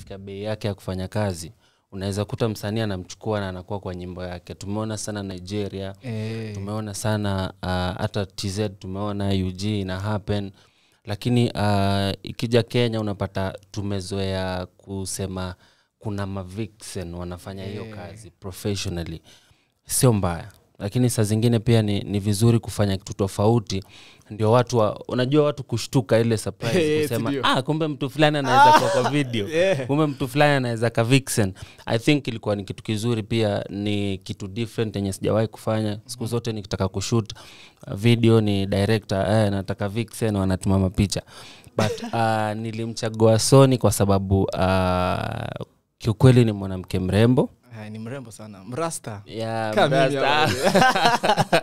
katika bei yake ya kufanya kazi unaweza kuta msanii anamchukua na anakuwa kwa nyimbo yake tumeona sana nigeria Eh, tumeona sana uh, hata tz tumeona ug ina happen lakini uh, ikija kenya unapata tumezoea kusema kuna mavixen wanafanya hiyo kazi professionally sio mbaya lakini saa zingine pia ni, ni vizuri kufanya kitu tofauti ndio watu wa, unajua watu kushtuka ile surprise Eh, kusema ndio. ah, kumbe mtu fulani anaweza kuwa kwa video Yeah. kumbe mtu fulani anaweza ka vixen i think ilikuwa ni kitu kizuri pia ni kitu different yenye sijawahi kufanya siku zote nikitaka kushut uh, video ni director eh, nataka vixen wanatuma mapicha but uh, nilimchagua sony kwa sababu uh, kiukweli ni mwanamke mrembo ah, ni mrembo sana mrasta ya Kama mimi mrasta.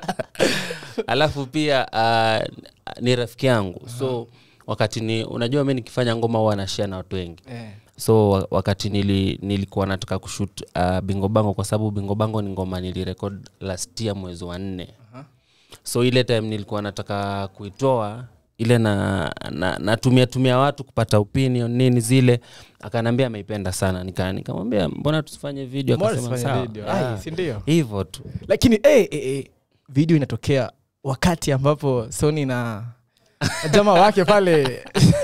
alafu pia uh, ni rafiki yangu so wakati ni unajua mi nikifanya ngoma huwa nashia na watu wengi eh. so wa- wakati nili, nilikuwa nataka kushut uh, bingo bango kwa sababu bingo bango ni ngoma nilirekod last year mwezi wa nne Aha. so ile time nilikuwa nataka kuitoa ile na, na natumia tumia watu kupata opinion nini zile akaniambia ameipenda sana Nika- nikamwambia mbona tusifanye video Mbona akasema tusifanye sawa video? Ah, Ai, si ndio hivyo tu lakini eh, eh, eh, video inatokea wakati ambapo sony na jamaa wake pale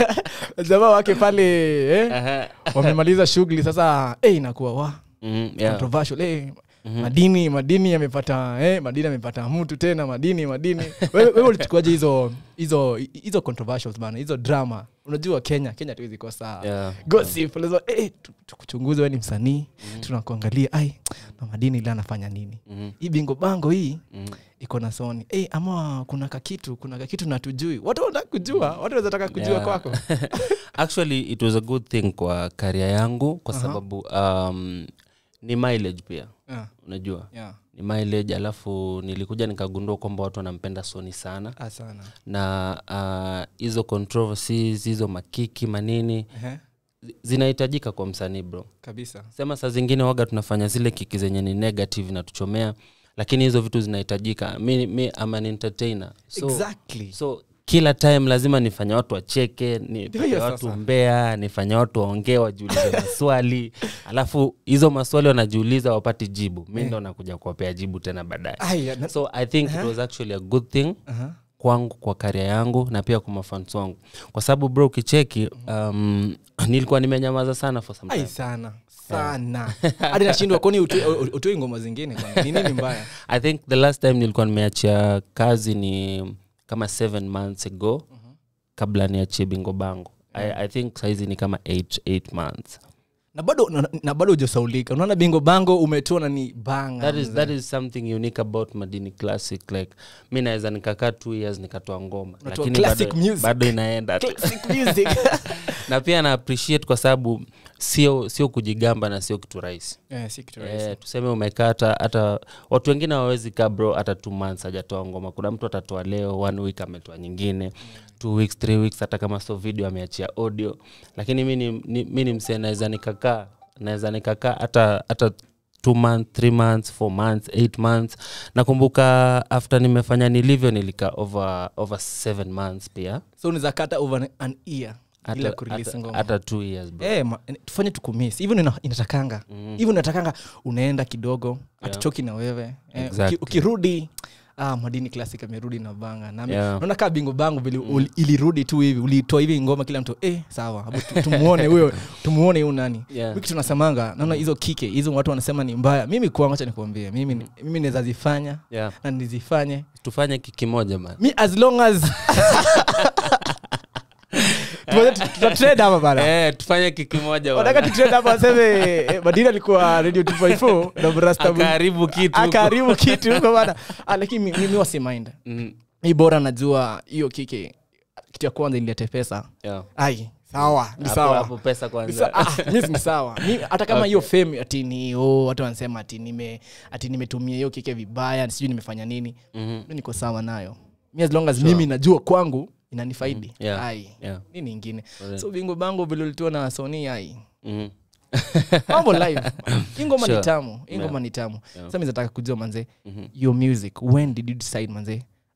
jamaa wake pale eh, wamemaliza shughuli sasa eh, inakuwa wa mm, yeah. controversial eh, madini madini yamepata eh, madini amepata mtu tena madini madini wewe wewe ulichukuaje hizo hizo hizo controversials bana hizo drama unajua kenya kenya tuwezi kosa Yeah. gossip lazima eh, tu- tukuchunguze wewe ni msanii tunakuangalia ai na madini ile anafanya nini Mhm. hii bingo bango hii Mhm. iko na soni eh, ama kuna kakitu kuna kakitu natujui watu wanataka kujua watu wanaweza taka kujua Yeah. kwako actually it was a good thing kwa karia yangu kwa Aha. sababu um, ni mileage pia yeah. unajua Yeah. ni mileage alafu nilikuja nikagundua kwamba watu wanampenda soni sana Ah, sana na uh, hizo controversies hizo makiki manini Ehe, zi- zinahitajika kwa msanii bro kabisa sema saa zingine waga tunafanya zile kiki zenye ni negative na tuchomea lakini hizo vitu zinahitajika mi, mi am an entertainer so, exactly so kila time lazima nifanye watu wacheke nifanye hiyo watu sasa. mbea nifanye watu waongee wajiulize maswali alafu hizo maswali wanajiuliza wapati jibu mi ndo nakuja kuwapea jibu tena baadaye Ai, na- so i think it was actually a good thing Aha. kwangu kwa karia yangu na pia kwa mafans wangu kwa sababu bro ukicheki um, nilikuwa nimenyamaza sana for some ai time. sana sana hadi nashindwa kwani utoi utoi ngoma zingine kwani? ni nini mbaya i think the last time nilikuwa nimeachia kazi ni kama seven months ago kabla niachie bingo bango I, i think saizi ni kama eight, eight months na bado na, na bado hujasaulika unaona bingo bango umetoa na ni banga that is, mzee. that is something unique about madini classic like mi naweza nikakaa two years nikatoa ngoma Unatoa lakini classic bado, music. bado inaenda tu. Classic music na pia na appreciate kwa sababu sio sio kujigamba na sio kitu rahisi Eh, si kitu rahisi. Eh, tuseme umekaa hata hata watu wengine hawawezi kaa bro hata two months hajatoa ngoma kuna mtu atatoa leo one week ametoa nyingine two weeks three weeks hata kama so video ameachia audio lakini mi ni, ni, mi ni msee naweza nikakaa naweza nikakaa hata hata two months three months four months eight months nakumbuka after nimefanya nilivyo nilikaa over over seven months pia so unaweza kata over an year bila hata, kurelease hata, ngoma hata two years bro. Eh, ma- tufanye tukumis hivyo ina- inatakanga hivyo inatakanga unaenda kidogo atuchoki na wewe eh, Exactly. uki, ukirudi ah, madini classic amerudi na banga nami Yeah. naona kaa bingo bango vile uli- ilirudi tu hivi ulitoa hivi ngoma kila mtu eh, sawa Hapo tu- tumuone huyo tumuone huyu nani Yeah. wiki tunasemanga naona hizo kike hizo watu wanasema ni mbaya mimi kwangu acha nikuambie mimi ni- mimi naweza zifanya Yeah. na nizifanye tufanye kiki moja man mi as long as Tuanze tu- tutatrade hapa bana eh, tufanye kiki moja wataka bwana. tutrade hapa waseme eh, madini alikuwa radio 254 na Brasta Boy. akaharibu kitu huko. akaharibu kitu huko bana Ah, lakini mi- mimi wasimainda Mm, mi bora najua hiyo kike kitu ya kwanza ilete pesa yeah. ai sawa ni Hapo- sawa hapo pesa Ni kwanza sa- ah, mi ni sawa Mi- hata kama hiyo fame ati ni oh, watu wanasema ati nime ati nimetumia hiyo kike vibaya sijui nimefanya nini Mhm. mi niko sawa nayo mi as long as mimi najua kwangu inanifaidi Yeah. ai Yeah. nini ingine Alright. so bingo bango vile ulitoa na soni ai Mhm. mambo live hii ngoma Sure. ni tamu hii ngoma Yeah. ni tamu Yeah. sasa mi nataka kujua manze Mhm. your music when did you decide manze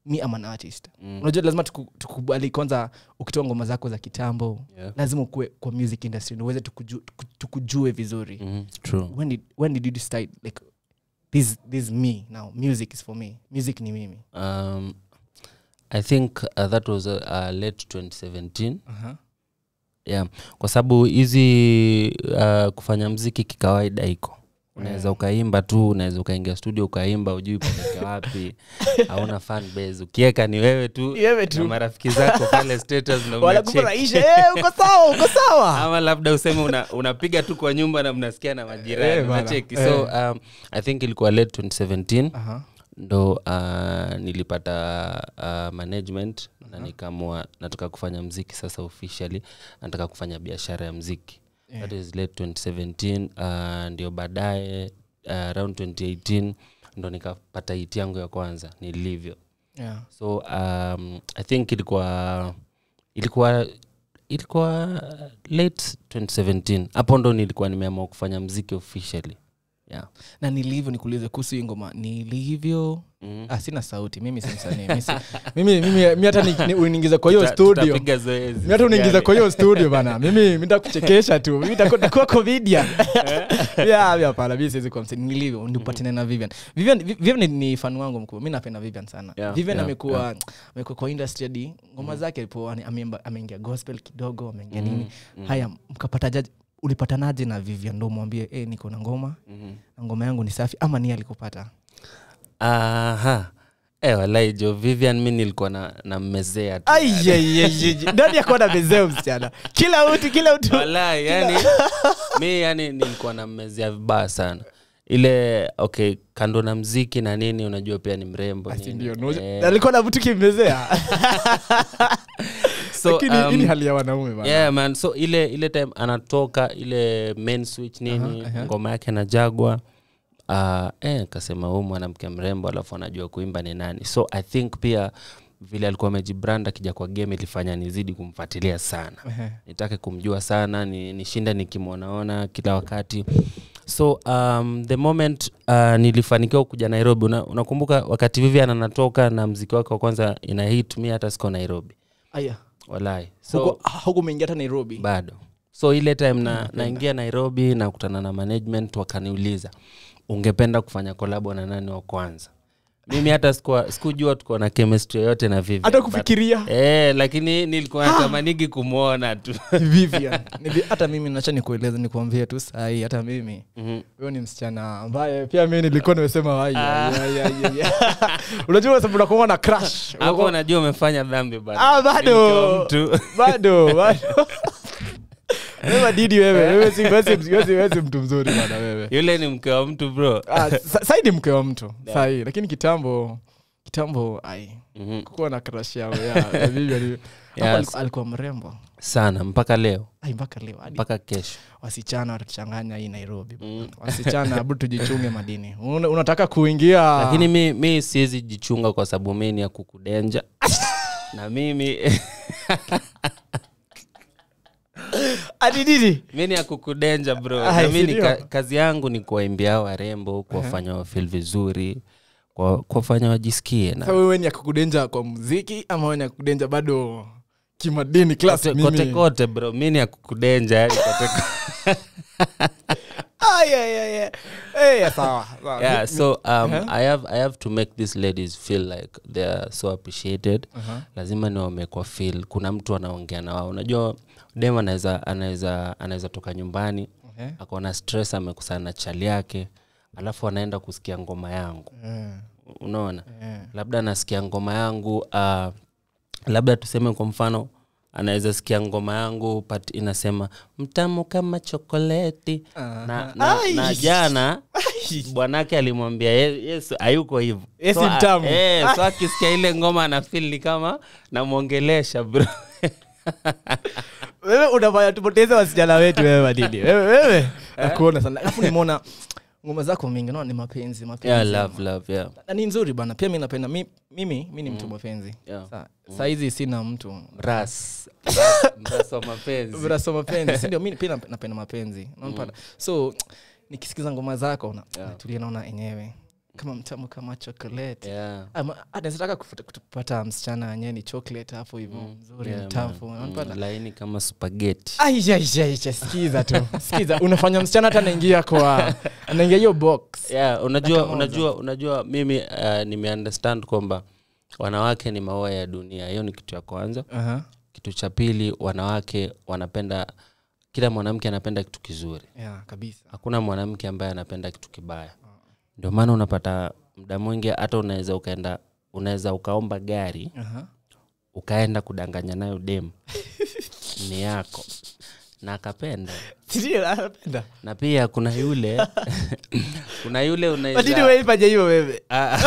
mi am an artist Mm. unajua lazima tuku- tukubali kwanza ukitoa ngoma zako za kitambo Yeah. lazima ukuwe kwa music industry ndio uweze tukuju, tuku- tukujue vizuri Mhm, true. when did, when did you decide like this, this me now music is for me music ni mimi Um, I think uh, that was uh, uh, late 2017 uh-huh. yeah. kwa sababu hizi uh, kufanya mziki kikawaida iko unaweza ukaimba tu unaweza ukaingia studio ukaimba ujui peleke wapi hauna fan base ukieka ni wewe tu Ni wewe na tu. marafiki zako pale status na unacheki. wanakufurahisha eh, uko sawa uko sawa ama labda useme una- unapiga tu kwa nyumba na mnasikia na majirani Eh, bana. unacheki Eh. so um, i think ilikuwa late 2017 Aha. ndo uh, nilipata uh, management na nikaamua nataka kufanya mziki sasa officially nataka kufanya biashara ya mziki Yeah. that is late 2017 uh, ndio baadaye uh, around 2018 ndo nikapata hiti yangu ya kwanza nilivyo Yeah. so um, i think ilikuwa ilikuwa ilikuwa late 2017 hapo ndo nilikuwa nimeamua kufanya mziki officially yeah. na nilivyo nikuulize kuhusu hii ngoma nilivyo mm. ah, sina sauti mimi si msanii mi si- mimi mimi mi hata ni- ni- uniingiza kwa hiyo Tuta- studio tutapiga zoezi mi hata uniingiza Gani? kwa hiyo studio bana mimi mitakuchekesha tu mimi nitakuwa- nitakuwa comedian yeah, mi hapana mi siwezi kuwa msanii nilivyo ndipatane na vivian vivian Vi- vivian ni- ni fan wangu mkubwa mi napenda vivian sana Yeah, vivian yeah, amekuwa amekuwa kwa industry hadi ngoma zake alipo ameimba- ameingia gospel kidogo ameingia nini haya mkapatajaje ulipatanaje na vivian ndo mwambie eh niko na ngoma Mhm. na ngoma yangu ni safi ama ni alikupata aha e, walai jo vivian mi nilikuwa na, na mmezea tu ndani akuwa na mezeo msichana kila mtu kila mtu walai yani mi yani nilikuwa na mmezea vibaya sana ile okay kando na mziki na nini unajua pia ni mrembo Asi nini. ndio, no- Eh, alikuwa na mtu kimezea so, lakini hii ni um, hali ya wanaume bana. yeah, man so ile ile time anatoka ile main switch nini Aha, aha. ngoma yake na jagwa uh, eh, kasema huu mwanamke mrembo alafu anajua kuimba ni nani so i think pia vile alikuwa amejibrand akija kwa game ilifanya nizidi kumfuatilia sana Ehe. nitake kumjua sana ni, nishinda nikimwonaona kila wakati so um, the moment uh, nilifanikiwa kuja nairobi una, unakumbuka wakati vivian anatoka na mziki wake wa kwanza ina hit mi hata siko nairobi aya walai so huko huko umeingia hata nairobi bado so ile time na, naingia nairobi nakutana na management wakaniuliza ungependa kufanya kolabo na nani wa kwanza mimi hata sikuwa- sikujua tuko na chemistry yoyote na Vivian, hata but- kufikiria Eh, lakini nilikuwa natamanigi kumwona tu Vivian. Nivi- hata mimi nacha nikueleza nikuambie tu sahii hata mimi Mhm. huyo ni msichana ambaye pia mi nilikuwa nimesema "Ai, ai, ai, ai, ai, ai." unajua sababu unakuwa na crush hapo unajua umefanya dhambi bana. Ah, bado. Nikiwa mtu bado bado wewe didi wewe wewe si wewe si- wewe si- wewe si mtu mzuri bana wewe yule ni mke wa mtu bro Ah, sa- sai ni mke wa mtu sai lakini kitambo kitambo ai Mhm. kukuwa na crush yao ya ya Vivian. Hapo Yes. alikuwa- alikuwa mrembo sana mpaka leo ai mpaka leo hadi mpaka kesho wasichana watatuchanganya hii nairobi Mm. wasichana abu tujichunge madini Una- unataka kuingia lakini mi, mi siwezi jichunga kwa sababu mi ni ya kukudenja na mimi Ati nini? mi ni ya kukudenja bro Ah, na mi ni sindio? ka, kazi yangu ni kuwaimbia warembo kuwafanya wafil vizuri kwa- kuwafanya wajisikie Sasa na wewe ni ya kukudenja kwa muziki ama wewe ni ya kukudenja bado kimadini class kote, mimi? kote kote bro mi ni ya kukudenja yani kote kote. Ai, ai, ai, ai. Eh, sawa, sawa. yeah so um, Uh-huh. I, have, i have to make these ladies feel like they are so appreciated Uh-huh. lazima ni wamekwa feel kuna mtu anaongea na wao unajua dem anaweza anaweza anaweza toka nyumbani Okay. akaona stress amekusana na chali yake alafu anaenda kusikia ngoma yangu Eh, unaona eh. labda anasikia ngoma yangu uh, labda tuseme kwa mfano anaweza sikia ngoma yangu but inasema mtamu kama chokoleti Aha. na, na, Ai. na jana bwanake alimwambia "Ye- yesu hayuko hivo Yeye si so, a- mtamu. eh, so akisikia ile ngoma anafil ni kama namwongelesha bro wewe unafanya tupoteze wasichana wetu wewe madini wewe wewe nakuona sana alafu nimeona ngoma zako mingi naona ni mapenzi mapenzi yeah, love, love, yeah. na ni nzuri bana pia mi napenda mi, mimi mi ni mtu mapenzi Yeah. Sa, saizi sina mtu Mras. Mras wa mapenzi vrasa mapenzi sindio mi pia nap- napenda mapenzi Unanipata? so nikisikiza ngoma zako na- Yeah. natulia naona enyewe kama mtamu kama chocolate yeah. Ama- ah, naweza taka kufuta- kupata msichana wenyewe ni chocolate hapo hivyo mzuri Yeah, mtamu man. unapata Mm, laini kama spageti aishaishaisha skiza tu skiza unafanya msichana hata anaingia kwa anaingia hiyo box yeah, unajua Dakika moja. unajua unajua mimi uh, nimeunderstand kwamba wanawake ni maua ya dunia hiyo ni kitu ya kwanza Aha. kitu cha pili wanawake wanapenda kila mwanamke anapenda kitu kizuri yeah, kabisa hakuna mwanamke ambaye anapenda kitu kibaya ndio maana unapata muda mwingi hata unaweza ukaenda unaweza ukaomba gari Aha. ukaenda kudanganya nayo dem ni yako na akapenda Sindio, anapenda na pia kuna yule kuna yule But unaweza anyway, fanya hivyo wewe Ah,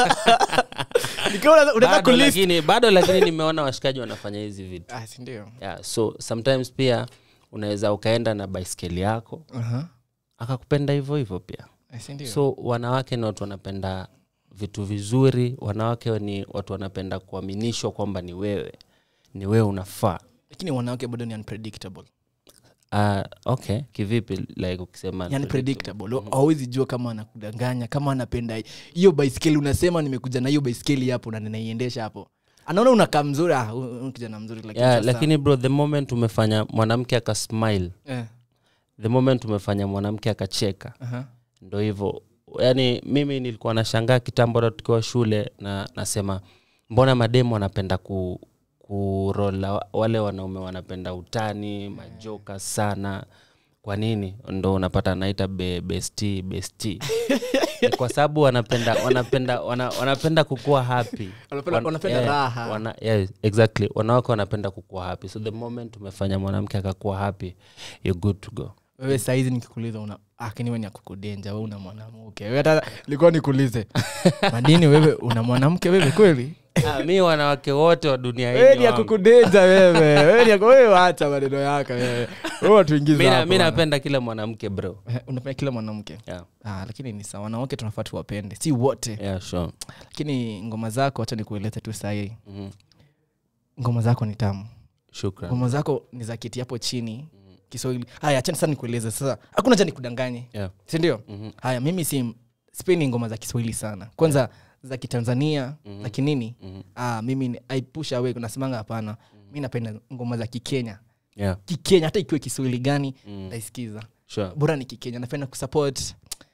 Nikiwa una- unataka bado kulist lakini bado lakini nimeona washikaji wanafanya hizi vitu ah, sindio yeah, so sometimes pia unaweza ukaenda na baiskeli yako Aha. akakupenda hivyo hivyo pia Ah, sindio so wanawake ni watu wanapenda vitu vizuri wanawake ni watu wanapenda kuaminishwa kwamba ni wewe ni wewe unafaa lakini wanawake bado ni unpredictable uh, okay kivipi like ukisema yani predictable hawezi jua kama anakudanganya kama anapenda hiyo baiskeli unasema nimekuja na hiyo baiskeli hapo na ninaiendesha hapo anaona unakaa mzuri ah, huyu- huyu kijana mzuri lakini yeah, sasa- lakini bro the moment umefanya mwanamke akasmile eh, the moment umefanya mwanamke akacheka aha. ndo hivyo yaani mimi nilikuwa nashangaa kitambo hata tukiwa shule na nasema mbona mademu wanapenda ku kurola wale wanaume wanapenda utani majoka sana kwa nini ndo unapata naita be, besti besti Ni kwa sababu wanapenda wanapenda wana, wanapenda kukuwa happy Wanapenda- wanapenda raha. wana, yeah, exactly wanawake wanapenda kukuwa happy so the moment umefanya mwanamke akakuwa happy you're good to go wewe saizi nikikuuliza una akiniwe ni akukudenja we una mwanamke wewe hata likuwa nikuulize madini wewe una mwanamke wewe kweli Ah, mi wanawake wote wa dunia hii wewe ni ni wangu. akukudenja wewe wewe ni aku- wewe wacha maneno yako wewe wewe watuingiza Mi na- hapo mi bwana. napenda kila mwanamke bro Eh, unapenda kila mwanamke yeah. ah, lakini ni sawa wanawake tunafaa tuwapende si wote Yeah, sure. lakini ngoma zako hacha nikueleze tu sahii Mhm. ngoma zako ni tamu shukran ngoma zako ni za kiti hapo chini kiswahili haya achani sasa nikueleze sasa hakuna cha nikudanganye yeah. sindio Mhm. haya mimi si sipendi ngoma za kiswahili sana kwanza za kitanzania Mhm. za kinini Mhm. ah, mimi ni- I push away nasemanga hapana mi napenda ngoma za kikenya yeah. kikenya hata ikiwe kiswahili gani Mm. naisikiza sure. bora ni kikenya napenda kusupport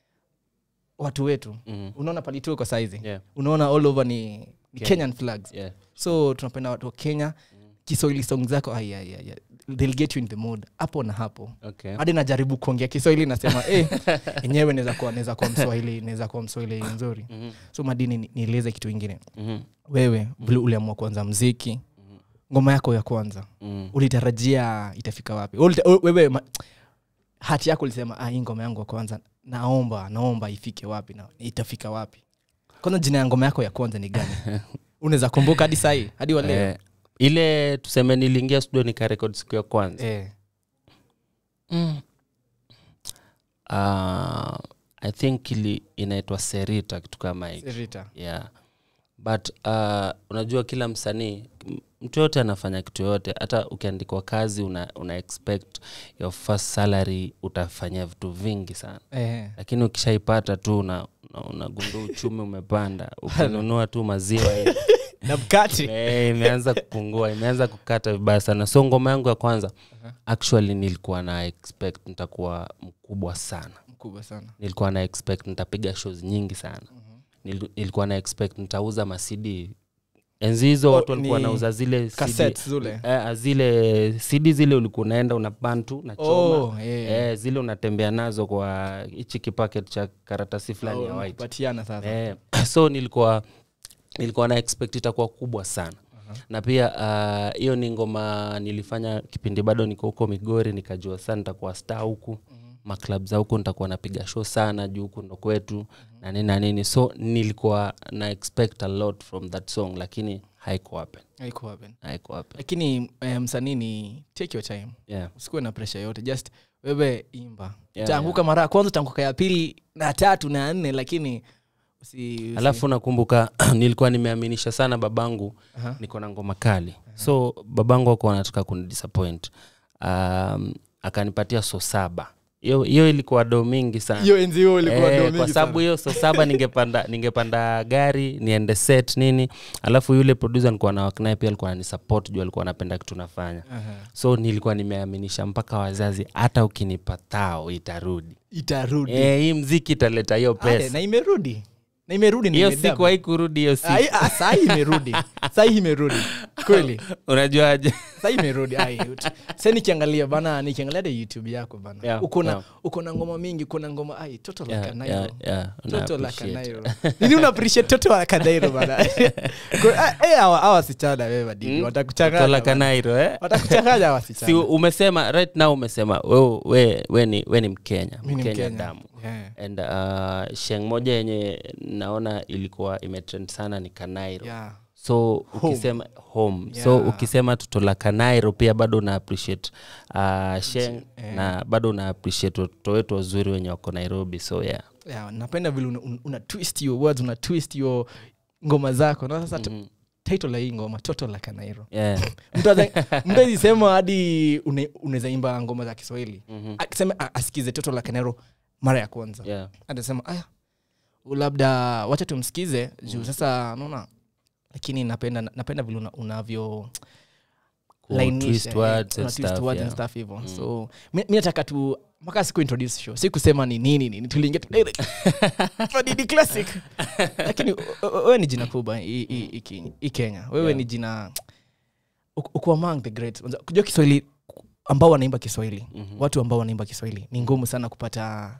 watu wetu Mhm. unaona palituko saizi yeah. unaona all over ni, ni Kenya. kenyan flags yeah. so tunapenda watu wa kenya kiswahili song zako ai, ai, ai, ai. they'll get you in the mood hapo na hapo okay. hadi najaribu kuongea kiswahili nasema eh, enyewe naweza kuwa naweza kuwa mswahili naweza kuwa mswahili nzuri Mhm. so madini ni- nieleze kitu ingine Mhm. wewe vile uliamua kuanza mziki ngoma yako ya kwanza Mhm. ulitarajia itafika wapi Ulita, u- wewe ma, hati yako ulisema ah, hii ngoma yangu ya kwanza naomba naomba ifike wapi na itafika wapi kwanza jina ya ngoma yako ya kwanza ni gani unaweza kumbuka hadi sahii hadi waleo Eh, ile tuseme niliingia studio nikarekod siku ya kwanza eh. mm. uh, i think ili inaitwa serita kitu kama hiki Rita. yeah but uh, unajua kila msanii m- mtu yote anafanya kitu yoyote hata ukiandikwa kazi una, una expect your first salary utafanyia vitu vingi sana Eh. lakini ukishaipata tu una- una- unagundua uchumi umepanda ukinunua tu maziwa hivi, na mkati eh, imeanza kupungua imeanza kukata vibaya sana so ngoma yangu ya kwanza actually nilikuwa na expect nitakuwa mkubwa sana mkubwa sana nilikuwa na expect nitapiga shows nyingi sana Nil- nilikuwa na expect nitauza masidi enzi hizo Oh, watu walikuwa ni nauza zile CD, Cassettes zile eh, zile cd zile ulikuwa unaenda unaban tu nachoma Oh, eh. eh, zile unatembea nazo kwa hichi kipaket cha karatasi fulani ya Oh, white kupatiana sasa eh, so nilikuwa nilikuwa na expect itakuwa kubwa sana na pia ah, hiyo ni ngoma nilifanya kipindi bado niko huko migori nikajua sana nitakuwa star huku maklab za huku nitakuwa napiga show sana juu huku ndo kwetu na nini na nini so nilikuwa na expect a lot from that song lakini haiko happen Haikuwa happen. haiko happen lakini eh, msanii ni take your time yeah usikuwe na presha yote just wewe imba Yeah, taanguka mara ya kwanza utaanguka ya pili na tatu na ya nne lakini usi, usi. alafu nakumbuka nilikuwa nimeaminisha sana babangu Aha. niko na ngoma kali so babangu ako anataka kunidisappoint um, akanipatia so saba hiyo hiyo ilikuwa do mingi sana hiyo enzi hiyo ilikuwa Eh, ndo kwa mingi sababu sana. hiyo so saba ningepanda ningepanda gari niende set nini alafu yule producer nilikuwa na waknaye pia alikuwa ananisupport juu alikuwa anapenda kitu nafanya Aha. so nilikuwa nimeaminisha mpaka wazazi hata ukinipa tao itarudi itarudi Eh, hii mziki italeta hiyo Ale, pesa na imerudi na imerudi na hiyo imedab. siku haikurudi hiyo siku Ai, ah, sahi imerudi sahi imerudi kweli unajuaje sahi imerudi Ai, ut- sa nikiangalia bana nikiangalia hata youtube yako bana Yeah, uko na yeah. uko na ngoma mingi uko na ngoma ai toto la Yeah, kanairo yeah, yeah, una toto la appreciate. kanairo nini una appreciate toto la kanairo bana Kwa- ah, eh, hawa hawa wasichana wewe madini Mm? watakuchanganya Tola bana. kanairo eh? watakuchanganya hawa wasichana si umesema right now umesema we, we, we, ni, we ni mkenya Mimi ni mkenya Mkenya. damu Yeah. and uh, sheng moja yenye naona ilikuwa imetrend sana ni kanairo Yeah. so ukisema home so Yeah. ukisema tutola kanairo pia bado una appreciate uh, sheng Eh. na bado una appreciate watoto wetu wazuri wenye wako nairobi so yeah Yeah, napenda vile una, una, una twist your words una twist your ngoma zako na sasa Mhm. title la hii ngoma toto la kanairo yeah. mtu azisema hadi une- unaweza imba ngoma za kiswahili Mhm. akisema a- asikize toto la kanairo mara ya kwanza yeah. atasema aya u labda wacha tumsikize juu sasa naona lakini napenda napenda vile una- unavyo lainisha, twist eh, words una and twist stuff, words yeah. and stuff hivyo so mi mi nataka tu mpaka siku introduce show si kusema ni nini nini tuliingia tu direct Madini classic lakini o- o- wewe ni jina kubwa hii- hii hii Kenya- hii kenya wewe Yeah. ni jina uko uko among the great Unajua- kujua kiswahili ambao wanaimba kiswahili Mhm. watu ambao wanaimba kiswahili ni ngumu sana kupata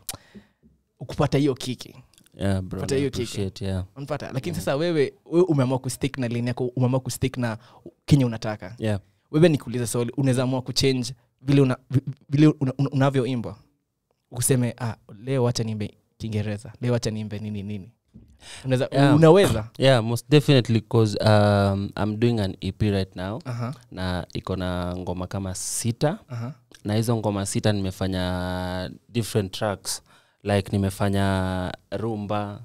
kupata hiyo kiki yeah, bro, Pata na hiyo kiki. appreciate, yeah. unapata lakini sasa wewe wewe umeamua kustick na lini yako umeamua kustick na kenye unataka Yeah. wewe nikuuliza swali unaweza amua kuchange vile una, vi- vile una, una, unavyoimba useme ah, leo wacha niimbe kiingereza leo wacha niimbe nini nini unaweza Yeah. unaweza yeah most definitely cause um, i'm doing an ep right now aha na iko na ngoma kama sita aha na hizo ngoma sita nimefanya different tracks like nimefanya rumba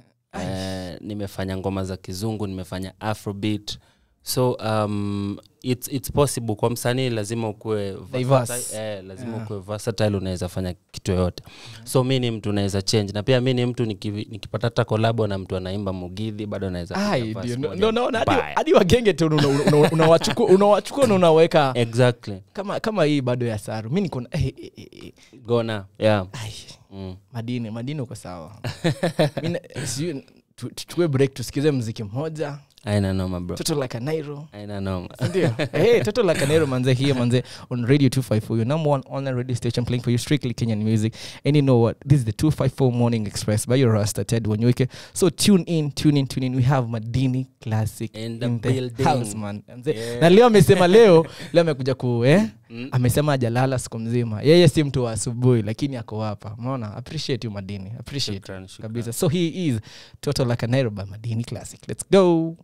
eh, nimefanya ngoma za kizungu nimefanya afrobeat so um, it's, it's possible kwa msanii lazima ukuwe Diverse. versatile, eh, lazima Yeah. ukuwe versatile unaweza fanya kitu yoyote so mi ni mtu naweza change na pia mi ni mtu niki- nikipata hata kolabo na mtu anaimba mugidhi bado naweza piga Ai, verse ndio. moja Ndio naona hadi- mbaya. hadi wagenge tu una- una- una- unawachukua unawachukua na unaweka exactly kama kama hii bado ya saru mi niko na eh, eh, eh, eh. gona yeah Ai, mm. madini madini uko sawa Mi na- sijui, tu- tuchukue break tusikize mziki mmoja aina noma bro toto la kanairo aina noma ndio hey, toto la kanero manze here manze on radio 254 your number one online radio station playing for you strictly kenyan music and you know what this is the 254 morning express by your rasta ted wanyuike so tune in tune in tune in we have madini classic In the in the building. house man Manze, Yeah. na leo amesema leo leo amekuja ku eh? amesema ajalala siku mzima yeye si mtu wa asubuhi lakini ako hapa unaona appreciate you madini appreciate Shukran, shukran. kabisa so he is total like a Nairo by madini classic let's go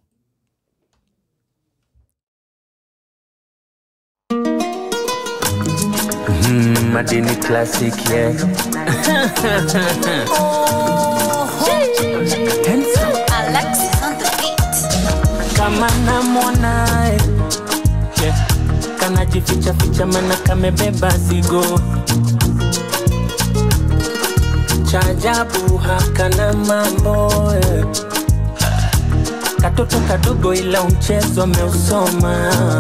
Mm, Madini classic, yeah. Alexis on the beat. kama namwonae yeah. kanajificha ficha mana kamebeba zigo chajabu hakana mambo yeah. katoto kadogo ila mchezo ameusoma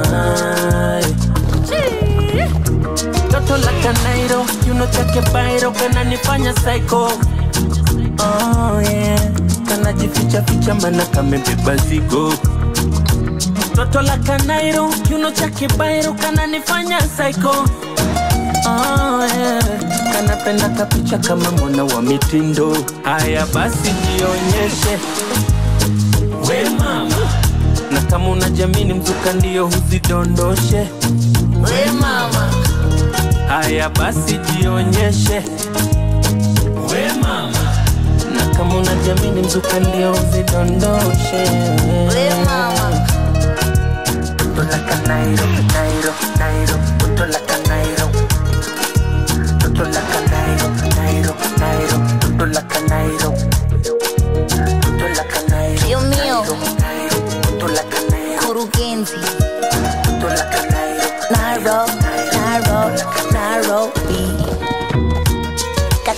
yeah. toto la kanairo kiuno chake bairo kananifanya psycho oh, yeah. kanajificha ficha mana kamebeba zigo toto la kanairo kiuno chake bairo kananifanya psycho oh, yeah. kanapenda kapicha kama mwana wa mitindo haya basi jionyeshe we mama na kama unajamini mzuka ndio huzidondoshe we mama haya basi jionyeshe we mama na kama unajamini mzuka ndio uzidondoshe We mama. Totolaka Nairo, Nairo, Nairo, Totolaka Nairo. Totolaka Nairo, Nairo, Nairo, Totolaka Nairo. Totolaka Nairo, Dios mío. Nairo, Nairo, Totolaka Nairo, Kurugenzi. Totolaka Nairo. Nairo, Nairo, Nairobi.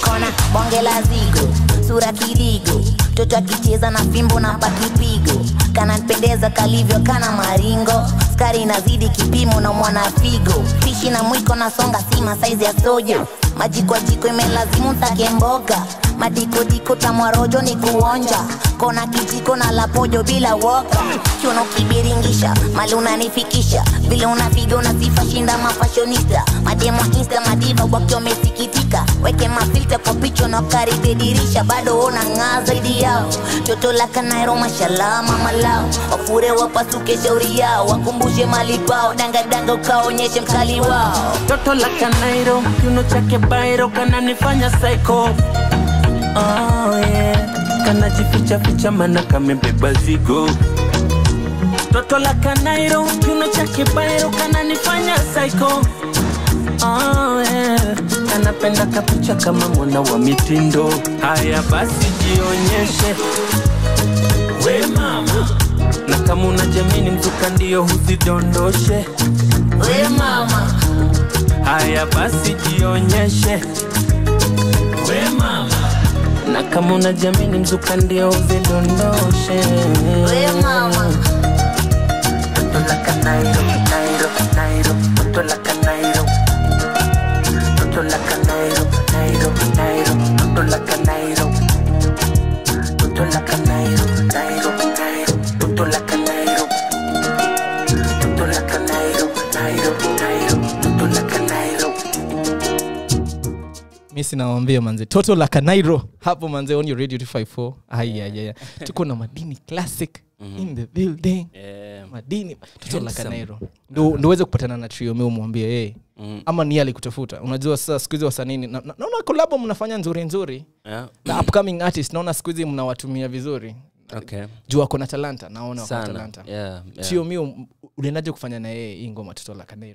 kona bonge la zigo sura kirigo mtoto akicheza na fimbo na pakipigo kanapendeza kalivyo kana maringo skari inazidi kipimo na mwana figo pishi na mwiko na songa sima saizi ya soja maji kwa jiko imelazimu take mboga madikodiko tamwarojo ni kuonja kona kijiko na lapojo bila woga kiuno kibiringisha mali unanifikisha vile unapiga unasifa shinda mafashonista mademo insta madiva wakiwa wamesikitika weke mafilta kwa picha na karibia dirisha bado una ng'aa zaidi yao toto la kanairo mashallah mama lao wafure wapasuke shauri yao wakumbushe mali pao dangadanga ukaonyeshe mkali wao toto la kanairo kiuno chake bairo kananifanya psycho oh, yeah. kanajificha ficha mana kamebeba zigo toto la kanairo kiuno chake bairo kananifanya psycho oh, yeah. kanapenda kapicha kama mwana wa mitindo haya basi jionyeshe we mama na kama unajamini mzuka ndio huzidondoshe we mama haya basi jionyeshe we mama na kama unajamini mzuka ndio uzidondoshe we mama Toto la Canairo, Nairo, Nairo, Toto la Canairo. Toto la Canairo, Nairo, Nairo, Toto la Canairo. Toto la Canairo, Nairo, Nairo, Toto la Canairo. Toto la Canairo, Nairo, Nairo, Toto la Canairo. mi sinawambia manze toto la kanairo hapo manze on your radio 254 ayayaya tuko na madini classic in the building Yeah. madini toto la Handsome. kanairo ndo ndo uweze kupatana na trio mi umwambie hey. Mm. ama ni alikutafuta unajua sasa siku hizi wasanini na- na- naona kolabo mnafanya nzuri nzuri Yeah. na upcoming artist naona siku hizi mnawatumia vizuri Okay. juu wako na talanta naona wako na Sana. talanta Yeah, yeah. trio mi um- uliendaje kufanya na yeye hii ngoma toto la kanairo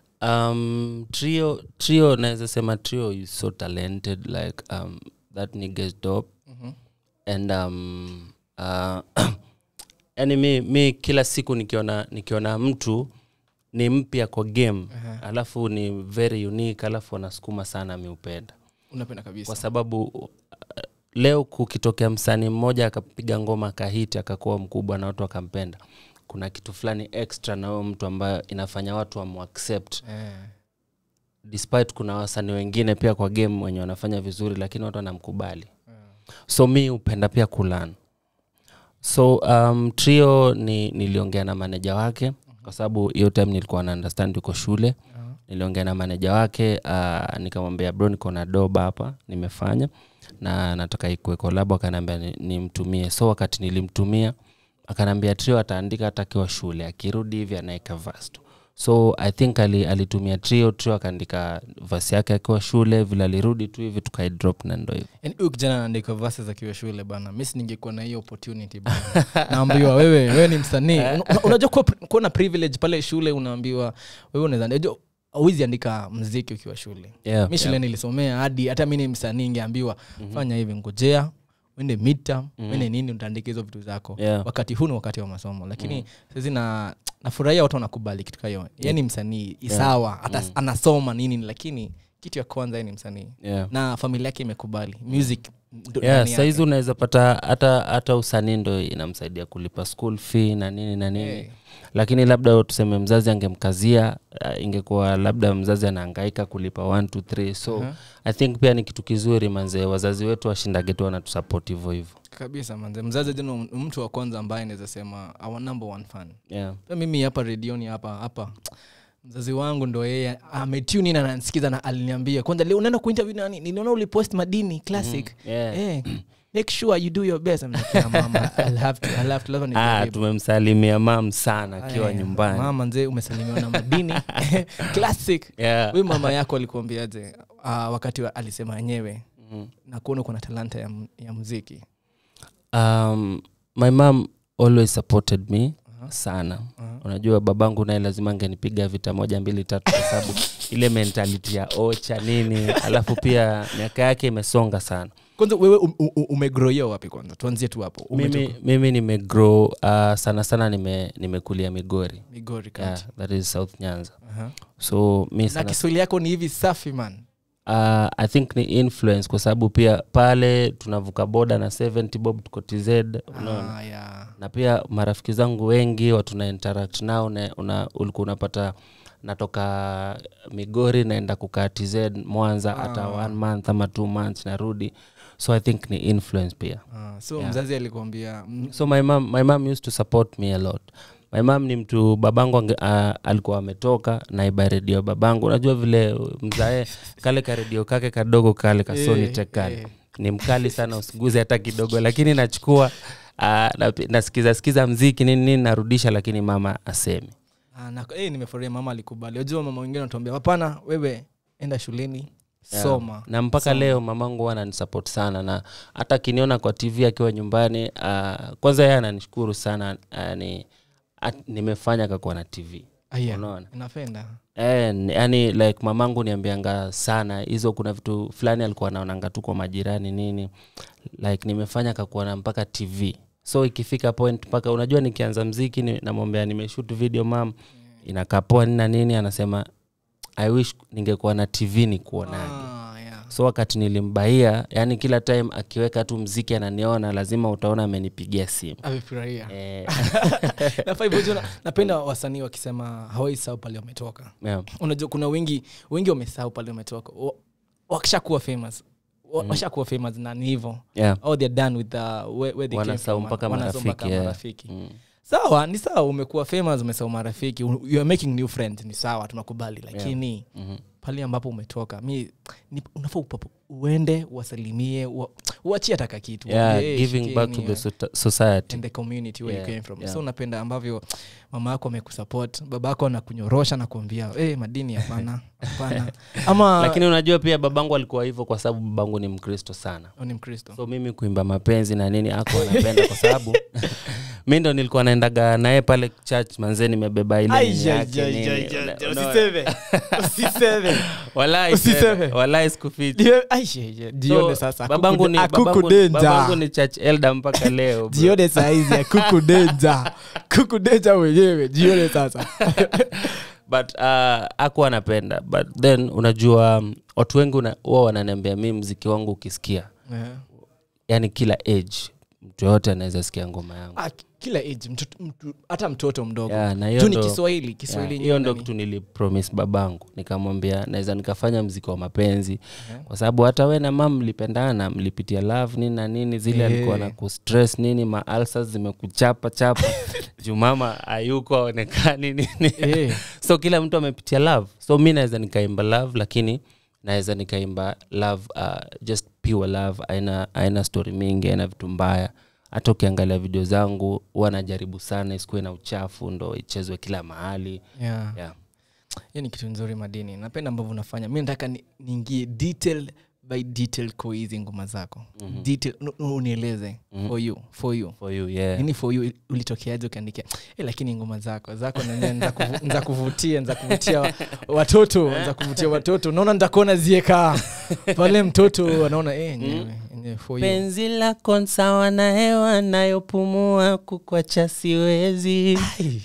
um trio trio naweza sema trio is so talented like um that nigga is dope and um uh, yani mi, mi kila siku nikiona nikiona mtu ni mpya kwa game alafu ni very unique alafu anasukuma sana mi upenda unapenda kabisa kwa sababu uh, leo kukitokea msanii mmoja akapiga ngoma akahiti akakuwa mkubwa na watu wakampenda kuna kitu fulani extra na huyo mtu ambayo inafanya watu wamuaccept eh. despite kuna wasanii wengine pia kwa game wenye wanafanya vizuri lakini watu wanamkubali so mi upenda pia kulan so um, trio ni niliongea na maneja wake kwa sababu hiyo time nilikuwa na understand uko shule niliongea na maneja wake uh, nikamwambia bro niko na doba hapa nimefanya na nataka ikue kolabo akaniambia ni- nimtumie so wakati nilimtumia akaniambia trio ataandika hata akiwa shule akirudi hivi anaeka verse tu so i think ali, alitumia trio trio akaandika vasi yake akiwa shule vile alirudi tu hivi tukaidrop na ndo hivo Yaani huyu kijana anaandika verses akiwa shule bana mis ningekuwa na hiyo opportunity bana naambiwa wewe wewe ni msanii Una- una- unajua kuwa, kuwa na privilege pale shule unaambiwa wewe unaweza unajua awezi andika mziki ukiwa shule Yeah, mi shule nilisomea hadi hata mi ni msanii ingeambiwa fanya hivi ngojea uende midterm uende nini utaandika hizo vitu zako Yeah. wakati huu ni wakati wa masomo lakini saizi na nafurahia watu wanakubali kitu kayo ye ni msanii sawa hata anasoma nini lakini kitu ya kwanza yeye ni msanii yeah. na familia yake imekubali music ndo yeah, ndani yake. saizi unaweza pata hata hata usanii ndo inamsaidia kulipa school fee na nini na nini Eh. lakini labda tuseme mzazi angemkazia uh, ingekuwa labda mzazi anaangaika kulipa 1 2 3 so Uh-huh. i think pia ni kitu kizuri manzee wazazi wetu washindage tu wanatusapot hivo hivo kabisa manze mzazi jana mtu wa kwanza ambaye naweza sema our number one fan yeah. Pia mimi hapa redioni hapa hapa mzazi wangu ndo yeye ametuni na ananisikiza na aliniambia kwanza leo unaenda kuinterview nani niliona ulipost madini classic yeah. Eh, make sure you do your best I'm like, yeah, mama I'll have to, I'll have to, lazima ah, nijaribu. tumemsalimia mam sana akiwa Aya, nyumbani mama nzee umesalimiwa na madini classic yeah. huyu mama yako alikuambiaje uh, wakati wa, alisema yenyewe Mhm. na kuona uko na talanta ya, m- ya muziki um, my mom always supported me sana unajua babangu naye lazima angenipiga vita moja mbili tatu kwa sababu ile mentality ya ocha nini alafu pia miaka yake imesonga sana kwanza wewe um, um, umegroia wapi kwanza tuanzie tu hapo Umetoka mimi, mimi nimegrow uh, sana sana nime- nimekulia migori migori yeah, county that is south nyanza Aha. so mi na sana kiswahili yako ni hivi safi man uh, i think ni influence kwa sababu pia pale tunavuka boda na 70 bob tuko tz unaona Ah, yeah. na pia marafiki zangu wengi watu na interact nao na una, ulikuwa unapata natoka migori naenda kukaa tz mwanza hata one month ama two months narudi so i think ni influence pia Ah, so Yeah. mzazi alikuambia mm, so my mom, my mom used to support me a lot my mom ni mtu babangu ange, uh, alikuwa ametoka naiba redio babangu unajua vile mzae kale ka redio kake kadogo kale kasoni Eh, tekale eh. ni mkali sana usiguze hata kidogo lakini nachukua uh, na, nasikiza sikiza mziki nini nini narudisha lakini mama asemi ah, na, eh, nimefurahia mama alikubali unajua mama wengine wanatuambia hapana wewe enda shuleni Yeah. soma na mpaka Soma. leo mamangu huwa ananisupport sana na hata akiniona kwa tv akiwa nyumbani uh, kwanza yeye ananishukuru sana uh, ni, at, nimefanya kakuwa na tv Ah, yeah. unaona napenda Eh, ni- yani like mamangu niambianga sana hizo kuna vitu fulani alikuwa naonanga tu kwa majirani nini like nimefanya kakuwa na mpaka tv so ikifika point mpaka unajua nikianza mziki ni, namwambia nimeshut video mam inakaa poa nini na nini anasema i wish ningekuwa na tv ni kuonaje ah, yeah. so wakati nilimbaia yani kila time akiweka tu mziki ananiona lazima utaona amenipigia simu amefurahia eh, nafaa hivyo jua na- napenda wasanii wakisema hawaisahau pale wametoka yeah. unajua kuna wengi wengi wamesahau pale wametoka Wa- wakishakuwa famous wa- washakuwa famous na ni hivyo Yeah. oh, they're done with the, where, where they came Wanasahau from. mpaka Wanasahau marafiki, mpaka yeah. marafiki. Mm. sawa ni sawa umekuwa famous umesahau marafiki you are making new friends ni sawa tunakubali lakini Mhm. pale ambapo umetoka mi ni- unafaa upapo- uende uwasalimie ua- uachie taka kitu yeah, Uambie, "Hey, giving back to shikeni, the soci- society in the community where Yeah, you came from yeah. so unapenda ambavyo mama yako amekusupport baba yako anakunyorosha na kuambia hey, madini hapana hapana ama lakini unajua pia babangu alikuwa hivyo kwa sababu babangu ni mkristo sana Oh, ni mkristo so mimi kuimba mapenzi na nini ako anapenda kwa sababu mi ndo nilikuwa naendaga naye pale church manzee nimebeba ile nini yake nini. Una- unaona? Walai Usiseme. seme, walai sikufichi jione So, sasa babangu ni, babangu, akukudenja babangu ni church elder mpaka leo bro. jione saizi akukudenja kukudenja mwenyewe jione sasa but uh, aku anapenda but then unajua um, watu wengi una- huwa wananiambia mi mziki wangu ukisikia yani kila age mtu yoyote anaweza sikia ngoma yangu Ah, kila age mtoto- mtu- hata mtoto mdogo Yeah, na hiyo juu ni ndo- kiswahili Yeah, kiswahili hiyo ndo yenyewe kitu nilipromis babangu nikamwambia naweza nikafanya mziki wa mapenzi kwa sababu hata we na mam mlipendana mlipitia love nini na nini zile Eh. alikuwa na kustress nini maalsa zimekuchapa chapa juu mama ayuko aonekani nini Eh. so kila mtu amepitia love so mi naweza nikaimba love lakini naweza nikaimba love uh, just pure love aina aina story mingi aina vitu mbaya hata ukiangalia video zangu huwa najaribu sana isikuwe na uchafu ndo ichezwe kila mahali Yeah. yeah. hiyo ni kitu nzuri madini napenda ambavyo unafanya mi nataka ni- niingie detail by detail kwa hizi ngoma zako detail nu- nu- unieleze for you for you for you yeah. nini for you ulitokeaje ukiandikia eh, lakini ngoma zako zako nenyewe nza kuvu- nza kuvutia nza kuvutia wa- watoto nza kuvutia watoto naona nitakuona zieka pale mtoto anaona eh, nyewe, nyewe for you penzi lako sawa na hewa nayopumua kukwacha siwezi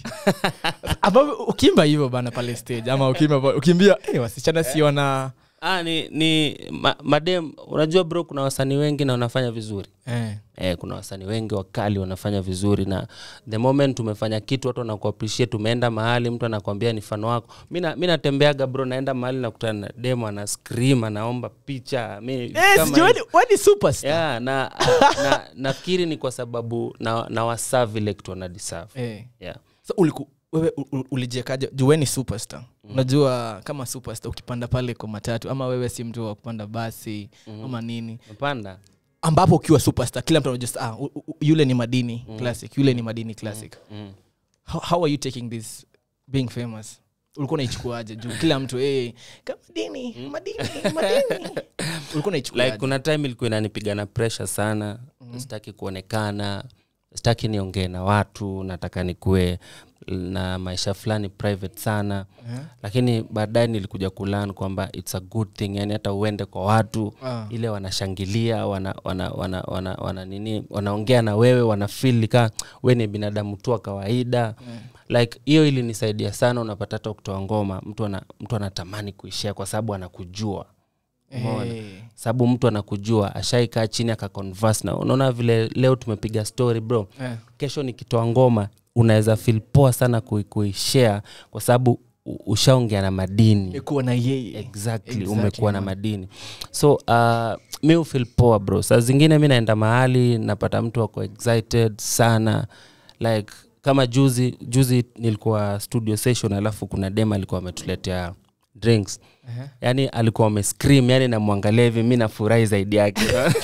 ambavyo ukiimba hivyo bana pale stage ama ukiimba pa- ukimbia eh, wasichana siona ah, ni, ni ma, madem unajua bro kuna wasanii wengi na wanafanya vizuri eh. Eh, kuna wasanii wengi wakali wanafanya vizuri na the moment tumefanya kitu watu wanakuappreciate tumeenda mahali mtu anakwambia ni fano wako mi na- mi natembeaga bro naenda mahali nakutana na demo ana scream anaomba picha mi Eh, kama sijui hivi. wewe ni superstar yeah, na, na nafikiri ni kwa sababu na, na wasaa vile kitu wanadeserve eh. yeah. so uliku, wewe u- u- ulijiekaje juu wewe ni superstar unajua kama superstar ukipanda pale kwa matatu ama wewe si mtu wa kupanda basi ama nini mpanda ambapo ukiwa superstar kila mtu anajua ah, u- u- yule ni madini classic yule ni madini classic mm. how, how are you taking this being famous ulikuwa unaichukuaje juu kila mtu hey, madini madini madini ulikuwa unaichukuaje like kuna time ilikuwa inanipiga na pressure sana mm-hmm. sitaki kuonekana sitaki niongee na watu nataka nikuwe na maisha fulani private sana Eh? lakini baadaye nilikuja kulan kwamba its a good thing yani hata uende kwa watu Ah. ile wanashangilia wana, wana, wana, wana, wana nini wanaongea na wewe wanafil ka we ni binadamu tu wa kawaida like hiyo ilinisaidia sana unapata hata kutoa ngoma mtu ana, mtu anatamani kuishia kwa sababu anakujua umeona Eh. sababu mtu anakujua ashaikaa chini akaconverse na unaona vile leo tumepiga story bro Eh. kesho nikitoa ngoma unaweza feel poa sana kui- kuishare kwa sababu u- ushaongea na madini Nimekuwa na yeye exactly, Exactly, umekuwa na man. madini so uh, mi ufil poa bro saa zingine mi naenda mahali napata mtu ako excited sana like kama juzi juzi nilikuwa studio session alafu kuna dem alikuwa ametuletea drinks Ehe. yani alikuwa amescream yani namwangalia hivi mi nafurahi zaidi yake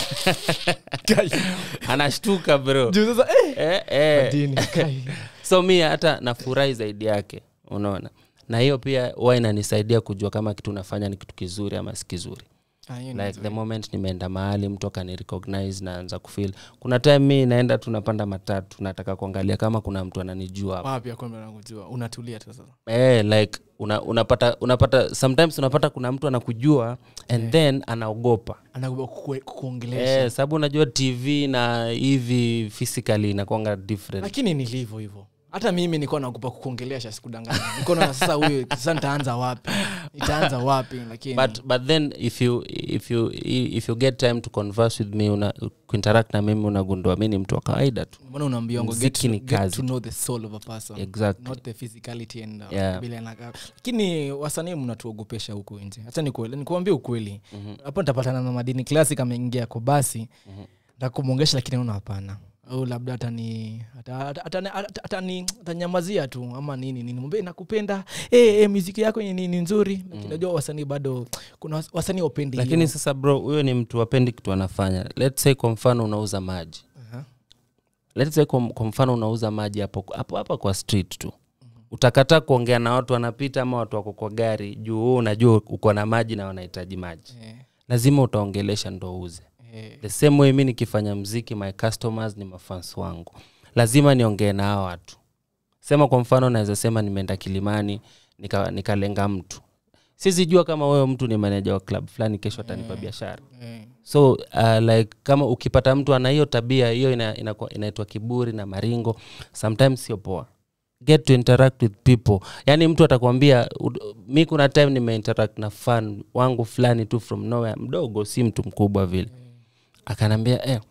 anashtuka bro Juu sasa eh, eh, eh. madini, kai. so mi hata nafurahi zaidi yake unaona na hiyo pia huwa inanisaidia kujua kama kitu nafanya ni kitu kizuri ama si kizuri Ah, hiyo ni like nzuri. the moment nimeenda mahali mtu akani recognize naanza kufeel kuna time mi naenda tu napanda matatu nataka kuangalia kama kuna mtu ananijua hapo wapi akwambia nakujua unatulia tu sasa eh, like una, unapata unapata sometimes unapata kuna mtu anakujua and then anaogopa anakuwa kukuongelesha eh, sababu unajua tv na hivi physically inakwanga different lakini nilivyo hivyo hata mimi nilikuwa naogopa kukuongelesha sikudanganya nilikuwa naona sasa huyu sasa nitaanza wapi nitaanza wapi lakini but but then if you if you if you get time to converse with me una kuinteract na mimi unagundua mi ni mtu wa kawaida tu mbona unaambiwa ngo get, Mziki to, ni get kazi. to know the soul of a person exactly not the physicality and uh, Yeah. vile anakaa lakini wasanii mnatuogopesha huku nje hacha nikuambia ukweli hapo nitapatana na madini classic ameingia kwa basi ntakumwongesha lakini naona hapana au labda atani ata- ata- atani- ata- atani- atanyamazia tu ama nini nini mwambie nakupenda hey, hey, muziki yako ni, ni, ni nzuri lakini najua wasanii bado kuna was- wasanii wapendi lakini hiyo. sasa bro huyo ni mtu wapendi kitu anafanya let's say kwa mfano unauza maji Aha. let's say kwa, kwa mfano unauza maji hapo hapo hapa kwa street tu utakataa kuongea na watu wanapita ama watu wako kwa gari juu wewe unajua uko na maji na wanahitaji maji Eh, lazima utaongelesha ndo uuze eh, the same way mi nikifanya mziki my customers ni mafans wangu lazima niongee na hao watu sema kwa mfano naweza sema nimeenda kilimani nika- nikalenga mtu sizijua kama wewe mtu ni maneja wa club fulani kesho atanipa biashara eh. so uh, like kama ukipata mtu ana hiyo tabia hiyo ina- inakuwa- inaitwa kiburi na maringo sometimes sio poa get to interact with people yaani mtu atakwambia ud- mi kuna time nimeinteract na fan wangu fulani tu from nowhere mdogo si mtu mkubwa vile akanambia eh,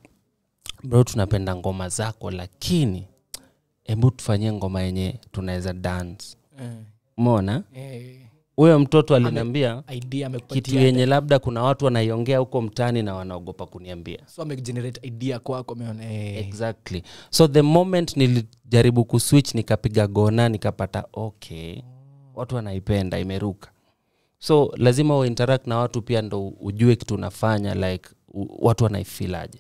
bro tunapenda ngoma zako lakini hebu tufanyie ngoma yenye tunaweza dance Eh, mona eh. huyo mtoto aliniambia idea kitu amekupatia yenye labda kuna watu wanaiongea huko mtaani na wanaogopa kuniambia so amegenerate idea kwako ameona eh. exactly so the moment nilijaribu kuswitch nikapiga gona nikapata okay watu wanaipenda imeruka so lazima uinteract na watu pia ndo ujue kitu unafanya like u, watu wanaifilaje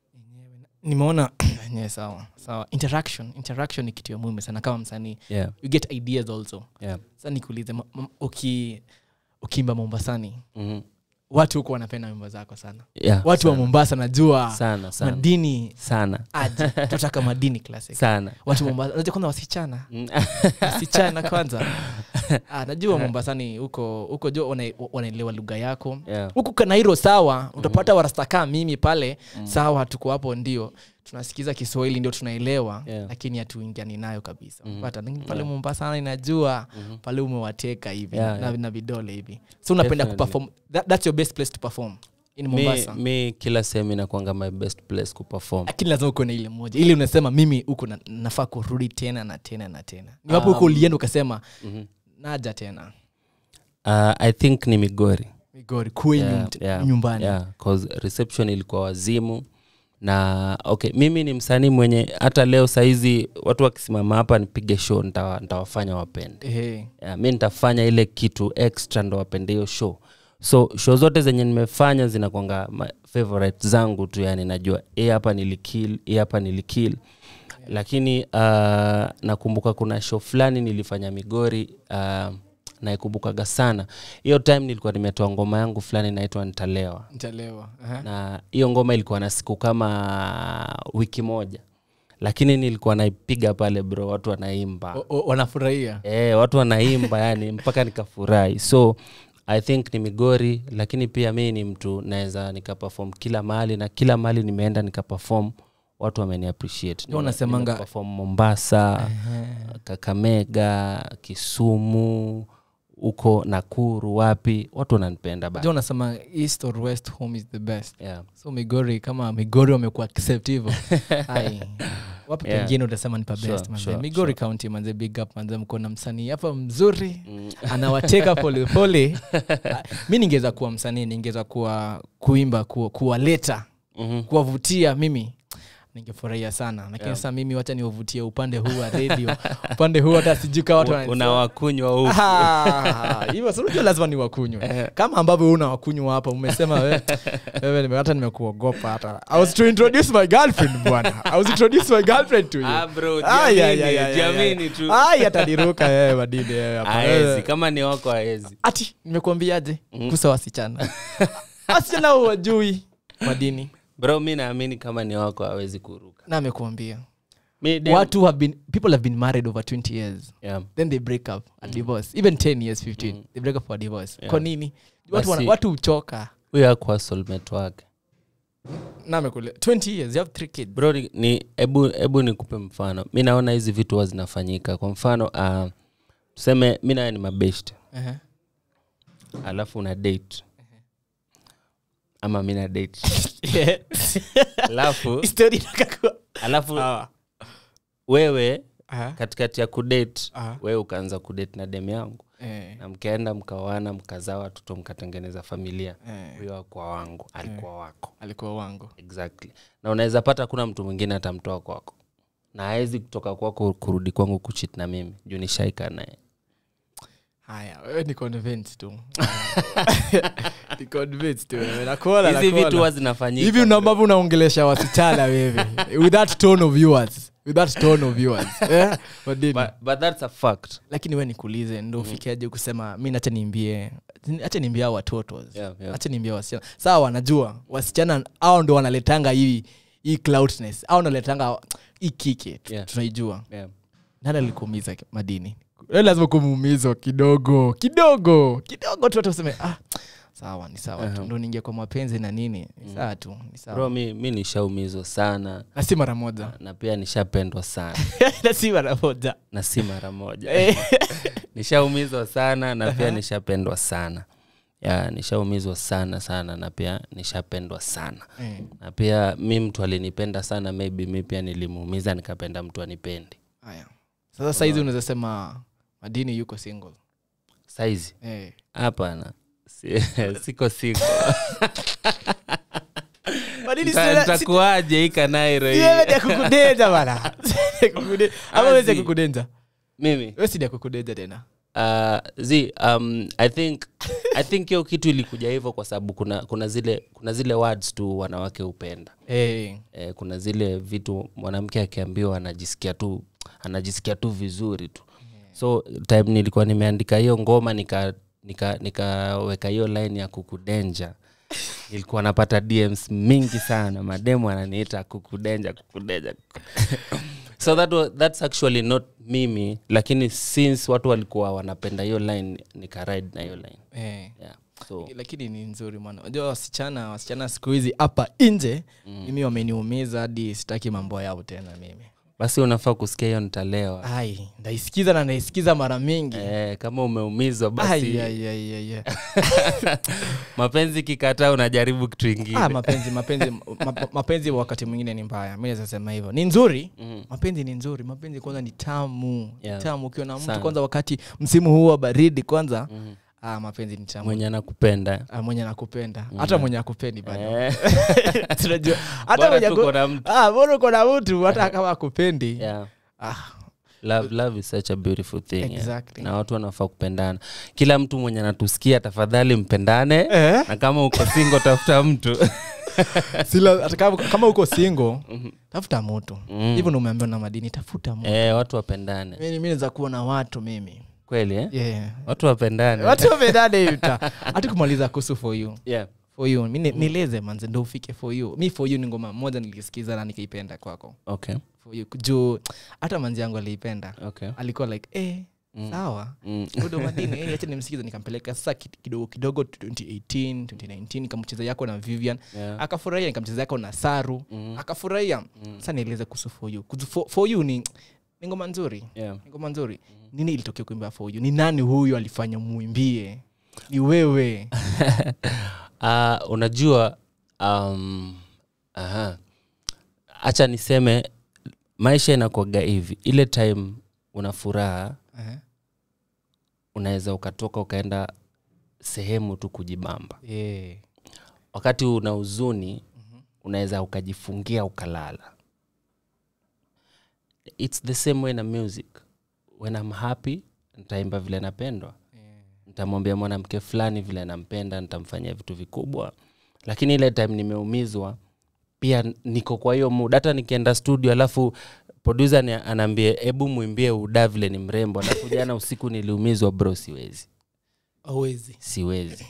nimeona yeah, sawa sawa interaction interaction ni kitu ya muhimu sana kama msanii yeah, you get ideas also yeah. sa nikuulize ma- ma- uki ukiimba mombasani mm watu huko wanapenda wimbo zako sana yeah, watu wa sana, mombasa najua sana sana madini sana aje tutaka madini classic sana watu wa mombasa unajua kwanza wasichana Mm. wasichana kwanza ah, najua mombasani huko huko jo wana- wanaelewa lugha yako yeah. huku kanairo sawa utapata warastakaa mimi pale sawa tuko hapo ndio tunasikiza kiswahili ndio tunaelewa Yeah. lakini hatuingiani nayo kabisa pata pale mombasa inajua pale umewateka hivi Yeah, na, yeah. na vidole hivi so unapenda Definitely. kuperform that, that's your best place to perform in mi, mombasa mi kila sehemu inakwanga my best place kuperform lakini lazima uko na ile moja ili unasema mimi huko na, nafaa kurudi tena na tena na tena ni wapo huko ulienda ukasema naja tena uh, i think ni migori migori kwenyu Yeah, mt- yeah, nyumbani yeah, 'cause reception ilikuwa wazimu na okay mimi ni msanii mwenye hata leo sahizi watu wakisimama hapa nipige show nitawa- nitawafanya wapende Ehe. yeah, mi nitafanya ile kitu extra ndo wapende hiyo show so show zote zenye nimefanya zinakwanga ma- favorite zangu tu yani najua hii hapa nilikil hii hapa nilikil lakini uh, nakumbuka kuna show fulani nilifanya migori uh, naikumbukaga sana hiyo time nilikuwa nimetoa ngoma yangu fulani inaitwa nitalewa nitalewa Aha. na hiyo ngoma ilikuwa na siku kama wiki moja lakini nilikuwa naipiga pale bro watu wanaimba O- o- wanafurahia e, watu wanaimba yani mpaka nikafurahi so i think ni migori lakini pia mi ni mtu naweza nikapefom kila mahali na kila mahali nimeenda nikapefom watu wameni appreciate Ndio wanasemanga- Nimeperform mombasa kakamega kisumu uko nakuru wapi watu wananipenda ba jo unasema east or west home is the best yeah. so migori kama migori wamekuwa accept hivo Ai, wapi Yeah. pengine utasema ni pa Sure, best manze sure, migori county manze big up manze mko na msanii hapa mzuri anawateka polepole Ah, mi ningeweza kuwa msanii ningeweza kuwa kuimba kuwa- kuwaleta Mhm. kuwavutia mimi ningefurahia sana lakini Yeah. sasa mimi wacha niwavutie upande huu wa redio upande huu hata sijui kaa watu wana- unawakunywa huku Ah, hivyo si unajua lazima ni wakunywa kama ambavyo una wakunywa hapa umesema we- wewe nime- hata nimekuogopa hata i was to introduce my girlfriend bwana i was to introduce my girlfriend to you Ah, bro, Ai, ai, jiamini, ai, ai, jiamini ai. tu. Ai, ataniruka yeye madini yeye hapa. aezi kama ni wako aezi ati nimekuambiaje kusa wasichana wasichana wajui madini bro mi naamini kama ni wako awezi kuruka na amekuambia mi dem- watu have been people have been married over 20 years yeah. then they break up and divorce even 10 years 15 they break up for divorce Yeah. kwa nini watu, wana, Basi- watu uchoka huyo akuwa soulmate wake na amekule 20 years you have three kids bro ni- ni hebu hebu nikupe mfano mi naona hizi vitu huwa zinafanyika kwa mfano uh, tuseme mi naye ni mabest uh-huh. alafu una date ama mi na date yeah. alafu story inakakuwa alafu Ah. wewe Aha. katikati ya kudate Aha. wewe ukaanza kudate na dem yangu Eh, na mkaenda mkawana mkazaa watoto mkatengeneza familia eh, huyo akuwa wangu alikuwa wako alikuwa wangu exactly na unaweza pata kuna mtu mwingine atamtoa kwako na hawezi kutoka kwako kurudi kwangu kuchit na mimi juu nishaika naye haya wewe ni convinced tu ni convinced tu wewe nakuona hizi vitu nakuona huwa zinafanyika hivi una ambavyo unaongelesha wasichana wewe with that tone of yours with that tone of yours eh Madini. but, but that's a fact lakini we nikuulize ndo ufikiaje kusema mi nacha niimbie acha niimbie hao watoto Yeah, yeah. acha niimbie wasichana sawa wanajua wasichana au ndo wanaletanga hii hii cloudness au naletanga hii kike tu- Yeah. tunaijua yeah. nani alikuumiza madini We lazima kumuumizwa kidogo kidogo kidogo tu hata useme ah, sawa ni sawa tu ndo niingia kwa mapenzi na nini ni sawa tu ni bro sawa mi, mi nishaumizwa sana na si mara moja na pia nishapendwa sana na si mara moja na si mara moja Eh. nishaumizwa sana na pia nishapendwa sana ya nishaumizwa sana sana na pia nishapendwa sana Eh. na pia mi mtu alinipenda sana maybe mi pia nilimuumiza nikapenda mtu anipendi haya sasa saizi unaweza sema madini yuko single saizi eh. hapana Si- siko siko madini Nita- nitakuwaje hii kanairo hii kukudenja bana ama wezi Azi. kukudenja mimi wesidi akukudenja tena uh, zi um, i think i think hiyo kitu ilikuja hivyo kwa sababu kuna kuna zile kuna zile words tu wanawake hupenda Eh, eh, kuna zile vitu mwanamke akiambiwa anajisikia tu anajisikia tu vizuri tu so time nilikuwa nimeandika hiyo ngoma nika nikaweka nika nikaweka hiyo line ya kukudenja nilikuwa napata dms mingi sana mademu ananiita kukudenja kukudenja so that was, that's actually not mimi lakini since watu walikuwa wanapenda hiyo line nikaride na hiyo line eh. yeah. so lakini ni nzuri mwana unajua wasichana wasichana siku hizi hapa nje mimi wameniumiza hadi sitaki mambo yao tena mimi basi unafaa kusikia hiyo nitalewa ai ndaisikiza na naisikiza mara mingi eh, kama umeumizwa Ai, basi ai, ai, ai, ai. mapenzi kikataa unajaribu kitu ingine Ah, mapenzi mapenzi ma, mapenzi wakati mwingine ni mbaya mi naweza sema hivyo ni nzuri mapenzi ni nzuri mapenzi kwanza ni tamu Yeah. ni tamu ukiwa na mtu Sana. kwanza wakati msimu huu wa baridi kwanza ah, mapenzi ni tamu mwenye anakupenda Ah, mwenye nakupenda hata mwenye akupendi bado Eh, tunajua hata bora mwenye tu aku- uko na mtu. Ah, bora uko na mtu hata kama akupendi yeah. ah, love, love is such a beautiful thing yeah. Exactly. na watu wanafaa kupendana kila mtu mwenye anatusikia tafadhali mpendane Eh? na kama uko singo tafuta mtu Sila- hata kama, kama uko singo tafuta mtu hivyo ndo umeambiwa na madini tafuta mtu eh, watu wapendane mimi mi naweza kuwa na watu mimi kweli eh? yeah. watu wapendane watu wamedane yuta hati kumaliza kuhusu for you yeah. for you mi ni- nileze manze ndo ufike for you mi for you ni ngoma moja nilisikiza na nikaipenda kwako okay. for you juu hata manzi yangu aliipenda Okay. alikuwa like eh, sawa Mm. udo madini eh, acha nimsikize nikampeleka sasa ki- kidogo kidogo 2018 2019 nikamcheza yako na vivian Yeah. akafurahia nikamcheza yako na saru akafurahia sasa nieleze kuhusu for you Kuhusu for, for you ni ni ngoma nzuri yeah. ni ngoma nzuri nini ilitokea kuimba for you ni nani huyu alifanya muimbie ni wewe uh, unajua um, aha. acha niseme maisha inakwaga hivi ile time una furaha Eh, unaweza ukatoka ukaenda sehemu tu kujibamba yeah. wakati una huzuni unaweza ukajifungia ukalala its the same way na music when I'm happy nitaimba vile napendwa nitamwambia mwanamke fulani vile nampenda nitamfanyia vitu vikubwa lakini ile time nimeumizwa pia niko kwa hiyo mood hata nikienda studio alafu producer ni anaambie hebu mwimbie uda vile ni mrembo alafu jana usiku niliumizwa bro siwezi awezi siwezi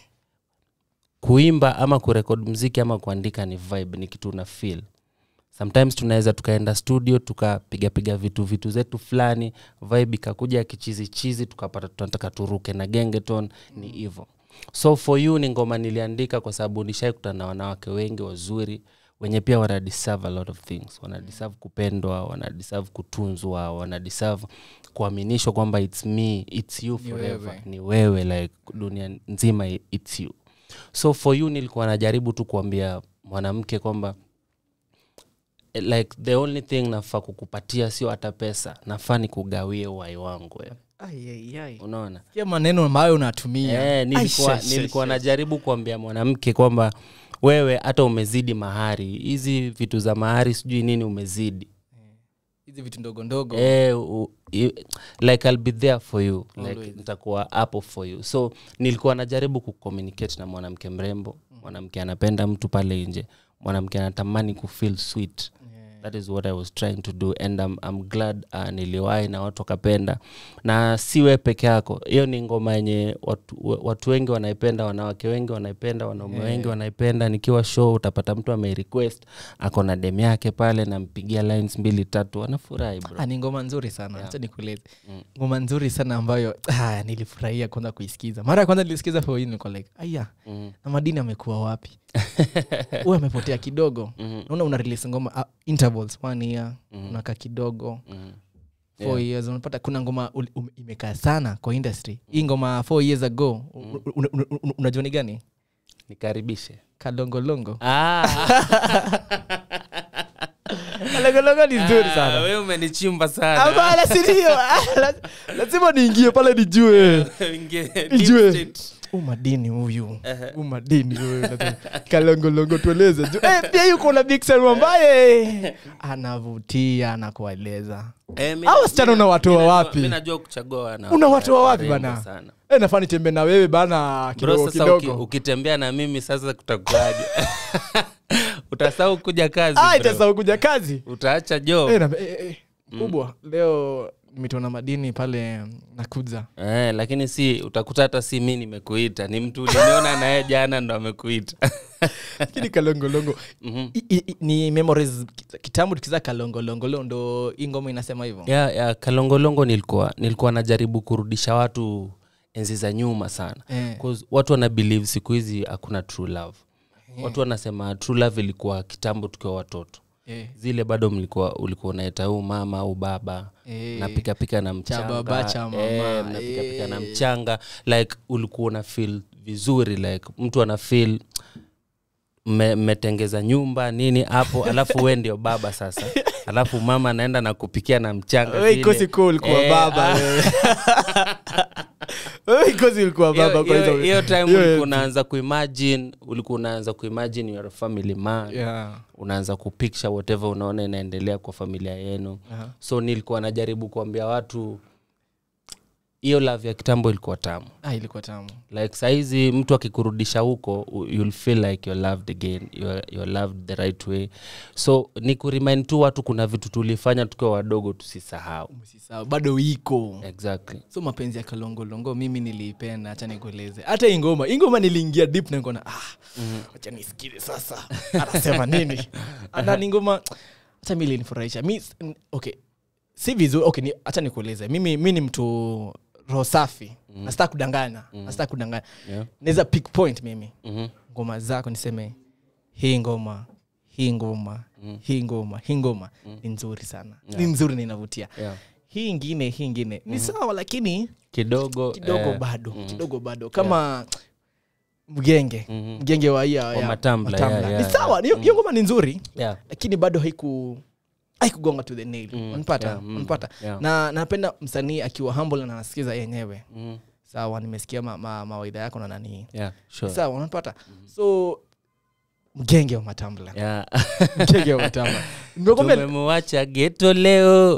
kuimba ama kurekod mziki ama kuandika ni vibe ni kitu una feel sometimes tunaweza tukaenda studio tukapigapiga vitu vitu zetu fulani vibe ikakuja kichizi chizi tukapata tunataka turuke na gengeton ni hivo so for you ni ngoma niliandika kwa sababu nishaikutana na wanawake wengi wazuri wenye pia wana deserve a lot of things wana deserve kupendwa wana deserve kutunzwa wana deserve kuaminishwa kwamba its me its you Ni forever wewe. ni wewe like dunia nzima i- its you so for you nilikuwa najaribu tu kuambia mwanamke kwamba eh, like the only thing nafaa kukupatia sio hata pesa nafaa ni kugawie uhai wangu wewe unaona kia maneno ambayo unatumia Eh, nilikuwa, Ai, she- nilikuwa she- najaribu kuambia mwanamke kwamba wewe hata umezidi mahari hizi vitu za mahari sijui nini umezidi hizi vitu ndogo ndogo eh, u, i, like I'll be there for you like Always. nitakuwa hapo for you so nilikuwa najaribu kucommunicate na mwanamke mrembo mwanamke anapenda mtu pale nje mwanamke anatamani kufeel sweet that is what i was trying to do and i'm, I'm glad uh, niliwahi na watu wakapenda na si we peke yako hiyo ni ngoma yenye watu, watu wengi wanaipenda wanawake wengi wanaipenda wanaume wengi wanaipenda nikiwa show utapata mtu amerequest ako na dem yake pale nampigia lines mbili tatu anafurahi bro Ah, ni ngoma nzuri sana hacha nikueleze ngoma nzuri sana ambayo ah, nilifurahia kwanza kuisikiza mara ya kwanza nilisikiza for you niko like aya Mhm. na madini amekuwa wapi huyu amepotea kidogo naona una release ngoma uh, intervals one year unakaa kidogo Mhm. four years unapata kuna ngoma ul- um- imekaa sana kwa industry hii ngoma four years ago u- u- u- u- unajua ni gani nikaribishe kalongolongo ah. kalongolongo ni nzuri sana we umenichimba sana Hapana, si ndio? Ah, la- lazima niingie pale nijue nijue u madini huyu u madini huyu Lazima- kalongolongo tueleze Ju- eh, pia yuko na biksen ambaye anavutia anakueleza Hao wasichana unawatoa wapi? mi najua kuchagua wana- unawatoa wapi warembo bana sana. Eh, nafaa nitembe na wewe bana Bro, kidogo sasa uki, kidogo ukitembea na mimi sasa kutakuaje utasahau kuja kazi Ah, bro. itasahau kuja kazi utaacha job Eh, na- eh, eh, kubwa leo nimetona madini pale nakuza eh, lakini si utakuta hata si mi nimekuita ni mtu uliniona naye jana ndo amekuita lakini kalongolongo Mhm. I- i- i- ni memories kitambo tukiza kalongolongolo ndo hii ngoma inasema hivyo ya, ya kalongolongo nilikuwa nilikuwa najaribu kurudisha watu enzi za nyuma sana Eh. 'Cause watu wana believe siku hizi hakuna true love watu wanasema true love ilikuwa kitambo tukiwa watoto Eh. zile bado mlikuwa ulikuwa unaeta huu mama au baba Eh. napikapika na mchanga baba, cha mama. eh, mnapikapika na Eh. mchanga like ulikuwa una feel vizuri like mtu ana feel mme- mmetengeza nyumba nini hapo alafu we ndio baba sasa alafu mama anaenda na kupikia na mchanga wewe vile. ikosi kuwa ulikuwa Eh, baba ah, wewe. wewe ikosi ulikuwa hiyo- baba kwa hiyo- hizo- hiyo time hiyo- ulikuwa unaanza kuimagine ulikuwa unaanza kuimagine you're a family man Yeah. unaanza kupicture whatever unaona inaendelea kwa familia yenu Aha. so nilikuwa najaribu kuambia watu hiyo love ya kitambo ilikuwa tamu Ah, ilikuwa tamu like sahizi mtu akikurudisha huko u- you'll feel like you're loved again you're, you're loved the right way so ni kuremind tu watu kuna vitu tulifanya tukiwa wadogo tusisahau Usisahau, bado iko exactly so mapenzi ya kalongolongo mimi niliipenda hacha nikueleze hata hii ngoma hii ngoma niliingia deep na nikona ah, wacha nisikize sasa anasema nini ana ni ngoma hata mi linifurahisha mi n- okay si vizuri okay ni, hacha nikueleze mimi mi ni mtu roho safi mm. nasitaka kudanganya mm. nasitaka kudanganya yeah. naweza pick point mimi mm-hmm. ngoma zako niseme hii ngoma hii ngoma hii ngoma hii ngoma ni nzuri sana ni nzuri na inavutia yeah. hii ingine hii ingine ni sawa lakini kidogo kidogo eh, bado kidogo bado kama mgenge Mhm. mgenge wa iya Wa Matambla, Matambla. yeah, ni yeah, sawa hiyo hiyo ngoma ni nzuri yeah. lakini bado haiku haikugonga to the nail Mm, unapata yeah, mm, unapata yeah. na napenda msanii akiwa humble na anasikiza yenyewe Mhm. sawa nimesikia ma, ma, mawaidha yako na nani yeah, sure. sawa unapata so mgenge wa matambla yeah. mgenge wa matambla nimekwambia tumemwacha geto leo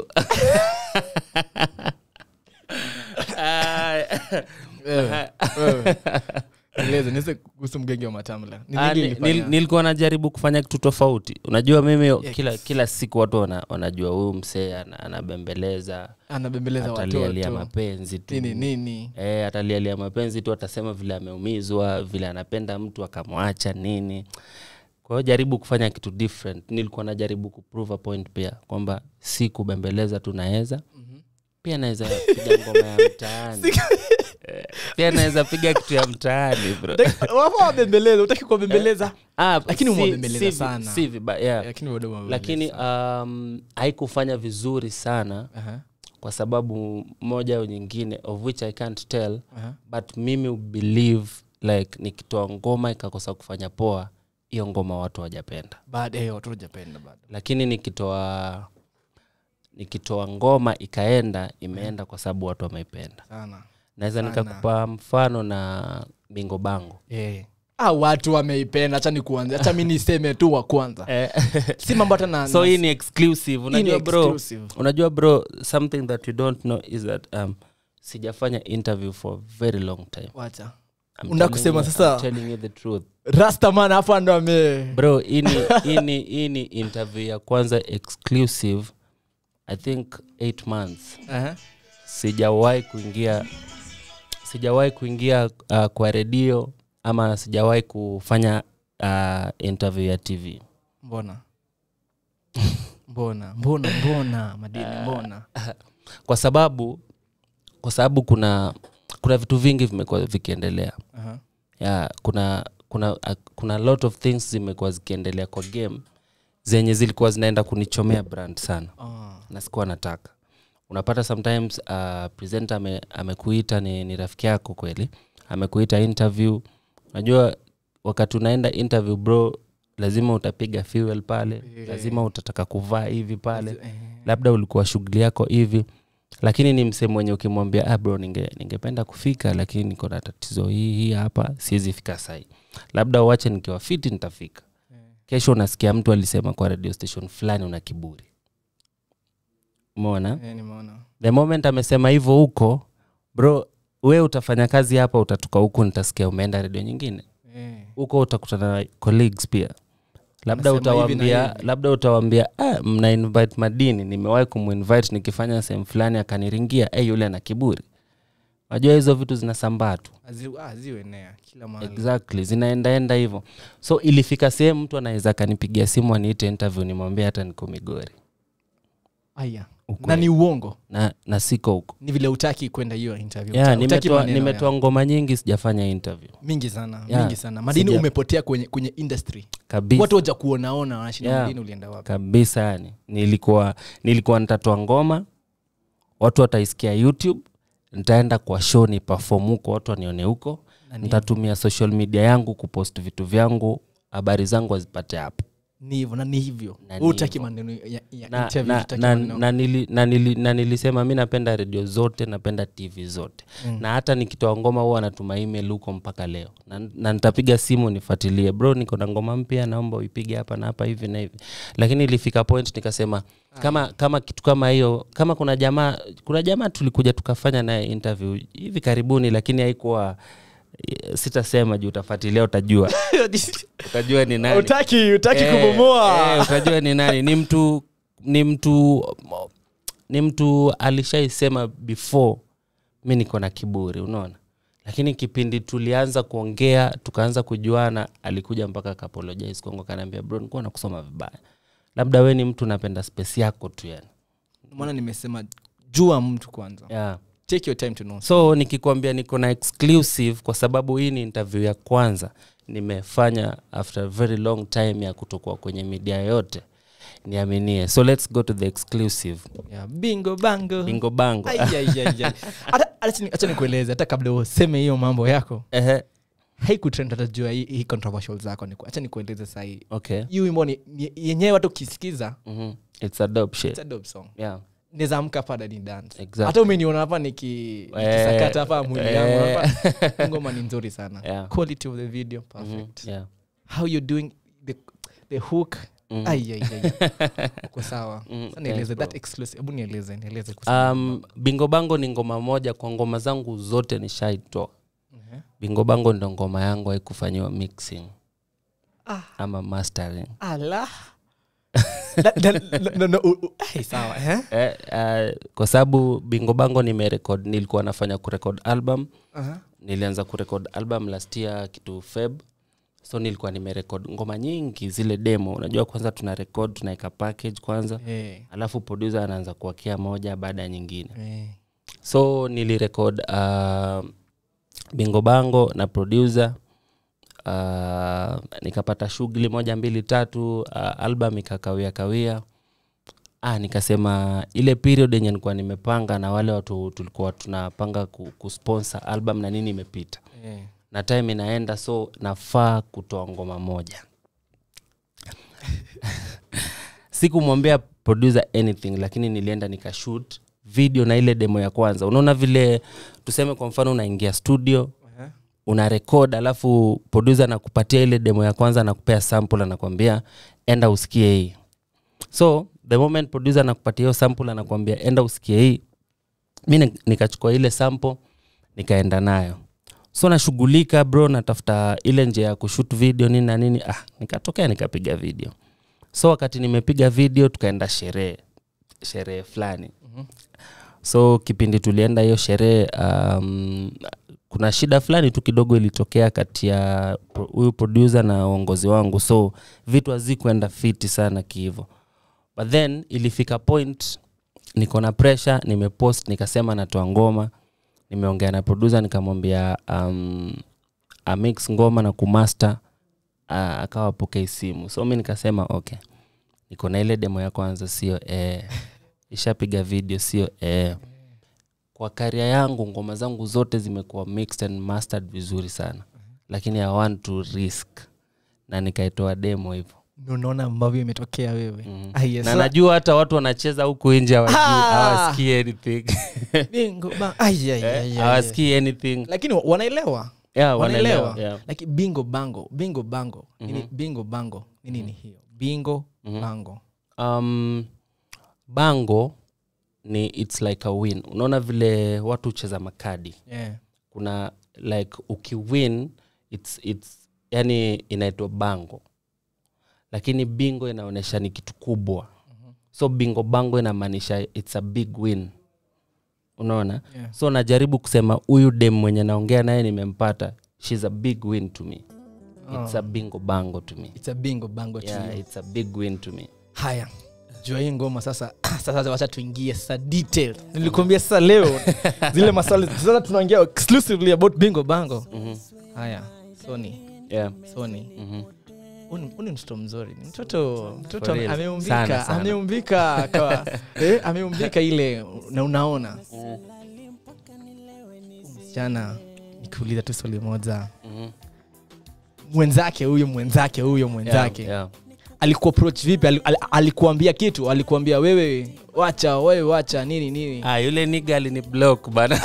Ah, wewe, wewe. Eleza, nieleze kuhusu mgenge wa matambla Ni Ah, nini ni- ilifanya? nil- nilikuwa najaribu kufanya kitu tofauti unajua mimi kila, kila siku watu wana, wanajua huyu msee ana- anabembeleza anabembeleza atalialia watoto mapenzi tu nini nini e, atalialia mapenzi tu atasema vile ameumizwa vile anapenda mtu akamwacha nini kwa hiyo jaribu kufanya kitu different nilikuwa najaribu kuprove a point pia kwamba si kubembeleza tu naweza pia naweza piga ngoma ya mtaani Eh, pia naweza piga kitu ya mtaani bro wapo wabembeleza utaki kuwabembeleza Ah, Lakini si- umewabembeleza si vi- sana. si vibaya, yeah. lakini bado wabembeleza. lakini um, haikufanya vizuri sana Aha, kwa sababu moja au nyingine of which i can't tell aha. but mimi believe like nikitoa ngoma ikakosa kufanya poa hiyo ngoma watu wajapenda baada ya watu hujapenda bado lakini nikitoa nikitoa ngoma ikaenda imeenda kwa sababu watu wameipenda sana naweza Sana. nikakupa mfano na bingo bango yeah. ah, watu wameipenda hacha ni kuanza hacha mi niseme tu wa kwanza si mambo hata na so na- hii ni exclusive unajua bro exclusive. unajua bro something that you don't know is that um, sijafanya interview for a very long time wacha I'm Unataka telling kusema you- sasa- I'm telling you the truth rastaman hapo ndo ame bro hii ni- hii ni- hii ni interview ya kwanza exclusive i think eight months Aha. sijawahi kuingia sijawahi kuingia uh, kwa redio ama sijawahi kufanya uh, interview ya tv mbona mbona mbona mbona madini mbona kwa sababu kwa sababu kuna kuna vitu vingi vimekuwa vikiendelea Aha. ya kuna kuna uh, kuna lot of things zimekuwa zikiendelea kwa game zenye zilikuwa zinaenda kunichomea brand sana Ah. na sikuwa nataka unapata sometimes uh, presenter ame, amekuita ni, ni rafiki yako kweli amekuita interview unajua wakati unaenda interview bro lazima utapiga fuel pale lazima utataka kuvaa hivi pale Eh. labda ulikuwa shughuli yako hivi lakini ni msehemu mwenye ukimwambia ah bro ninge, ningependa kufika lakini niko na tatizo hii hii hapa siwezi fika sai labda uache nikiwa fiti nitafika kesho unasikia mtu alisema kwa radio station fulani una kiburi umeona Eh, nimeona the moment amesema hivyo huko bro we utafanya kazi hapa utatoka huku nitasikia umeenda redio nyingine Eh. huko utakutana na colleagues pia labda Anasema hivi na utawambia hivi. labda utawambia ah, mna invite madini nimewahi kuminvite nikifanya sehemu fulani akaniringia hey, yule ana kiburi najua hizo vitu zinasambaa tu Azi- ah, ziwenea kila mahali exactly zinaendaenda hivyo so ilifika sehemu mtu anaweza akanipigia simu aniite interview nimwambia hata niko migori aya Ukweli. na ni uongo na, na siko huko ni vile utaki kwenda hiyo interview yeah, Uta- utaki nimetoa, maneno nimetoa ngoma nyingi sijafanya interview ya- mingi sana Yeah. mingi sana madini Sija- umepotea kwenye kwenye industry kabisa watu waja kuonaona wanashinda Yeah. madini ulienda wapi kabisa yani nilikuwa nilikuwa nitatoa ngoma watu wataisikia youtube nitaenda kwa show ni perform huko watu wanione huko nitatumia social media yangu kupost vitu vyangu habari zangu wazipate hapo ni hivyo na ni hivyo Na ni utaki hivyo. maneno ya, ya na, interview, na, hutaki na, maneno. na, nili, na, nili, na nilisema mi napenda redio zote napenda tv zote mm. na hata nikitoa ngoma huwa natuma email huko mpaka leo na, na nitapiga simu nifuatilie bro niko na ngoma mpya naomba uipige hapa na hapa hivi na hivi lakini ilifika point nikasema kama kama kitu kama hiyo kama kuna jamaa kuna jamaa tulikuja tukafanya naye interview hivi karibuni lakini haikuwa sitasema juu utafuatilia utajua utajua ni nani utaki utaki Eh, kubomoa eh, utajua ni nani ni mtu ni mtu ni mtu alishaisema before mi niko na kiburi unaona lakini kipindi tulianza kuongea tukaanza kujuana alikuja mpaka akapologize kwangu akaniambia bro nikuwa nakusoma vibaya labda we ni mtu napenda space yako tu yani maana nimesema jua mtu kwanza yeah. take your time to know so nikikwambia niko na exclusive kwa sababu hii ni interview ya kwanza nimefanya after a very long time ya kutokuwa kwenye media yote niaminie so let's go to the exclusive yeah. bingo bango bingo bango Ai, ai, ai, ai. Hata- acha ni- acha nikueleze hata kabla useme hiyo mambo yako Ehe, haikutrend hata jua hii hii controversial zako Niku- acha nikueleze sahii okay hii wimbo ni ni- yenyewe watu ukisikiza Mhm. it's a dope shit it's a dope song yeah naweza amka hapa dani dance Exactly. hata umeniona hapa niki- nikisakata hapa mwili yangu eh. hapa Hii ngoma ni nzuri sana Yeah. quality of the video Mhm. perfect yeah how you doing the, the hook Mhm. ai ai ai uko sawa Mm, Sasa nieleze thanks, that bro. exclusive hebu nieleze nieleze kuhusu um, bingo bango ni ngoma moja kwa ngoma zangu zote nishaitoa Mhm. bingo bango ndo ngoma yangu haikufanyiwa mixing Ah. ama mastering ala Na- na- na- na- na- u- u- ai, sawa eh? eh, uh, kwa sababu bingo bango nimerekod nilikuwa nafanya kurekod album Aha. nilianza kurekod album last year kitu feb so nilikuwa nimerekod ngoma nyingi zile demo unajua kwanza tuna rekod tunaweka package kwanza Eh, alafu producer anaanza kuwakia moja baada ya nyingine eh. so nilirekod uh, bingo bango na producer uh, nikapata shughuli moja mbili tatu uh, album ikakawia kawia ah, nikasema ile period yenye nilikuwa nimepanga na wale watu tulikuwa tunapanga ku- kusponsor album na nini imepita Eh. na time inaenda so nafaa kutoa ngoma moja sikumwambia producer anything lakini nilienda nikashoot video na ile demo ya kwanza unaona vile tuseme kwa mfano unaingia studio Aha. una record alafu producer anakupatia ile demo ya kwanza anakupea sample anakwambia enda usikie hii so the moment producer anakupatia hiyo sample anakwambia enda usikie hii mi ni- nikachukua ile sample nikaenda nayo so nashughulika bro natafuta ile njia ya kushut video nini na nini ah, nikatokea nikapiga video so wakati nimepiga video tukaenda sherehe sherehe fulani so kipindi tulienda hiyo sherehe um, kuna shida fulani tu kidogo ilitokea kati ya pro- huyu producer na uongozi wangu so vitu hazikwenda fiti sana kihivo but then ilifika point niko na pressure nimepost nikasema natoa ngoma nimeongea na producer nikamwambia um, amix ngoma na kumaster uh, akawa pokei simu so mi nikasema okay niko na ile demo ya kwanza sio eh. ishapiga video sio eh. kwa karia yangu ngoma zangu zote zimekuwa mixed and mastered vizuri sana lakini i want to risk na nikaitoa demo hivyo Ndio unaona ambavyo imetokea wewe mm. Ah, yes. na So- najua hata watu wanacheza huku nje hawajui- Ah! hawasikii anything bingo ba- ai, ai, ai, ai, ai. hawasikii anything lakini wa- wanaelewa yeah, wanaelewa wanaelewa yeah. like bingo bango bingo bango nini bingo bango ni nini hiyo bingo bango um, bango ni its like a win unaona vile watu hucheza makadi yeah. kuna like ukiwin it's, it's, yani inaitwa bango lakini bingo inaonyesha ni kitu kubwa so bingo bango inamaanisha its a big win unaona Yeah. so najaribu kusema huyu dem mwenye naongea naye nimempata shes a big win to me it's a bingo bango to me it's a bingo bango to yeah, you. it's a big win to me haya jua hii ngoma sasa sasa wacha tuingie sasa detail nilikuambia sasa leo zile maswali sasa tunaongea exclusively about bingo bango haya sony yeah. sony mm-hmm. Huyu ni- huyu ni mtoto mzuri ni mtoto mtoto For real. ameumbika Sana, sana. ameumbika kwa eh, ameumbika ile na unaona msichana nikiuliza tu swali moja Mhm. mwenzake huyo mwenzake huyo mwenzake yeah, yeah. alikuapproach vipi Ali- ali- alikuambia kitu alikuambia wewe wacha wewe wacha nini nini Ah, yule niga alini block bana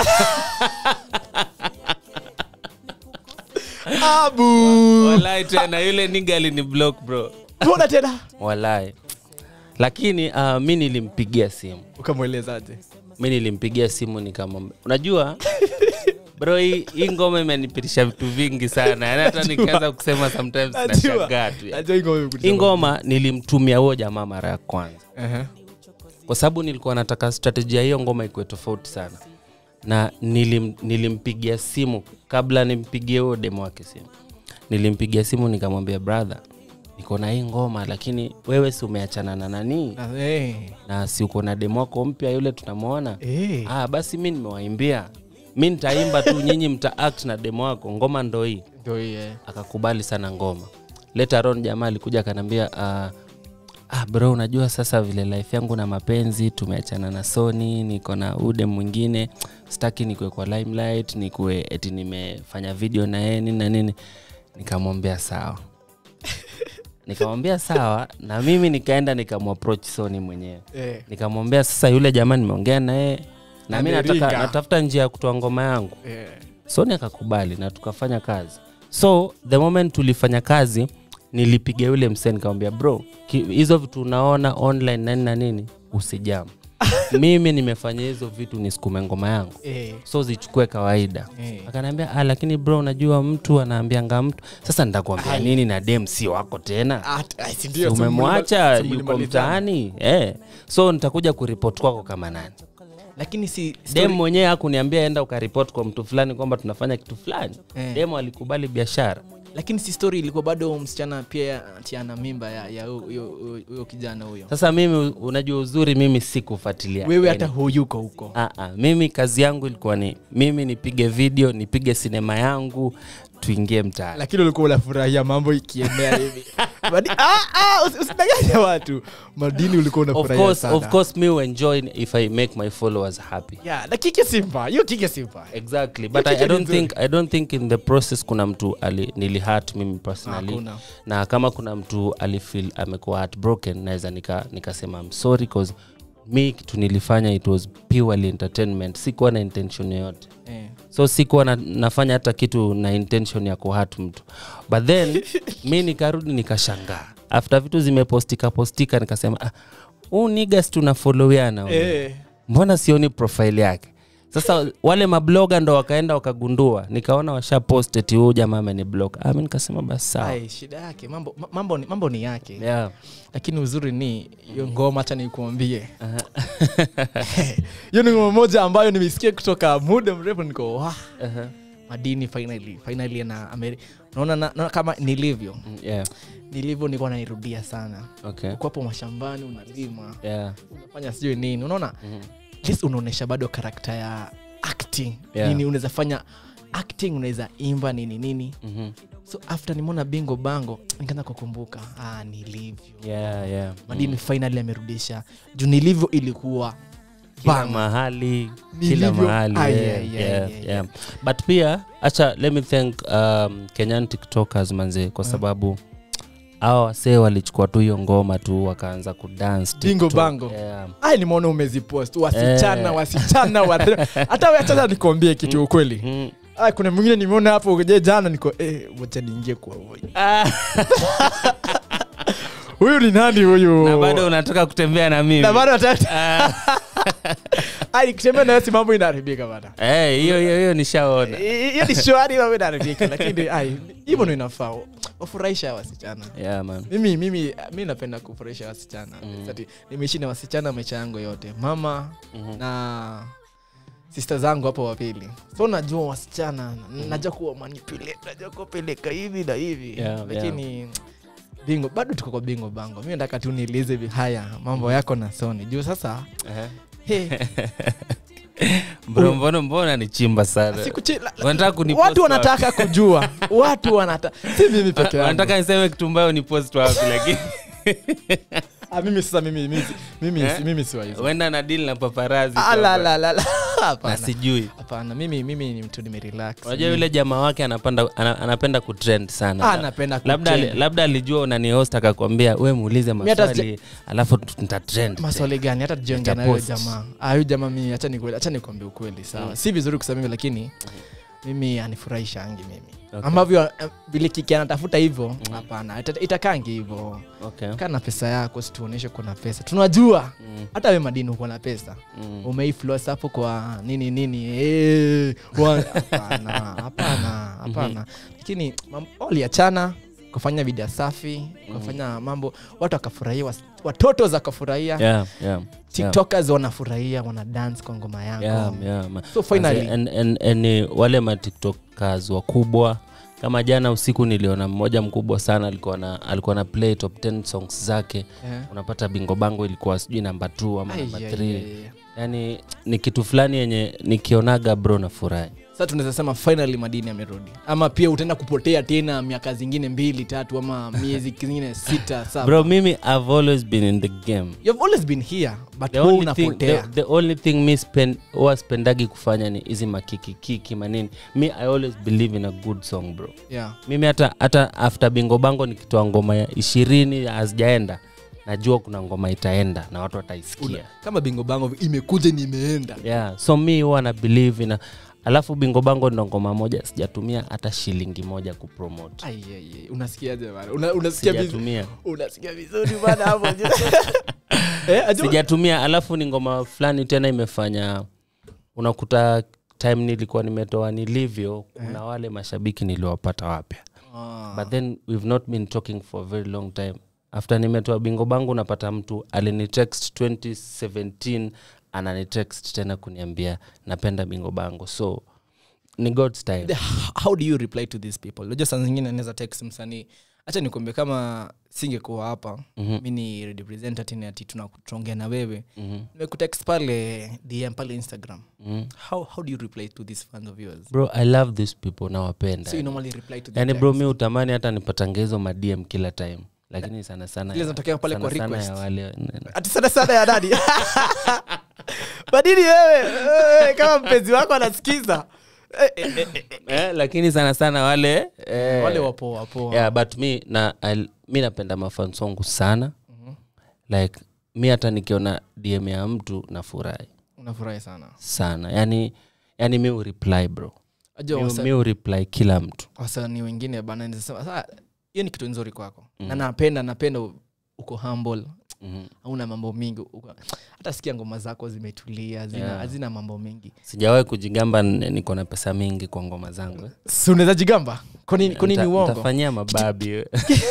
abu walai tena yule niga alini block bro mbona tena walai lakini uh, mi nilimpigia simu ukamwelezaje mi nilimpigia simu nikamwambia unajua bro hii hii ngoma imenipitisha vitu vingi sana yani hata nikianza kusema sometimes nashangaa tu yani. hii ngoma nilimtumia huo jamaa mara ya kwanza kwa sababu nilikuwa nataka strategia hiyo ngoma ikuwe tofauti sana na nilim, nilimpigia simu kabla nimpigie huo demo wake simu nilimpigia simu nikamwambia brother niko na hii ngoma lakini wewe si umeachana na nanii na si uko na demo wako mpya yule tunamwona ah, basi mi nimewaimbia mi nitaimba tu nyinyi mta act na demo wako ngoma ndo hii akakubali sana ngoma later on jamaa alikuja akaniambia uh, ah, bro unajua sasa vile life yangu na mapenzi tumeachana na sony niko na ude mwingine sitaki nikuwe kwa limelight nikuwe eti nimefanya video na yeye nini na nini nikamwambia sawa nikamwambia sawa na mimi nikaenda nikamapproach sony mwenyewe Eh, nikamwambia sasa yule jamaa nimeongea na yeye na mi nataka Amerika. natafuta njia ya kutoa ngoma yangu eh. soni akakubali na tukafanya kazi so the moment tulifanya kazi nilipiga yule msee nikamwambia bro ki- hizo vitu unaona online nani na nini usijam mimi nimefanya hizo vitu nisukume ngoma yangu Eh, so zichukue kawaida eh. akaniambia ah, lakini bro unajua mtu anaambianga mtu sasa nitakwambia nini na dem si wako tena Ah, t- ah, si Si ndio, si umemwacha mlima- si yuko mlimalizana. mtaani eh. so nitakuja kuripot kwako kama nani lakini si dem story- mwenyewe hakuniambia enda ukaripot kwa mtu fulani kwamba tunafanya kitu fulani Eh. dem alikubali biashara lakini si story ilikuwa bado msichana pia ati ana mimba ya ya hu- huyo huyo kijana huyo sasa mimi unajua uzuri mimi sikufuatilia wewe Yani, hata huyuko huko ah, ah, mimi kazi yangu ilikuwa ni mimi nipige video nipige sinema yangu tuingie mtaani lakini ulikuwa unafurahia mambo ikiendea hivi Madi- ah, ah, usi- usidanganye watu madini ulikuwa of unafurahia course, sana of course me will enjoy if i make my followers happy yeah, na kike simpa hiyo kike simpa exactly but Hiyo I, I kitu don't ni nzuri. think i don't think in the process kuna mtu ali, nilihat mimi personally Hakuna. na kama kuna mtu alifeel amekuwa heartbroken naweza nika- nikasema I'm sorry cause mi kitu nilifanya it was purely entertainment sikuwa na intention yoyote eh. so sikuwa na, nafanya hata kitu na intention ya kuhat mtu but then mi nikarudi nikashangaa after vitu zimepostika postika nikasema ah, huu nigas tunafolowiana huyu Eh. mbona sioni profile yake sasa wale mabloga ndo wakaenda wakagundua nikaona washapost eti huu jamaa ameniblog ah, mi nikasema basi sawa Ai, shida yake mambo, ma- mambo, ni, mambo ni yake yeah. lakini uzuri ni hiyo ngoma hacha nikuambie hiyo ni ngoma moja ambayo nimesikia kutoka muda mrefu niko wa uh-huh. madini finally finally na Ameri naona na, naona kama nilivyo Mm, yeah. nilivyo nilikuwa nairudia sana okay. uko hapo mashambani unalima yeah. unafanya sijui nini unaona Mhm. at least unaonyesha bado karakta ya acting Yeah. nini unaweza fanya acting unaweza imba nini nini Mhm. so after nimeona bingo bango nikaanza kukumbuka ah, nilivyo yeah, yeah. madini finally amerudisha juu nilivyo ilikuwa kila bang. mahali Nilivyo- kila mahali Ai, yeah, ai, ai, yeah, ai, yeah. but pia acha let me thank um, kenyan tiktokers manze kwa sababu awa wasee walichukua tu hiyo ngoma tu wakaanza kudance Bingo TikTok. bango. yeah. ai nimeona umezipost wasichana Eh. wasichana wa hata wachacha nikuambie kitu ukweli mm. ah, kuna mwingine nimeona hapo je jana niko eh, wacha niingie kwa huyu huyu ni nani huyu na bado unataka kutembea na mimi na bado watatu Ah, ai nikisema nayo si mambo inaharibika bana eh, hiyo hiyo hiyo nishaona hiyo ni shwari mambo inaharibika lakini ai hivyo ndo inafaa wafurahisha wasichana yeah, man. mimi mimi mi napenda kufurahisha wasichana mm. nimeishi na wasichana maisha yangu yote mama Mhm. na sista zangu hapo wapili so najua wasichana najua kuwa manipulate najua kuwapeleka hivi na hivi Yeah, lakini bingo bado tuko kwa bingo bango mi nataka tu nieleze vi- haya mambo yako na soni juu sasa Ehe. hey, bro mbona mbona ni chimba sana sikuchi- la- la- Wanataka kunipost watu wapi? wanataka kujua watu wanataka si mimi peke yangu wanataka niseme kitu mbayo ni post wapi lakini ah, mimi sasa mimi mimi mimi, Eh? mimi siwa hizo uenda na deal na paparazi Ah, la, la, la, la. na Hapana. sijui hapana mimi mimi ni mtu nimerelax unajua yule jamaa wake anapanda, ana, anapenda kutrend sana Ah, napenda labda, ali- kutrend. labda alijua unanihost akakwambia we muulize Mi hata maswali alafu ntatrend maswali gani hata tujiongea na huyo Nitapost. jamaa Ah, huyu jamaa mimi hacha nikweli hacha nikwambia ukweli sawa si vizuri kusema hivyo lakini mimi anifurahisha angi mimi Okay. ambavyo eh, vile kiki anatafuta hivyo hapana ita- itakangi hivyo okay. kaa na pesa yako situonyeshe kuna pesa tunajua Mm. hata we madini uko na pesa Mm. umeiflos hapo kwa nini nini eh, wa- hapana hapana hapana lakini mam- waliachana kufanya vidia safi kufanya mambo watu wakafurahia was- watoto zakafurahia Yeah, yeah, tiktokers wanafurahia wana dance kwa ngoma yako yeah, yeah, ma- so finally and, and, and, ni wale matiktokers wakubwa kama jana usiku niliona mmoja mkubwa sana alikuwa na alikuwa na play top 10 songs zake yeah. unapata bingo bango ilikuwa sijui namba 2 ama Ai, namba ai, 3 ai, ai. yani ni kitu fulani yenye nikionaga bro na furahi sasa tunaweza sema finally madini amerudi ama pia utaenda kupotea tena miaka zingine mbili tatu ama miezi zingine sita saba bro mimi i've always been in the game you've always been here but the wewe only, thing, the, unapotea the only thing mi spend, huwa spendagi kufanya ni hizi makikikiki manini mi i always believe in a good song bro yeah mimi hata hata after bingo bango nikitoa ngoma ya ishirini hazijaenda najua kuna ngoma itaenda na watu wataisikia Una, kama bingo bango imekuja ni imeenda yeah so mi huwa na believe ina alafu bingo bango ndo ngoma moja sijatumia hata shilingi moja kupromote Ai, ai, ai, unasikiaje bana Una- unasikia vizuri sijatumia unasikia vizuri bana hapo eh, ajua- sijatumia alafu ni ngoma fulani tena imefanya unakuta time nilikuwa nimetoa nilivyo kuna wale mashabiki niliwapata wapya Ah, but then we've not been talking for a very long time after nimetoa bingo bangu unapata mtu alinitext 2017 ananitext tena kuniambia napenda bingo bango so ni god's time the- how do you reply to these people unajua saa zingine naweza text msanii hacha nikuambia kama singekuwa hapa Mhm. mi ni representative ati tuna- tunaongea na wewe Mhm. nimekutext pale dm pale instagram Mhm. how, how do you reply to these fans of yours bro i love these people nawapenda so you normally reply to them yani bro mi utamani hata nipatange hizo madm kila time lakini sana sana Zile ya- zinatokea pale kwa sana sana request. ya wale ati sana sana ya nani badini wewe wewe, kama mpenzi wako anasikiza Eh, eh, eh, eh, eh, lakini sana sana wale eh, wale wapo wapo yeah, but mi na I'll- mi napenda mafans wangu sana like mi hata nikiona dm ya mtu nafurahi unafurahi sana sana yani yani mi ureply bro ajua mi, wasa- mi ureply kila mtu wasanii wengine bana naweza sema, "Sasa, hiyo ni kitu nzuri kwako na napenda napenda u- uko humble mm-hmm. hauna mambo mingi uko- hata sikia ngoma zako zimetulia hazina Yeah. hazina mambo mengi sijawahi kujigamba n- niko na pesa mingi kwa ngoma zangu eh. si unaweza jigamba kwanini kwanini Nita- uongo nitafanyia mababi eh.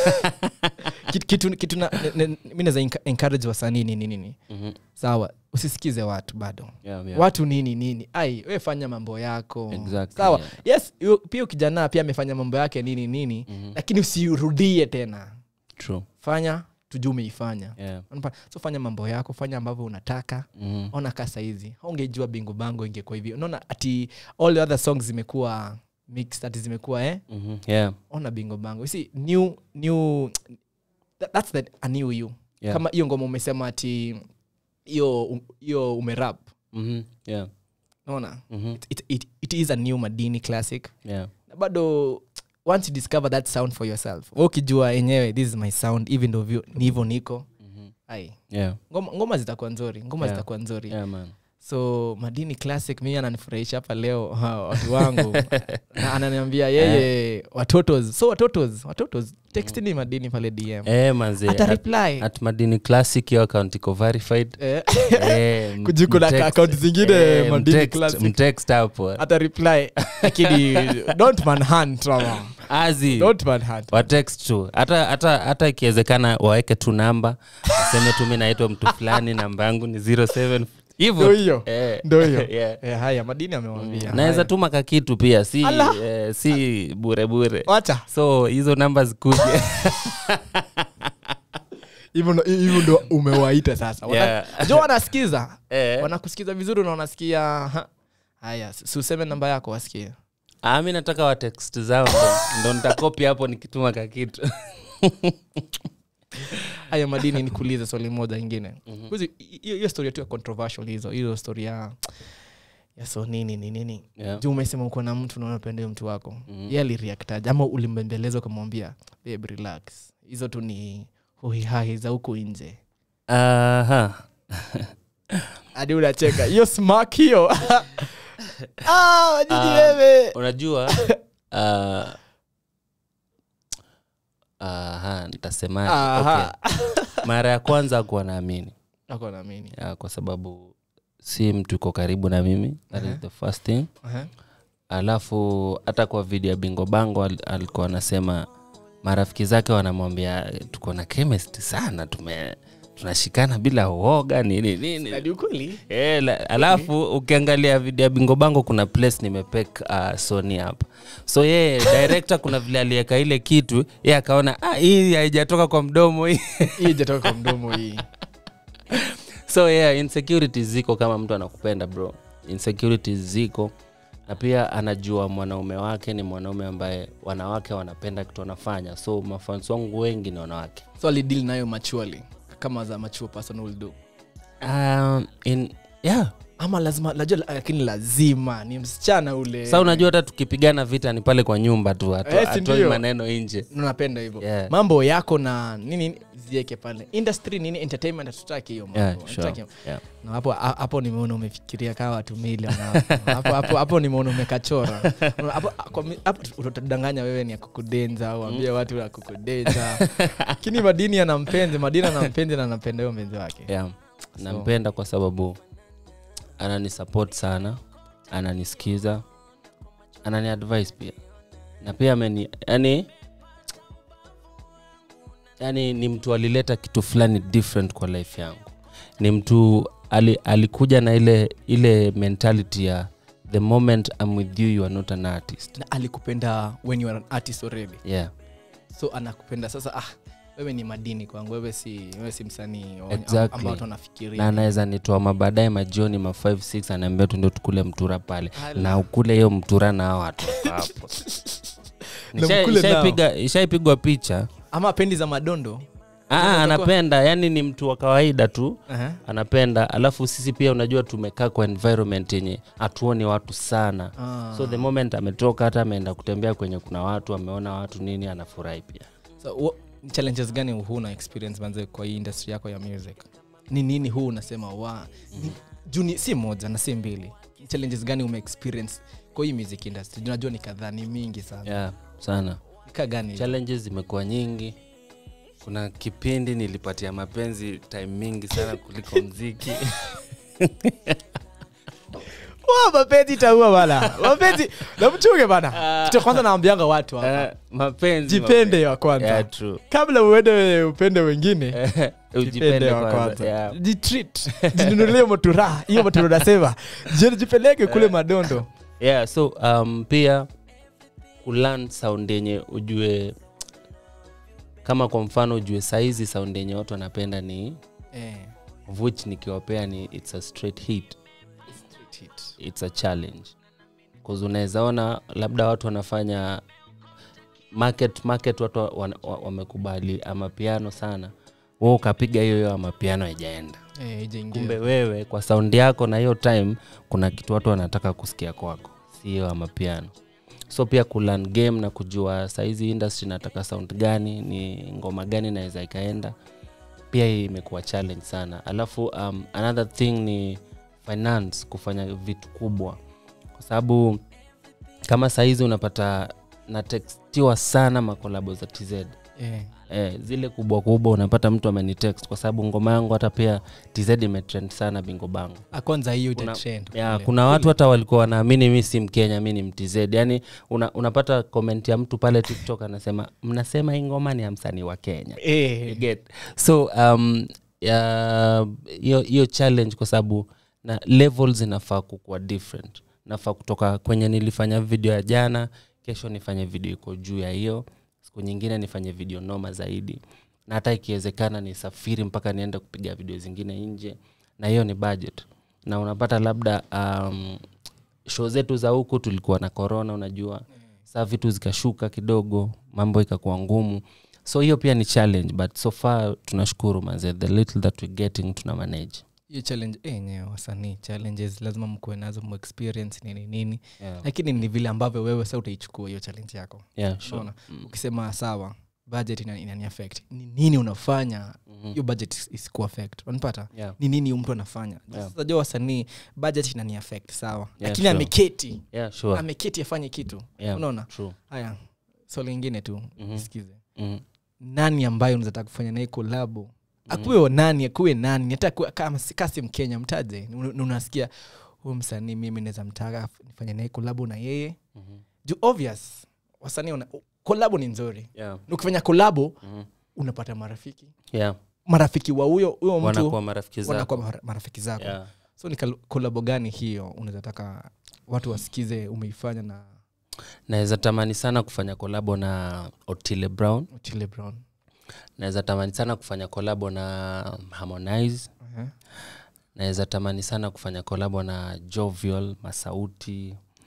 kitu, kitu, kitu na, ne- ne- mi naweza enca- encourage wasanii nini nini Mhm. sawa usisikize watu bado Yeah, yeah. watu nini nini ai we fanya mambo yako Exactly, sawa yeah. yes yu- pia ukijana pia amefanya mambo yake nini nini Mhm. lakini usirudie tena True. fanya tujuu umeifanya Yeah. Unapa- so fanya mambo yako fanya ambavyo unataka Mhm. ona ka saizi ungejua bingo bango ingekuwa hivi unaona ati all the other songs zimekuwa mixed ati zimekuwa eh Mhm. Yeah. ona bingo bango You see new new that, that's the, a new you Yeah. kama hiyo ngoma umesema ati hiyo hiyo umerap Mhm. Yeah. naona Mhm. it, it, it, it is a new madini classic Yeah. na bado once you discover that sound for yourself wewe ukijua enyewe this is my sound even though vyo- ni hivyo niko ai Yeah. ngoma, ngoma zitakuwa nzuri ngoma Yeah. zitakuwa nzuri Yeah, man. so madini classic mimi ananifurahisha hapa leo ha, watu wangu na ananiambia yeye watotos so watotos watotos textini madini pale dm Eh, manze, ata at- reply at madini classic hiyo account iko verified Eh, Eh, m- Kujuku na mtext- account zingine, eh, Madini mtext- Classic. mtext hapo ata reply lakini don't manhunt mama azi don't manhunt watext tu hata hata hata ikiwezekana waweke tu namba aseme tu mi naitwa mtu fulani namba yangu ni 07 ndo hivyo hiyo Eh. ndo hiyo Yeah. Eh, haya madini amewambia naweza tuma kakitu pia si, Allah. eh, si bure bure wacha so hizo namba zikuje hivyo ndo- hivyo ndo umewaita sasa Wana- Yeah. jo wanasikiza Eh. wanakusikiza vizuri na wanasikia ha. haya si useme namba yako wasikie Ah, mi nataka watext zao ndo- ndo nitakopi hapo nikituma kakitu haya madini nikuulize swali moja ingine Kuzi- hiyo hiyo story tu ya controversial hizo hiyo story ya ya so nini ni nini Yeah. juu umesema uko na mtu naunapenda mtu wako mm-hmm. ye aliriaktaje ama ulimbembeleza ukamwambia babe relax hizo tu ni huhihahi za huku nje Aha. hadi unacheka hiyo smak hiyo ah, madini wewe unajua uh, aha, nitasemaje Aha. okay. mara ya kwanza akuwa naamini ako naamini Ya, kwa sababu si mtu iko karibu na mimi that is the first thing Aha. alafu hata kwa video ya bingo bango al, alikuwa anasema marafiki zake wanamwambia tuko na chemist sana tume tunashikana bila uoga nini nini Na ni ukweli E, la, alafu ukiangalia video ya bingo bango kuna place nimepek uh, sony hapa so yeye director kuna vile aliweka ile kitu ye akaona ah, hii haijatoka kwa mdomo hii hii ijatoka kwa mdomo hii so yeah insecurities ziko kama mtu anakupenda bro insecurities ziko na pia anajua mwanaume wake ni mwanaume ambaye wanawake wanapenda kitu anafanya so mafans wangu wengi ni wanawake so alidil nayo machually kama za mature person will do um, in, yeah ama lazima najua lakini lazima ni msichana ule sa unajua hata tukipigana vita ni pale kwa nyumba tu hatu- Eh, si hatoi ndio? maneno nje napenda hivyo Yeah. mambo yako na nini zieke pale industry nini entertainment hatutaki hiyo mambo yeah, sure. Hatutaki- yeah. na hapo ha- hapo nimeona umefikiria kaa watu milion hapo. hapo hapo hapo nimeona umekachora hapo kwa mi- hapo utadanganya wewe ni akukudenza au ambie watu akukudenza lakini madini ana mpenzi madini ana mpenzi na anapenda huyo mpenzi wake yeah. nampenda kwa sababu ananisupport sana ananisikiza anani advice pia na pia ameni yani yani ni mtu alileta kitu fulani different kwa life yangu ni mtu ali, alikuja na ile ile mentality ya the moment I'm with you you are not an artist na alikupenda when you are an artist already yeah so anakupenda sasa ah wewe ni madini kwangu wewe si wewe si msanii wa- Exactly. ambao watu na wanafikiria anaweza nitoa mabaadaye majioni ma 5 6 anaambia tuende tukule mtura pale Ala. na ukule hiyo mtura na hao watu wako hapo Na Ishai- mkule nao. ishaipiga- ishaipigwa picha ama pendi za madondo Aa, Unaweza anapenda yani ni mtu wa kawaida tu Aha. anapenda alafu sisi pia unajua tumekaa kwa environment yenye hatuoni watu sana Ah. so the moment ametoka hata ameenda kutembea kwenye kuna watu ameona watu nini anafurahi pia so, wa- ni challenges gani huu na experience manze kwa hii industry yako ya music ni nini huu unasema wa ni, juu ni si moja na si mbili Ni challenges gani ume experience kwa hii music industry Juu najua ni kadhaa ni mingi sana yeah, sana nika gani challenges zimekuwa nyingi kuna kipindi nilipatia mapenzi time mingi sana kuliko mziki Wa, mapenzi itaua bana mapenzi namchunge bana kitu ya kwanza naambianga watu hapa Eh, mapenzi jipende wa kwanza yeah, true. kabla uende upende wengine Eh, jipende ujipende wa kwanza kwanza yeah. jitreat jinunulie motura hiyo motura unasema Je- jipeleke kule madondo yeah so um, pia kulan sound yenye ujue kama kwa mfano ujue saizi sound yenye watu wanapenda ni eh, of which nikiwapea ni it's a straight hit it's a challenge bcause unaweza ona labda watu wanafanya market market watu wa- wana- wa- wamekubali ama piano sana wewe ukapiga hiyo hiyo ama piano haijaenda eh, haijaingia. kumbe wewe kwa saundi yako na hiyo time kuna kitu watu wanataka kusikia kwako sio ama piano so pia kulan game na kujua saizi industry nataka sound gani ni ngoma gani naweza ikaenda pia hii imekuwa challenge sana alafu um, another thing ni finance kufanya vitu kubwa kwa sababu kama saizi unapata natextiwa sana makolabo za tz eh, eh, zile kubwa kubwa unapata mtu amenitext kwa sababu ngoma yangu hata pia tz imetrend sana bingo bango Ah, kwanza hiyo kuna, itatrend ya, kule. kuna watu hata walikuwa wanaamini mi si mkenya mi ni mtz yani una, unapata comment ya mtu pale tiktok anasema mnasema hii ngoma ni ya msanii wa kenya You eh, get so um, ya- hiyo hiyo challenge kwa sababu na levels inafaa kukuwa different nafaa kutoka kwenye nilifanya video ya jana kesho nifanye video iko juu ya hiyo siku nyingine nifanye video noma zaidi na hata ikiwezekana nisafiri mpaka niende kupiga video zingine nje na hiyo ni budget na unapata labda um, show zetu za huku tulikuwa na corona unajua saa vitu zikashuka kidogo mambo ikakuwa ngumu so hiyo pia ni challenge but so far tunashukuru manze the little that we getting tuna manage hiyo challenge eh, yenyewe wasanii challenges lazima mkuwe nazo mu experience nini nini yeah. lakini ni vile ambavyo wewe sa utaichukua hiyo challenge yako Yeah, sure. Unaona? ukisema sawa budget ina- inani affect ni nini unafanya Mhm. hiyo budget is- isikuwa affect unapata Yeah. ni nini huyu mtu anafanya Yeah. sasa jua wasanii budget inani affect sawa Yeah, lakini sure. ameketi Yeah, sure. ameketi afanye kitu Yeah, unaona true. haya swali lingine tu Mhm. sikize Mhm. nani ambayo unazataka kufanya naye kolabo akuwe nani akuwe nani hata akuwe- kama si- kasi mkenya mtaje Un- unasikia huyu msanii mimi naweza mtaka nifanye naye kolabo na yeye Mhm. juu obvious wasanii una- kolabo ni nzuri Yeah. Na ukifanya kolabo Mhm. unapata marafiki Yeah. marafiki wa huyo huyo mtu wanakuwa marafiki wanakuwa zako mara- marafiki zako yeah. so ni kal- kolabo gani hiyo unawezataka watu wasikize umeifanya na naweza tamani sana kufanya kolabo na otile brown Otile brown naweza tamani sana kufanya kolabo na harmonize uh-huh. naweza tamani sana kufanya kolabo na jovial masauti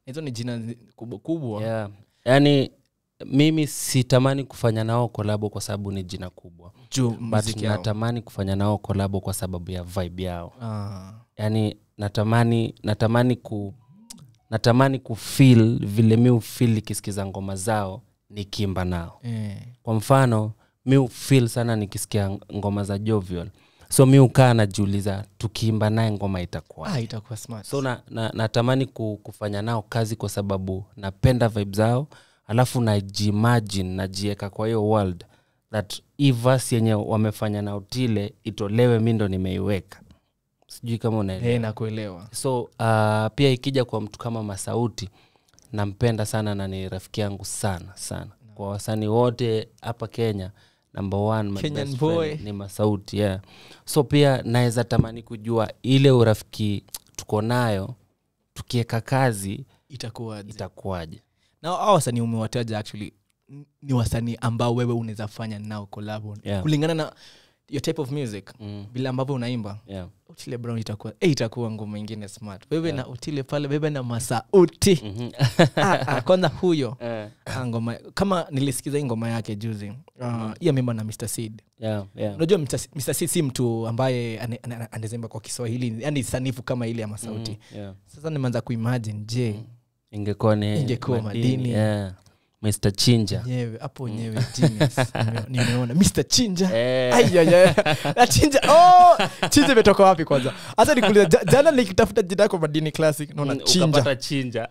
hizo ni jina zi- kubwa kubwa yeah. yaani mimi sitamani kufanya nao kolabo kwa sababu ni jina kubwa juu but muziki yao natamani kufanya nao kolabo kwa sababu ya vibe yao Ah, yaani natamani natamani ku natamani kufil vile mi ufil ikisikiza ngoma zao nikiimba nao eh. kwa mfano mi ufil sana nikisikia ngoma za jovial so mi ukaa najiuliza tukiimba naye ngoma itakuwa ah, itakuwa smart so na, na, natamani ku, kufanya nao kazi kwa sababu napenda vibe zao alafu najimagine najieka kwa hiyo world that hii verse yenye wamefanya na utile itolewe mi ndo nimeiweka sijui kama unaelewa eh, nakuelewa so uh, pia ikija kwa mtu kama masauti nampenda sana na ni rafiki yangu sana sana kwa wasanii wote hapa kenya number one my Kenyan best boy. friend ni masauti yeah. so pia naweza tamani kujua ile urafiki tuko nayo tukieka kazi itakuwa itakuwaje na hao wasanii umewataja actually n- ni wasanii ambao wewe unaweza fanya nao collabo Yeah. kulingana na your type of music mm. vile ambavyo unaimba yeah. utile brown itakuwa eh, itakuwa ngoma ingine smart wewe na utile pale wewe na masauti Mhm. ah, ah, kwanza huyo Eh, ah, ngoma kama nilisikiza hii ngoma yake juzi uh, hiyo mimba na mr seed yeah, yeah. unajua mr, Mr. seed si mtu ambaye ane- ane- ane- anazemba kwa kiswahili yani sanifu kama ile ya masauti Mhm, yeah. sasa nimeanza kuimagine je ingekuwa ni Ingekuwa madini. yeah. mr chinja nyewe hapo nyewe genius. Nime- nimeona mr chinja Eh. Ayayaya. Na chinja oh! chinja imetoka wapi kwanza hata nikuuliza ja- jana nikitafuta jina yako madini classic naona Mm, chinja ukapata chinja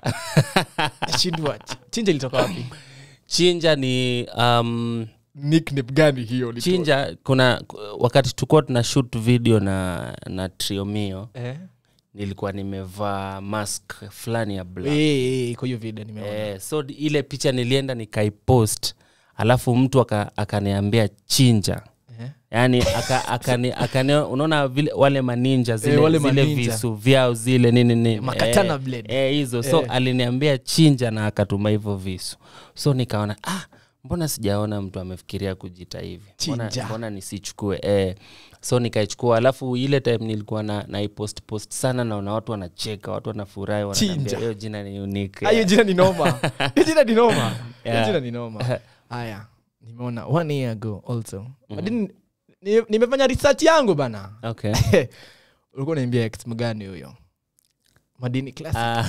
shindwa chinja ilitoka wapi chinja ni um, nickname gani hiyo ulitoa? chinja kuna wakati tulikuwa tuna shoot video na na triomio eh? nilikuwa nimevaa mask fulani ya black Eh, eh, kwa hiyo video nimeona eh, so d- ile picha nilienda nikaipost alafu mtu aka- akaniambia chinja Eh? yaani aka, akani, akani, unaona vile wale maninja zile, wale zile maninja. visu vyao zile nini nini Makatana eh, blade. eh, hizo so Eh. aliniambia chinja na akatuma hivyo visu so nikaona ah, mbona sijaona mtu amefikiria kujita hivi mbona, Chinja. mbona nisichukue eh. so nikaichukua alafu ile time nilikuwa na naipost post sana naona watu wanacheka watu wanafurahi wananiambia Chinja. hiyo jina ni unique Ah, hiyo jina ni noma hiyo jina ni noma hiyo Yeah. jina ni noma haya nimeona one year ago also madini ni- nimefanya research yangu bana okay ulikuwa unaambia ex mgani huyo madini classic Ah.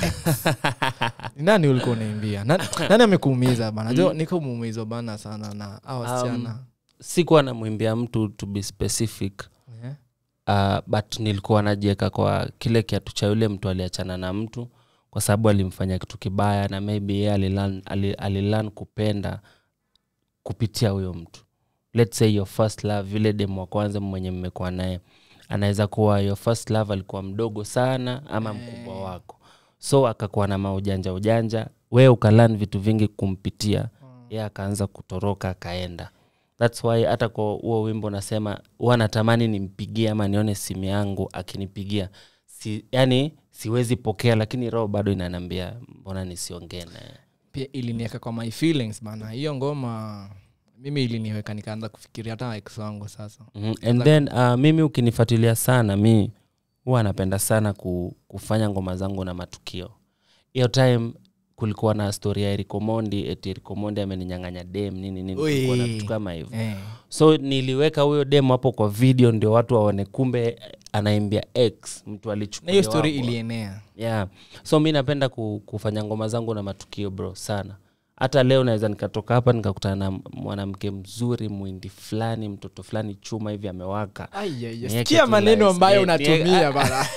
Ni nani ulikuwa unaimbia nani, nani amekuumiza bana jo niko muumizwa bana sana na a wasichana sikuwa namwimbia mtu to be specific Eh? uh, but nilikuwa najieka kwa kile kiatu cha yule mtu aliachana na mtu kwa sababu alimfanya kitu kibaya na maybe yeye alilan, ali- alilan kupenda kupitia huyo mtu let's say your first love yule demu wa kwanza mwenye mmekuwa naye anaweza kuwa your first love alikuwa mdogo sana ama mkubwa wako so akakuwa na maujanja ujanja we ukalan vitu vingi kumpitia ye akaanza kutoroka akaenda thats why hata kwa huo wimbo nasema huwa natamani nimpigie ama nione simu yangu akinipigia si, yani siwezi pokea lakini roho bado inanambia mbona nisiongee naye pia iliniweka kwa my feelings bana hiyo ngoma mimi iliniweka nikaanza kufikiria hata ex wangu sasa mm and then uh, mimi ukinifuatilia sana mi huwa napenda sana ku, kufanya ngoma zangu na matukio hiyo time kulikuwa na story ya erikomondi eti erikomondi ameninyang'anya dem nini nini kulikuwa na Ui. vitu kama hivyo eh. so niliweka huyo dem hapo kwa video ndio watu waone kumbe anaimbia x mtu na alichukua hiyo story ilienea yeah. so mi napenda ku, kufanya ngoma zangu na matukio bro sana hata leo naweza nikatoka hapa nikakutana na mwanamke mzuri mwindi fulani mtoto fulani chuma hivi amewaka Niweke sikia tu maneno lights. ambayo Ni- unatumia ni- bana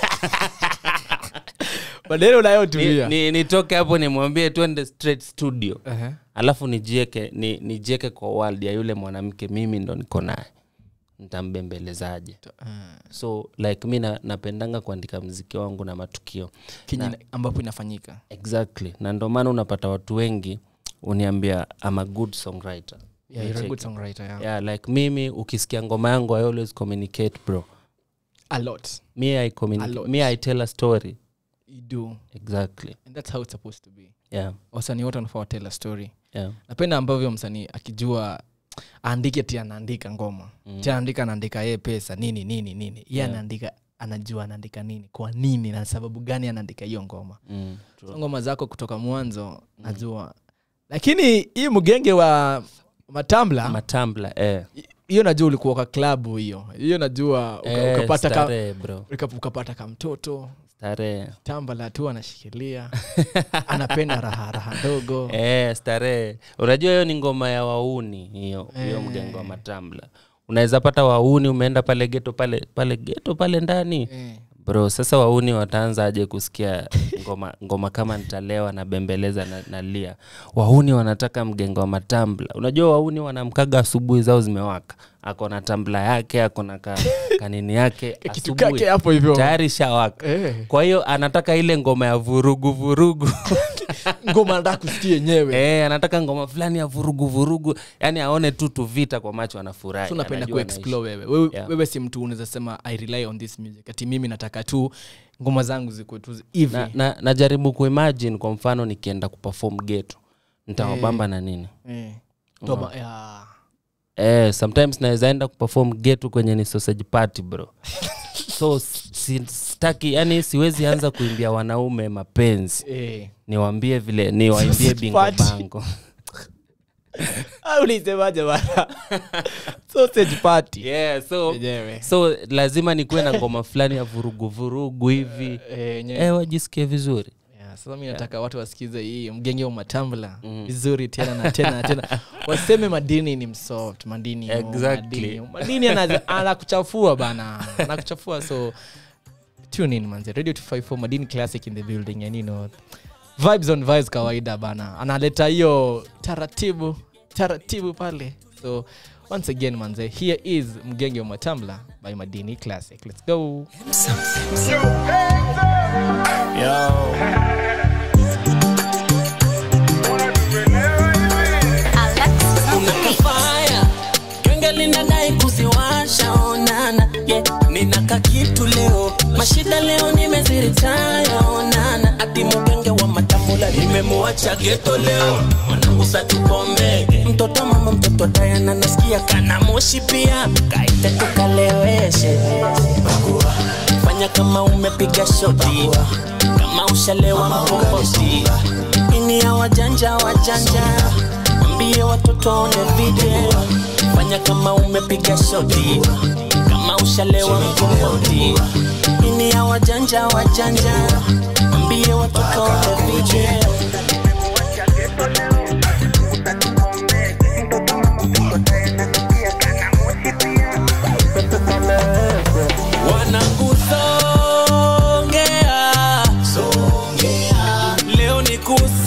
maneno Ni- unayotumia ni- nitoke hapo nimwambie twende straight studio Ehe. alafu nijieke ni, nijieke kwa world ya yule mwanamke mimi ndo niko naye ntambembelezaje so like mi na, napendanga kuandika mziki wangu na matukio Kenye ambapo inafanyika exactly na ndo maana unapata watu wengi uniambia am a good songwriter yeah, you're a good songwriter, yeah. yeah, like mimi ukisikia ngoma yangu i always communicate bro a lot me I, A communi- lot. me i tell a story you do exactly and that's how it's supposed to be yeah, wasanii wote wanafaa watell a story yeah. napenda ambavyo msanii akijua aandike ti anaandika ngoma mm. ti anaandika anaandika ye pesa nini nini nini ye Yeah. anaandika anajua anaandika nini kwa nini na sababu gani anaandika hiyo ngoma Mm, true. so ngoma zako kutoka mwanzo najua lakini hii mgenge wa matambla matambla eh. hiyo najua ulikuwa kwa klabu hiyo hiyo najua uka, Eh, ukapata, ka, starehe, bro uka, ukapata kamtoto starehe tambala tu anashikilia anapenda raha raha ndogo eh, starehe unajua hiyo ni ngoma ya wauni hiyo hiyo mgengo wa matambla unaweza pata wauni umeenda pale geto pale pale geto pale ndani Eh. bro sasa wauni wataanza aje kusikia ngoma, ngoma kama nitalewa na bembeleza na, na lia wauni wanataka mgengo wa matambla unajua wauni wanamkaga asubuhi zao zimewaka ako na tambla yake ako na ka, kanini yake kitu asubuhi kake hapo hivyo tayari shawaka Eh. kwa hiyo anataka ile ngoma ya vurugu vurugu ngoma nataka kusikia yenyewe Eh, anataka ngoma fulani ya vurugu vurugu yani aone tu tuvita kwa macho anafurahi so unapenda anajua kuexplore wewe wewe, Yeah. wewe si mtu unaweza sema i rely on this music ati mimi nataka tu ngoma zangu zikuwe tu hivi na, na, najaribu kuimagine kwa mfano nikienda kuperform geto nitawabamba na nini Eh. Toba- ya. eh, sometimes naweza enda kuperform geto kwenye ni sausage party bro so si- staki yani siwezi anza kuimbia wanaume mapenzi Eh. niwambie vile niwaimbie Sausage bingo party. bango Ah, ulisemaje bana sausage party yeah, so, Yenyewe. so lazima nikuwe na ngoma fulani ya vurugu vurugu hivi Eh, yenyewe. eh, wajisikie vizuri Yeah, sasa mi nataka watu wasikize hii mgenge wa matambla vizuri tena na tena na tena waseme madini ni msoft madini oh, Exactly. madini, madini ana- anakuchafua bana anakuchafua so tune in manze radio 254 madini classic in the building and you know vibes on vibes kawaida bana analeta hiyo taratibu taratibu pale so once again manze here is mgenge wa matambla by madini classic let's go unakafaya genge linadai kuziwasha onana yeah. ninaka kitu leo mashida leo nimeziritaya onana ati mugenge wa matambula nimemuacha geto leo mwanangu satukombege mtoto mama mtoto dayana nasikia kana moshi pia kaite tukaleweshe fanya kama umepiga shoti kama ushalewa mkombozi ini ya wajanja wajanja ambie watoto waone video fanya kama umepiga shoti kama ushalewa mkombozi ini ya wajanja wajanja ambie watoto waone video wanagusongea leo ni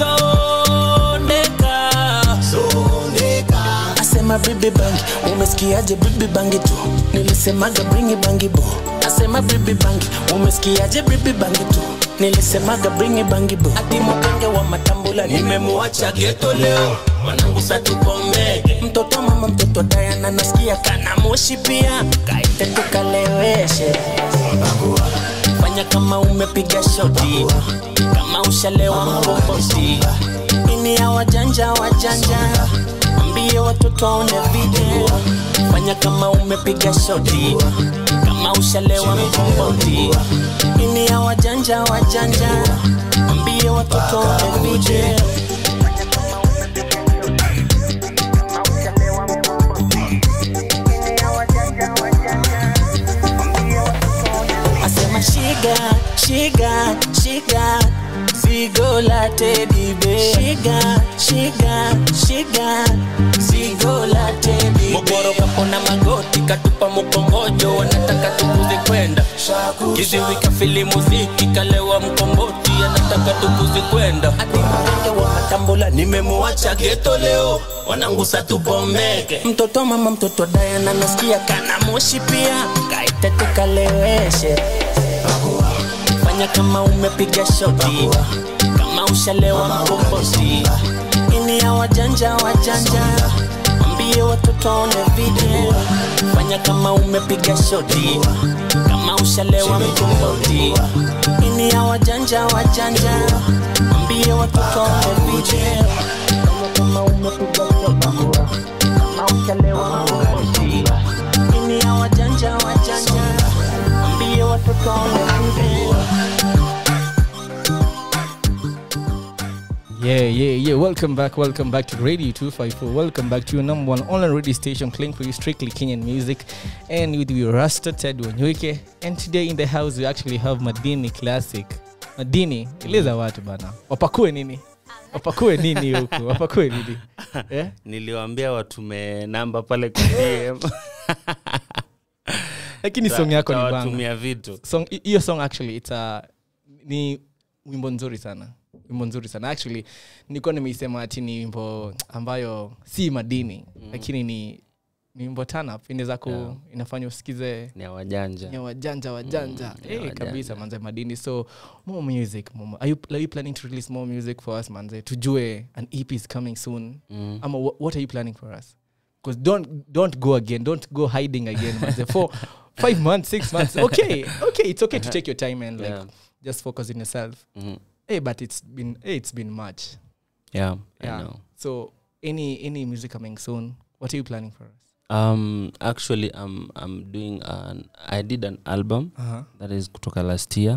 kusondeka asema bibi bangi umesikiaje bibi bangi tu nilisemaga bringi bangi bo asema bibi bangi umesikiaje bibi bangi tu nilisemaga bringi bangi bo ati mugenge wa matambula nimemuacha geto leo mwanangu satukomege mtoto mama mtoto dayana nasikia kana moshi pia kaite tukaleweshe fanya kama umepiga shoti kama ushalewa mkombozi ini ya wajanja wajanja ambie watoto waone video fanya kama umepiga shoti kama ushalewa mkombozi ini ya wajanja wajanja ambie watoto waone video asema shiga shiga shiga zigo la teddy bear shiga shiga shiga zigo la teddy mogoro kapona magoti katupa mkongojo wanataka tukuze kwenda kiziwi kafili muziki kalewa mkomboti anataka tukuze kwenda ati mgenge wa matambula nimemuacha geto leo wanangu satupomeke mtoto mama mtoto dayana nasikia kana moshi pia kaite tukaleweshe fanya kama umepiga shoti kama ushalewa mkombozi ini ya wajanja wajanja ambie watoto waone video fanya kama umepiga shoti kama ushalewa mkombozi ini ya wajanja wajanja ambie watoto waone video fanya kama umepiga shoti kama ushalewa mkombozi ini ya wajanja wajanja ambie watoto Yeah, yeah, yeah. Welcome back. Welcome back to Radio 254. Welcome back to your number one online radio station, playing for you strictly Kenyan music. And with you, Rasta Ted Wanyuike. And today in the house, we actually have Madini Classic. Madini, eleza watu bana. Wapakue nini? Wapakue nini huku? Wapakue nini? Eh? niliwambia watume namba pale kwa DM. Lakini song yako ni banga. Tawatumia vitu song hi- hiyo song actually it's a, ni wimbo nzuri sana wimbo nzuri sana actually nilikuwa nimeisema ati ni wimbo ambayo si madini mm. lakini ni ni wimbo tanap inaweza ku Yeah. inafanya usikize ni ya wajanja ya wajanja wajanja Mm, Eh, ya wajanja. kabisa manze madini so more music more, are, you, are you planning to release more music for us manze tujue an ep is coming soon Mm. ama wha- what are you planning for us because don't don't go again don't go hiding again manze for five months six months okay okay it's okay to take your time and like Yeah. just focus on yourself Mhm. hey but it's been hey, it's been much yeah, I yeah know. so any any music coming soon what are you planning for us Um, actually I'm, I'm doing an, I did an album uh-huh. that is kutoka last year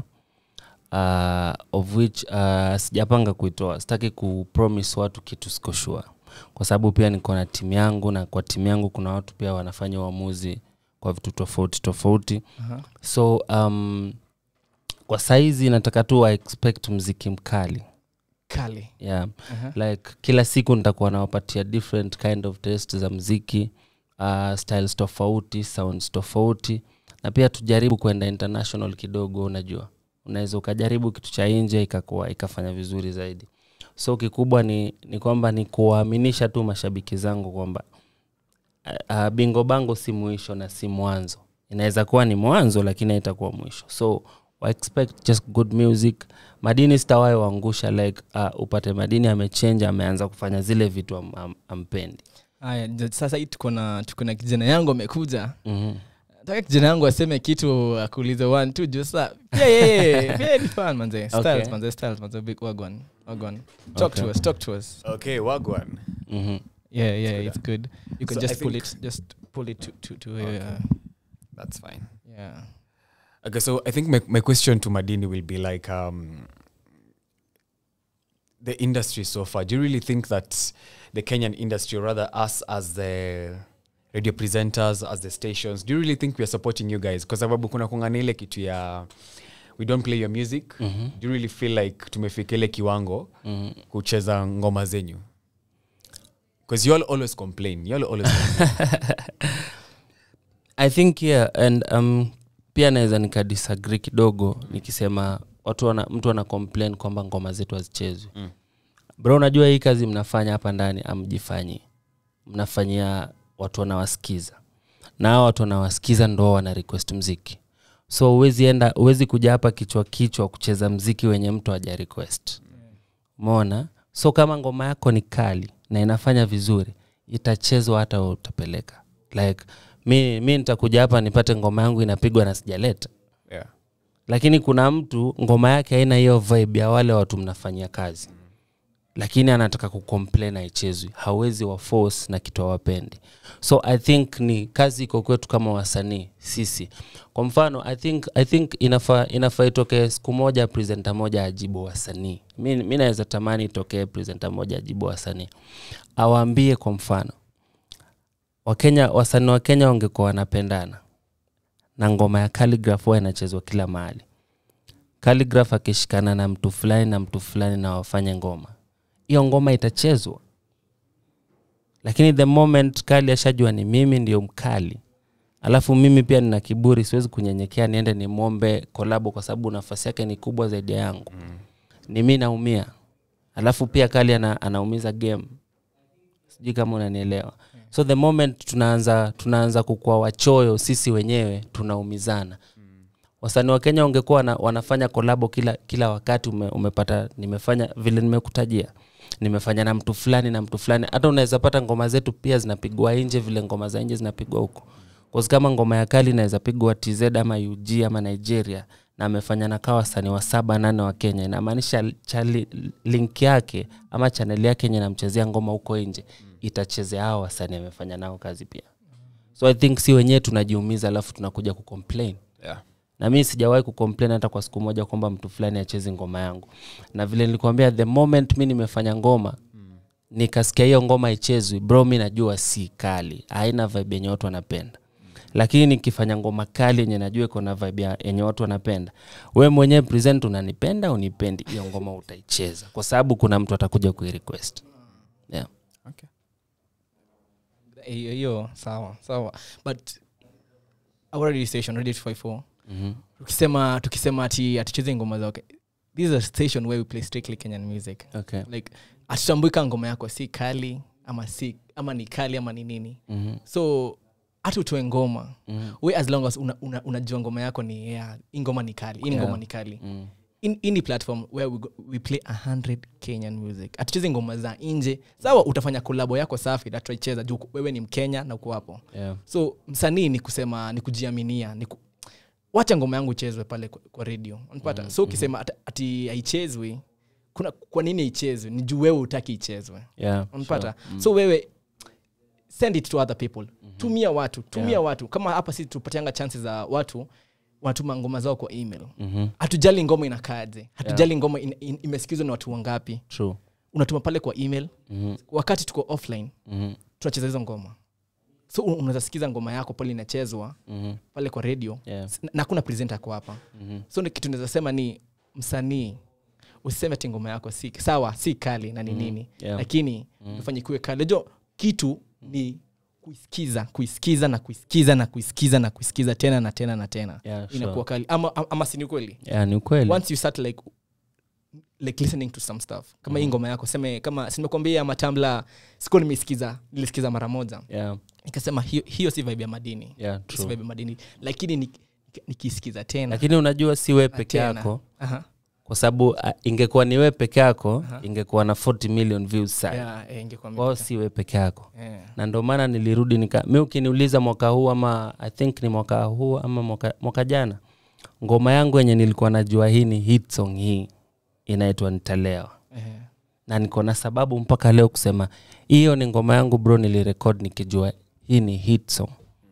uh, of which uh, sijapanga kuitoa sitaki kupromise watu kitu siko sure kwa sababu pia niko na timu yangu na kwa timu yangu kuna watu pia wanafanya uamuzi kwa vitu tofauti tofauti Uh-huh. so um, kwa saizi nataka tu wa expect mziki mkali kali yeah. uh-huh. like kila siku nitakuwa nawapatia different kind of test za mziki uh, styles tofauti sounds tofauti na pia tujaribu kwenda international kidogo unajua unaweza ukajaribu kitu cha nje ikakuwa ikafanya vizuri zaidi so kikubwa ni, ni kwamba ni kuwaaminisha tu mashabiki zangu kwamba uh, uh, bingo bango si mwisho na si mwanzo inaweza kuwa ni mwanzo lakini haitakuwa mwisho so wa expect just good music madini sitawai waangusha like uh, upate madini amechenja ameanza kufanya zile vitu am, am, ampendi aya j- sasa hii tuko na tuko na kijana yangu amekuja mm-hmm. nataka kijana yangu aseme kitu akuulize one two juu sa pia yeye pia ni fan manze styles Okay. manze styles manze big wagwan wagwan talk to Okay. us talk to us Okay, Wagwan. Mm-hmm. yeah yeah good, it's good you can So I just pull think- it just pull it to to, to Okay. uh, That's fine. yeah Okay, so I think my, my question to Madini will be like um, the industry so far. Do you really think that the Kenyan industry, or rather us as the radio presenters, as the stations, do you really think we are supporting you guys? Kwa sababu kuna kungana ile kitu ya we don't play your music. Mm-hmm. Do you really feel like tumefika ile kiwango Mm-hmm. kucheza ngoma zenyu? Because you all always complain. You all always complain. i think yeah and um, pia naweza nikadisagree kidogo nikisema watu wana, mtu ana complain kwamba ngoma zetu hazichezwi Mm. bro unajua hii kazi mnafanya hapa ndani amjifanyi mnafanyia watu wanawasikiza na hao watu wanawasikiza ndo wana request mziki so huwezi enda huwezi kuja hapa kichwa kichwa kucheza mziki wenye mtu haja request umeona so kama ngoma yako ni kali na inafanya vizuri itachezwa hata wewe utapeleka like mi, mi nitakuja hapa nipate ngoma yangu inapigwa na sijaleta yeah. lakini kuna mtu ngoma yake haina hiyo vibe ya wale watu mnafanyia kazi lakini anataka kucomplain aichezwi hawezi wa force na kitu hawapendi so i think ni kazi iko kwetu kama wasanii sisi kwa mfano i think, I think inafaa inafa itokee siku moja presenta moja ajibu wasanii mi, mi naweza tamani itokee presenta moja ajibu wasanii awaambie kwa mfano wakenya wasanii wa kenya wangekuwa wanapendana na ngoma ya Calligraph huwa inachezwa kila mahali. Calligraph akishikana na mtu fulani na mtu fulani na wafanye ngoma, hiyo ngoma itachezwa. Lakini the moment Kali ashajua ni mimi ndio mkali, alafu mimi pia nina kiburi, siwezi kunyenyekea niende nimwombe kolabo kwa sababu nafasi yake ni kubwa zaidi ya yangu mm. ni mi naumia, alafu pia Kali ana, anaumiza game sijui kama unanielewa so the moment tunaanza tunaanza kukua wachoyo sisi wenyewe tunaumizana wasanii wa kenya wangekuwa wana, wanafanya kolabo kila kila wakati ume, umepata nimefanya vile nimekutajia nimefanya na mtu fulani na mtu fulani hata unaweza pata ngoma zetu pia zinapigwa nje vile ngoma za nje zinapigwa huko Cause kama ngoma ya kali inaweza pigwa tz ama ug ama nigeria na amefanya na kawa wasanii wa saba nane wa kenya inamaanisha chali, link yake ama chaneli yake yenye namchezea ngoma huko nje itachezea hao wasanii amefanya nao kazi pia so i think si wenyewe tunajiumiza alafu tunakuja kucomplain Yeah. na mi sijawahi kucomplain hata kwa siku moja kwamba mtu fulani achezi ngoma yangu na vile nilikwambia the moment mi nimefanya ngoma nikasikia hiyo ngoma ichezwi bro mi najua si kali haina vibe yenye watu wanapenda lakini nikifanya ngoma kali yenye najua iko na vibe ya- yenye watu wanapenda we mwenyewe present unanipenda unipendi hiyo ngoma utaicheza kwa sababu kuna mtu atakuja kuirequest yeah. hiyo hiyo sawa sawa but our radio station radio 254 mm-hmm. tukisema tukisema ati atucheze ngoma zake this is a station where we play strictly kenyan music okay. like atutambui ka ngoma yako si kali ama si ama ni kali ama ni nini mm-hmm. so hata utoe ngoma Mhm. we as long as unajua una, unajua ngoma yako ni yeah, hii ngoma ni kali hii Yeah. ngoma ni kali Mm. in, in the platform where we, go, we play 100 kenyan music atucheze ngoma za nje sawa utafanya kolabo yako safi nataicheza juu wewe ni mkenya na uko hapo Yeah. so msanii ni kusema ni kujiaminia ni ku... wacha ngoma yangu ichezwe pale kwa, kwa radio unapata mm, so ukisema ati- ati haichezwi kuna kwa nini haichezwi ni juu wewe utaki ichezwe Yeah. unapata so wewe send it to other people tumia watu tumia Yeah. watu kama hapa sisi tupatianga chances za watu wanatuma ngoma zao kwa email Mhm. hatujali ngoma inakaaje hatujali ngoma in, in, imesikizwa na watu wangapi True. unatuma pale kwa email Mhm. wakati tuko offline Mhm. tunacheza hizo ngoma so un- unaweza sikiza ngoma yako pale inachezwa Mhm. pale kwa radio Yeah. S- na hakuna presenter ako hapa Mhm. so ni kitu naweza sema ni msanii usiseme ati ngoma yako si sawa si kali na ni nini Yeah. lakini ufanye kuwe kali jo kitu ni kuisikiza kuisikiza na kuisikiza na kuisikiza na kuisikiza tena na tena na tena Yeah, sure. inakuwa kali ama, ama, ama sini kweli Yeah, ni ukweli once you start like like listening to some stuff kama hii ngoma yako seme kama simekwambia matambla sikuwa nimeisikiza nilisikiza mara moja yeah. nikasema hiyo, hiyo si vibe ya madini Yeah, si true. vibe ya madini lakini ni- nikisikiza tena lakini unajua si we peke tena. yako Aha. kwa sababu uh, ingekuwa ni we peke yako ingekuwa na 40 million views sana Yeah, eh, ingekuwa kwao imepita. si we peke yako Eh. na ndio maana nilirudi nika mi ukiniuliza mwaka huu ama i think ni mwaka huu ama mwaka, mwaka jana ngoma yangu yenye nilikuwa najua hii ni hit song hii inaitwa nitalewa Eh. na niko na sababu mpaka leo kusema hiyo ni ngoma yangu bro nilirekod nikijua hii ni hit song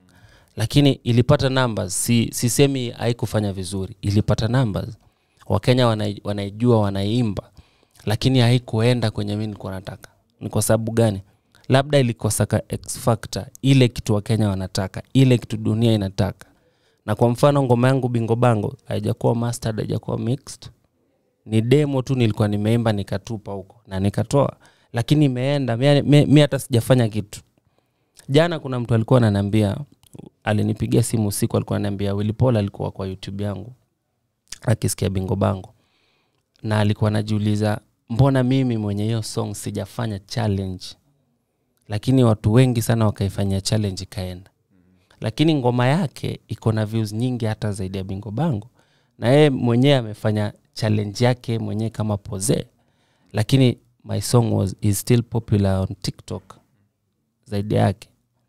lakini ilipata numbers si, sisemi haikufanya vizuri ilipata numbers wakenya wanai- wanaijua wanaiimba lakini haikuenda kwenye mi nilikuwa nataka ni kwa sababu gani labda ilikosa ka x factor ile kitu wakenya wanataka ile kitu dunia inataka na kwa mfano ngoma yangu bingo bango haijakuwa mastered haijakuwa mixed ni demo tu nilikuwa nimeimba nikatupa huko na nikatoa lakini imeenda mi- mi mi hata sijafanya kitu jana kuna mtu alikuwa ananiambia alinipigia simu usiku alikuwa ananiambia wilipol alikuwa kwa youtube yangu akisikia bingo bango na alikuwa anajiuliza mbona mimi mwenye hiyo song sijafanya challenge lakini watu wengi sana wakaifanyia challenge ikaenda lakini ngoma yake iko na views nyingi hata zaidi ya bingo bango na yeye mwenyewe amefanya challenge yake mwenyewe kama pose lakini my song was is still popular on tiktok zaidi yake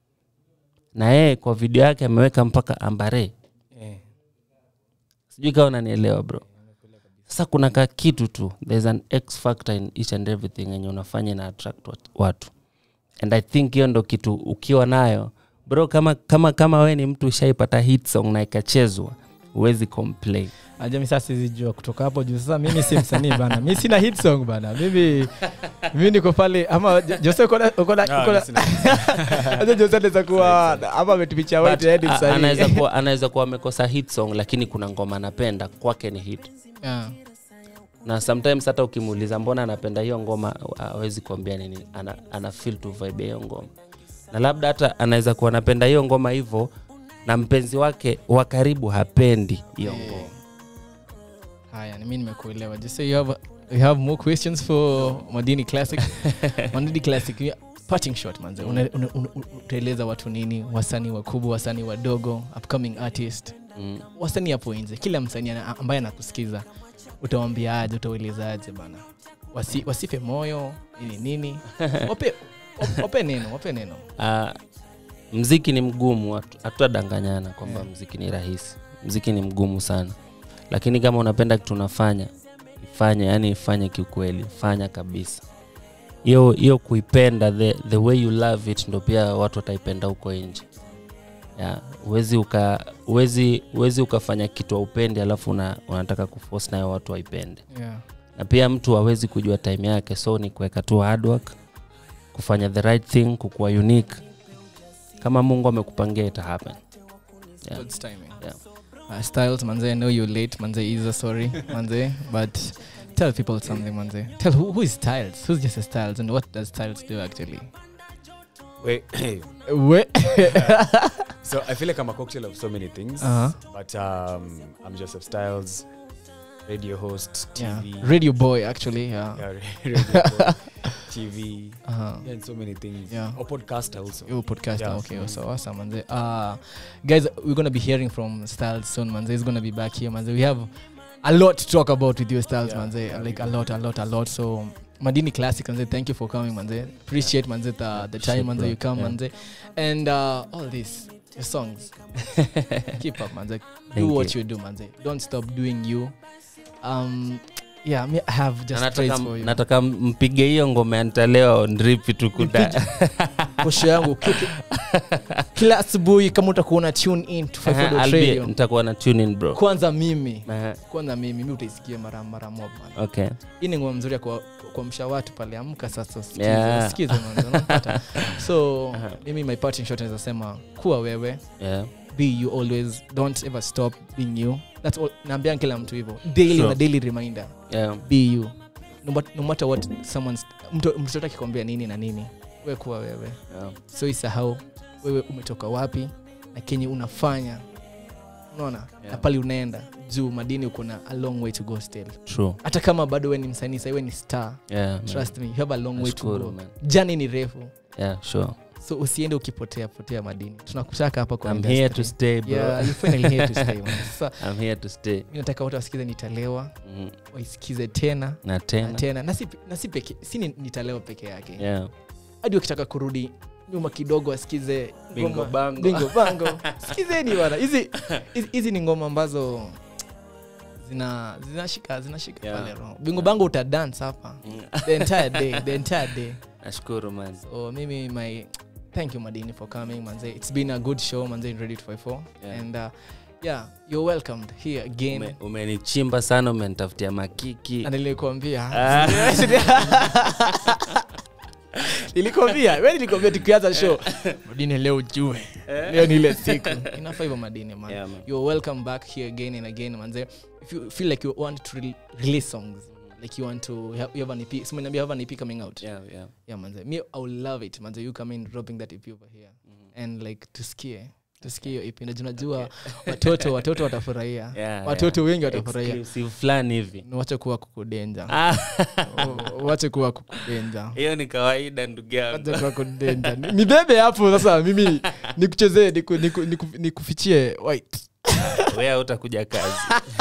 na yeye kwa video yake ameweka mpaka ambare Eh. sijui kawa unanielewa bro sasa kuna ka kitu tu there's an x factor in each and everything yenye unafanya na attract wat- watu and i think hiyo ndo kitu ukiwa nayo bro kama kama kama we ni mtu ushaipata hit song na ikachezwa huwezi complain ajami sasa sizijua kutoka hapo juu sasa mimi si msanii bana mi sina hit song bana mimi mi niko pale ama Jo- jose uko na- uko na- uko na- Acha jose anaweza kuwa ama ametupicha But, wetu hadi a- anaweza msanii kuwa anaweza kuwa amekosa hit song lakini kuna ngoma anapenda kwake ni hit Yeah. na sometimes hata ukimuuliza mbona anapenda hiyo ngoma awezi kuambia nini ana, ana feel to vibe ya hiyo ngoma na labda hata anaweza kuwa anapenda hiyo ngoma hivyo na mpenzi wake wa karibu hapendi hiyo ngoma haya ni mi nimekuelewa just say you have, you have more questions for madini classic madini classic yeah, parting shot manze Una- una- una- utaeleza watu nini wasanii wakubwa wasanii wadogo upcoming artist mm. wasanii hapo nje kila msanii ana- ambaye anakusikiza utawambia aje utaueleza aje bana Wasi, wasife moyo nini nini wape, wape neno wape neno uh, mziki ni mgumu hatu- hatutadanganyana kwamba mziki ni rahisi mziki ni mgumu sana lakini kama unapenda kitu unafanya ifanye yani ifanye kiukweli fanya kabisa hiyo hiyo kuipenda the, the way you love it ndo pia watu wataipenda huko nje yeah. uwezi uka uwezi, uwezi ukafanya kitu aupendi alafu una, unataka kuforce nayo watu waipende yeah. na pia mtu hawezi kujua time yake so ni kuweka tu hard work kufanya the right thing kukuwa unique kama mungu amekupangia ita happen Yeah. God's timing. Yeah. Uh, styles manze i know you're late manze is a sorry manze but tell people something manze tell who, who is styles who's just a styles and what does styles do actually Wait, we so I feel like I'm a cocktail of so many things. Uh-huh. But um, I'm Joseph Styles, radio host, yeah TV. radio boy actually yeah, yeah, radio boy, TV. Uh-huh. Yeah, and so many things. Yeah. Or podcaster also. You podcast Yeah. okay so awesome manze uh guys we're gonna be hearing from styles soon manze he's gonna be back here manze we have a lot to talk about with you styles Yeah, manze yeah, like we a lot a lot a lot so madini classic manze thank you for coming manze appreciate manze the, the time Shit, manze bro. you come Yeah. manze and uh all this your songs keep up manze do Thank what you. you do manze don't stop doing you um yeah me i have Na just nataka, praise for you nataka mpige hiyo ngoma yantalewa ndripi tukuda posho yangu Ki- kila asubuhi kama utakuona tune in to 5 radio nitakuwa na tune in bro kwanza mimi Aha, kwanza mimi mi utaisikia mara mara mob man okay hii ni ngoma mzuri ya kwa- kuamsha watu pale amka sasa usikize, Yeah. usikize man, unapata? so mimi my parting shot naweza sema kuwa wewe yeah. be you always don't ever stop being you that's all naambia kila mtu hivyo daily Sure. na daily reminder Yeah. be you no, mat- no matter what someone's mtu mtoto akikwambia nini na nini we kuwa wewe Yeah. so isahau wewe umetoka wapi na kenye unafanya unaona Yeah. na pale unaenda juu madini uko na a long way to go still True. hata kama bado we ni msanii sahiwe ni star Yeah, man. trust me you have a long way to Nashukuru, go man. jani ni refu Yeah, sure. so usiende ukipotea potea madini tunakutaka hapa kwa I'm industry. here to stay, bro. yeah, you're finally here to stay man. Sasa I'm here to stay. mi nataka watu wasikize nitalewa Mm. waisikize tena na na tena tena na si, na si, peke, si ni- nitalewa peke yake yeah. hadi wakitaka kurudi nyuma kidogo asikize Bingo ngoma- bango. bingo bango sikizeni bana hizi hizi- hizi ni ngoma ambazo zina zinashika zinashika Yeah. pale roho bingo bango utadance hapa the entire day the entire day nashukuru man so mimi my thank you madini for coming manze it's been a good show manze in ready to fight for Yeah. and uh, yeah you're welcomed here again Ume- umenichimba sana umenitafutia makiki na nilikuambia Ah. nilikwambia we nilikwambia tukianza show madini leo ujue leo ni ile siku inafaa hivyo madini man Yeah, man. you're welcome back here again and again manze if you feel like you want to re- release songs like you want to have, you have an EP so you have an EP coming out Yeah, yeah. yeah manze me I will love it manze you come in dropping that EP over here and like tusikie tusikie hiyo EP Najua- najua watoto watoto watafurahia Yeah, watoto yeah. wengi watafurahia Exclusive fulani hivi wache kuwa kukudenja Ah, wache kuwa kukudenja hiyo ni kawaida ndugu yangu Wache kuwa kukudenja Ni- nibebe hapo sasa mimi nikuchezee niku- niku- niku- nikufichie white wea utakuja kazi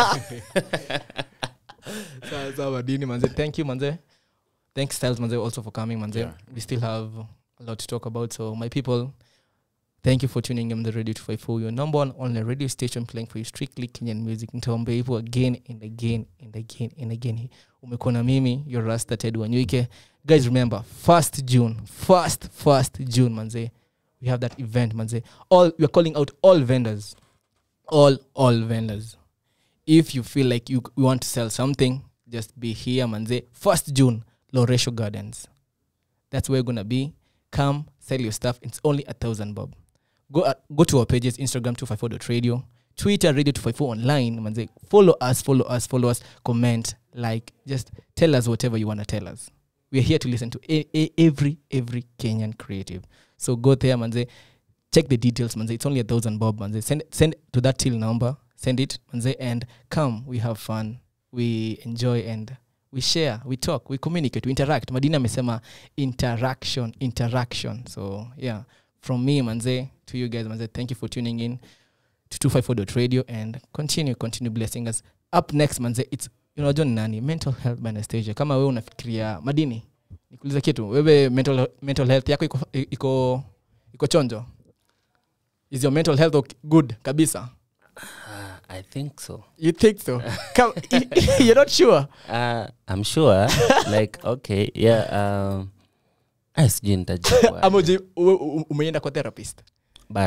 sawa sawa madini manze thank you manze thanks styles manze also for coming manze Yeah. we still have a lot to talk about so my people thank you for tuning in the radio to fight for your number one on the radio station playing for you strictly kenyan music nitaombea hivyo again and again and again and again umekuwa na mimi your rasta ted wanyuike guys remember first june first first june manze we have that event manze all we're calling out all vendors all all vendors if you feel like you, you want to sell something just be here manze first june loresho gardens that's where you're gonna be come sell your stuff it's only a thousand bob go uh, go to our pages instagram 254.radio twitter radio 254 online manze follow us follow us follow us comment like just tell us whatever you want to tell us we're here to listen to a, a, every every kenyan creative so go there manze check the details manze it's only a thousand bob manze send send to that till number send it manze and come we have fun we enjoy and we share we talk we communicate we interact madina amesema interaction interaction so yeah from me manze to you guys manze thank you for tuning in to 254.radio and continue continue blessing us up next manze it's unajua ni nani mental health by anastasia kama wewe unafikiria madini nikuuliza kitu wewe mental, mental health yako iko, iko, iko chonjo is your mental health ok- good kabisa Ah, i think so you think so Come, you're not sure uh, i'm sure like okay yeah um, ah, sijui nitajibu ama uji- u- u- umeenda kwa therapist bado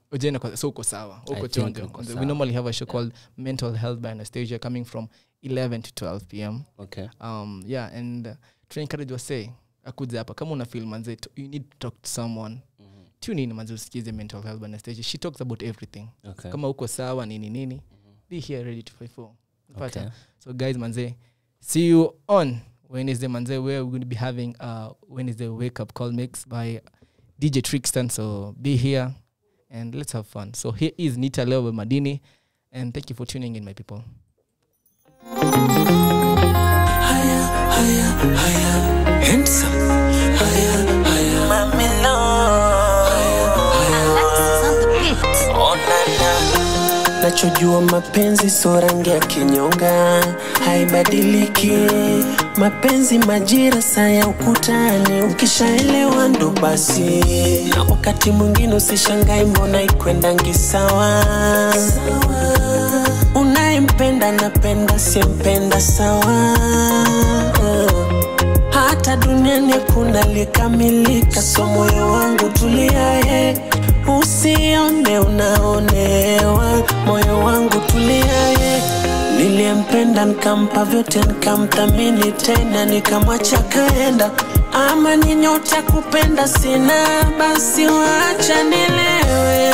ujene kwa- so uko sawa I uko think chonjo uko we sawa. normally have a show called mental health by anastasia coming from 11 to 12 pm okay um yeah and uh, tuna encourage wase akuja hapa kama una feel manze t- you need to talk to someone tune in manze usikize mental health by anastasia she talks about everything okay kama uko sawa nini nini be here ready to fight for Pata. Okay. so guys manze see you on wednesday manze where we're going to be having uh wednesday wake up call mix by dj trickston so be here and let's have fun so here is nita leo with madini and thank you for tuning in my people nachojua mapenzi so rangi ya kinyonga haibadiliki mapenzi majira saa ya ukutani ukishaelewa ndo basi na wakati mwingine usishangai mbona ikwendangi sawa unayempenda napenda siempenda sawa hata duniani kuna likamilika so moyo wangu tuliaye usione unaonewa moyo wangu tuliaye niliyempenda nikampa vyote nikamthamini tena nikamwacha kaenda ama ni nyota kupenda sina basi wacha nilewe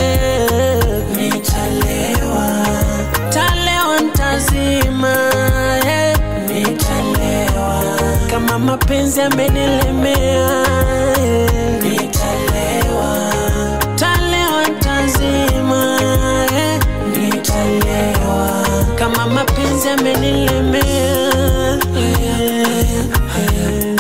nitalewa talewa ntazima eh. nitalewa kama mapenzi amenilemea eh. nitalewa talewa ntazima eh. nitalewa kama mapenzi amenilemea eh. eh.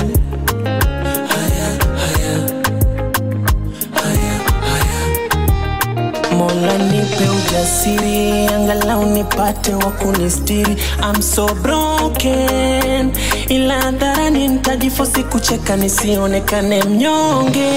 mola nipe ujasiri angalau nipate wa kunistiri I'm so broken ila hadharani nitajifosi kucheka nisionekane mnyonge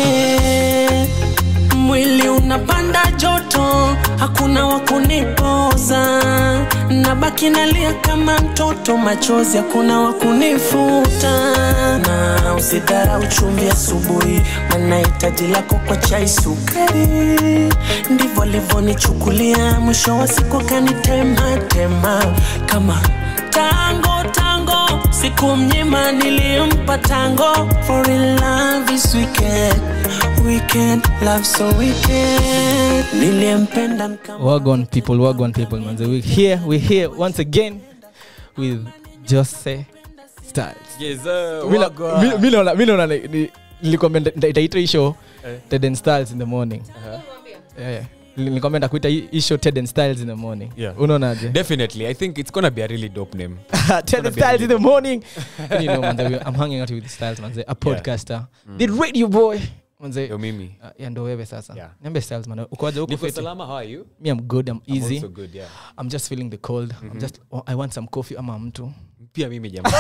mwili unapanda joto hakuna wa kunipoza nabaki nalia kama mtoto machozi hakuna wa kunifuta na usidharau chumvi asubuhi maana hitaji lako kwa chai sukari ndivyo alivyonichukulia mwisho wa siku akanitematema kama tango tango siku mnyima nilimpa tango for in love is wicked wicked love so wicked niliyempenda nikam wagon people wagon people manze we here we here once again with jose styles Yes, sir. Mi na- Wagwan. mi- mi naona- mi naona ni- ni- nilikwambia nita- itaitwa hii show ted and styles in the morning Yeah, yeah. nilikwambia ndakuita hii hii show ted and styles in the morning Yeah. unaonaje Definitely. I think it's gonna be a really dope name. ted and be styles in the morning And you know manze we- i'm hanging out with styles manze a podcaster the radio boy manze Yo, Mimi. uh, ya ndo wewe sasa Yeah. niambie styles man ukoaje huko Niko fiti salama, how are you? me i'm good i'm I'm easy also good, yeah. i'm just feeling the cold i'm just oh, i want some coffee ama mtu Pia mimi jamaa.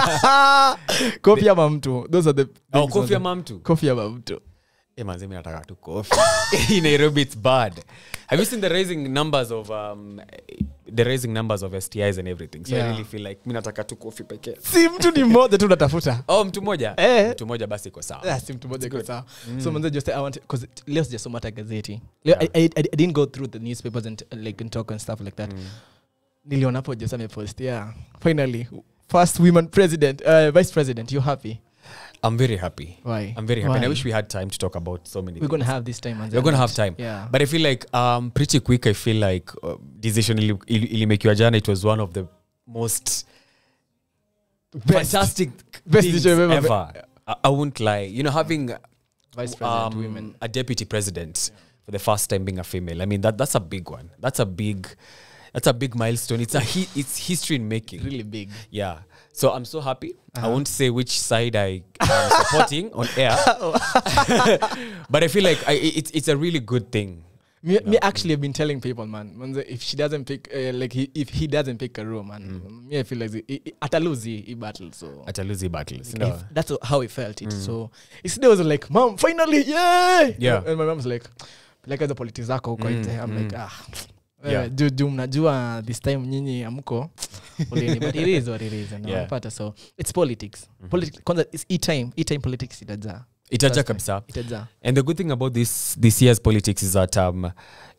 coffee ama mtu those are the Oh, things, coffee manze. ama mtu? coffee ama mtu Eh, manze, mi nataka tu coffee. In Nairobi it's bad. Have you seen the rising numbers of um, the rising numbers of STIs and everything? So Yeah. I really feel like mi nataka tu coffee pekee. si mtu ni mmoja tu unatafuta Oh, mtu moja? Eh. Mtu moja basi iko sawa. Ah, si mtu mmoja iko sawa so manze just i want because leo sijasoma hata gazeti leo I, I, I didn't go through the newspapers and uh, like and talk and stuff like that niliona hapo just amepost yeah finally first women president uh, vice president you happy I'm very happy. why I'm very happy. And I Why? wish we had time to talk about so many we're gonna things. have this time manze, We're gonna and have time. yeah But I feel like um, pretty quick, I feel like uh, decision ili- ili- ilimekiwa jana, it was one of the most fantastic best things decision ever. ever. I, I won't lie. You know, having vice president um, women a deputy president for the first time being a female. I mean, that that's a big one. That's a big, that's a big milestone. It's a hi- it's history in making. really big Yeah. So I'm so happy. I won't say which side I am supporting on air, but I feel like I, it's it's a really good thing. me, me actually have been telling people man manze if she doesn't pick uh, like he, if he doesn't pick a room man me i feel like he- he- atalose hii hii battle so At a losing battles. Like, if- that's how he felt it so yesterday was like mom finally yeah Yeah. and my mom's like like the politics zako huko nje i'm like ah Yeah. yeah. juu juu mnajua this time nyinyi amko poleni but it is what it is and Yeah. unapata so it's politics politics kwanza it's e-time e-time politics itajaa Itaja Trust me. kabisa. itajaa And the good thing about this this year's politics is that um,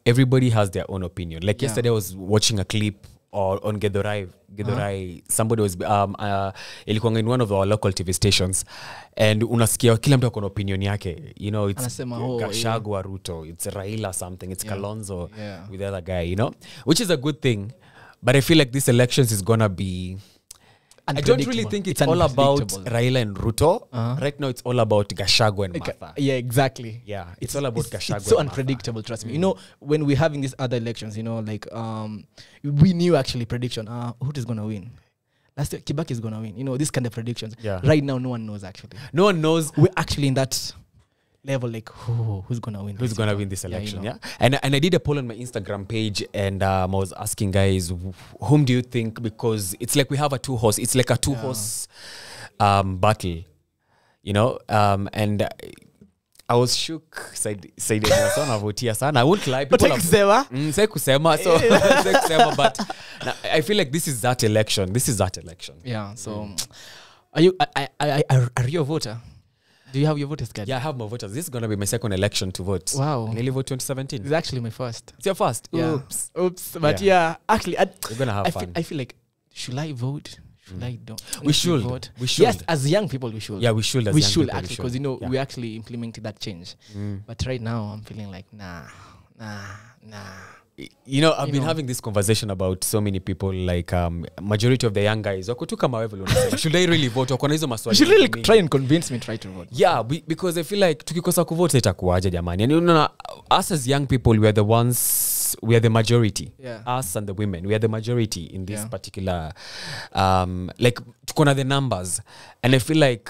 everybody has their own opinion like Yeah. yesterday i was watching a clip or on Gedhorai, Gedhorai somebody was um, uh, ilikuwanga in one of our local tv stations and unasikia kila mtu akona opinion yake you know it's Anasema, oh, gashagwa ruto it's raila something it's kalonzo Yeah. with the other guy you know which is a good thing but i feel like this elections is gonna be I don't really Unpredictable. think it's, It's all about unpredictable. Raila and Ruto. Right now, it's all about Gashagwa and Martha. yeah exactly Yeah, it's all about Gachagua it's so and Martha. unpredictable trust me you know when we're having these other elections you know like um we knew actually prediction uh who is gonna win last year kibaki is gonna win you know these kind of predictions Yeah. right now no one knows actually No one knows we're actually in that level like who, who's gonna win who's this, gonna you know? win this Yeah, you election. Yeah, know. and and I did a poll on my Instagram page, and um, I was asking guys, wh- whom do you think? Because it's like we have a two horse. It's like a two horse um, battle, you know. Um, and uh, I was shook. Said said navutia sana. I won't lie. People Utaki have- kusema? Mm, sai kusema so sai kusema but na- I feel like this is that election. This is that election. yeah so are you I, I, I, are, are you a voter do you have your voters card Yeah, I have my voters. This is gonna be my second election to vote. Wow. I nearly vote 2017. it's actually my first It's your first. yeah Oops. oops but yeah, actually I, We're gonna have I fun. feel, I feel like should I vote? Should I don't? We need to should. vote? We should. Yes, as young people, we should. Yeah, we should. As we young should people, we actually because you know Yeah. we actually implemented that change. But right now, I'm feeling like nah, nah, nah. you know i've You been know. having this conversation about so many people like um, majority of the young guys wako tu kama wewe vile unasema. should i really vote wako na hizo You maswali should really mingi. try and convince me try to vote. yeah be, because i feel like tukikosa kuvote itakuwaje jamani yani unaona us as young people we are the ones we are the majority Yeah. us and the women we are the majority in this Yeah. particular um, like tuko na the numbers and i feel like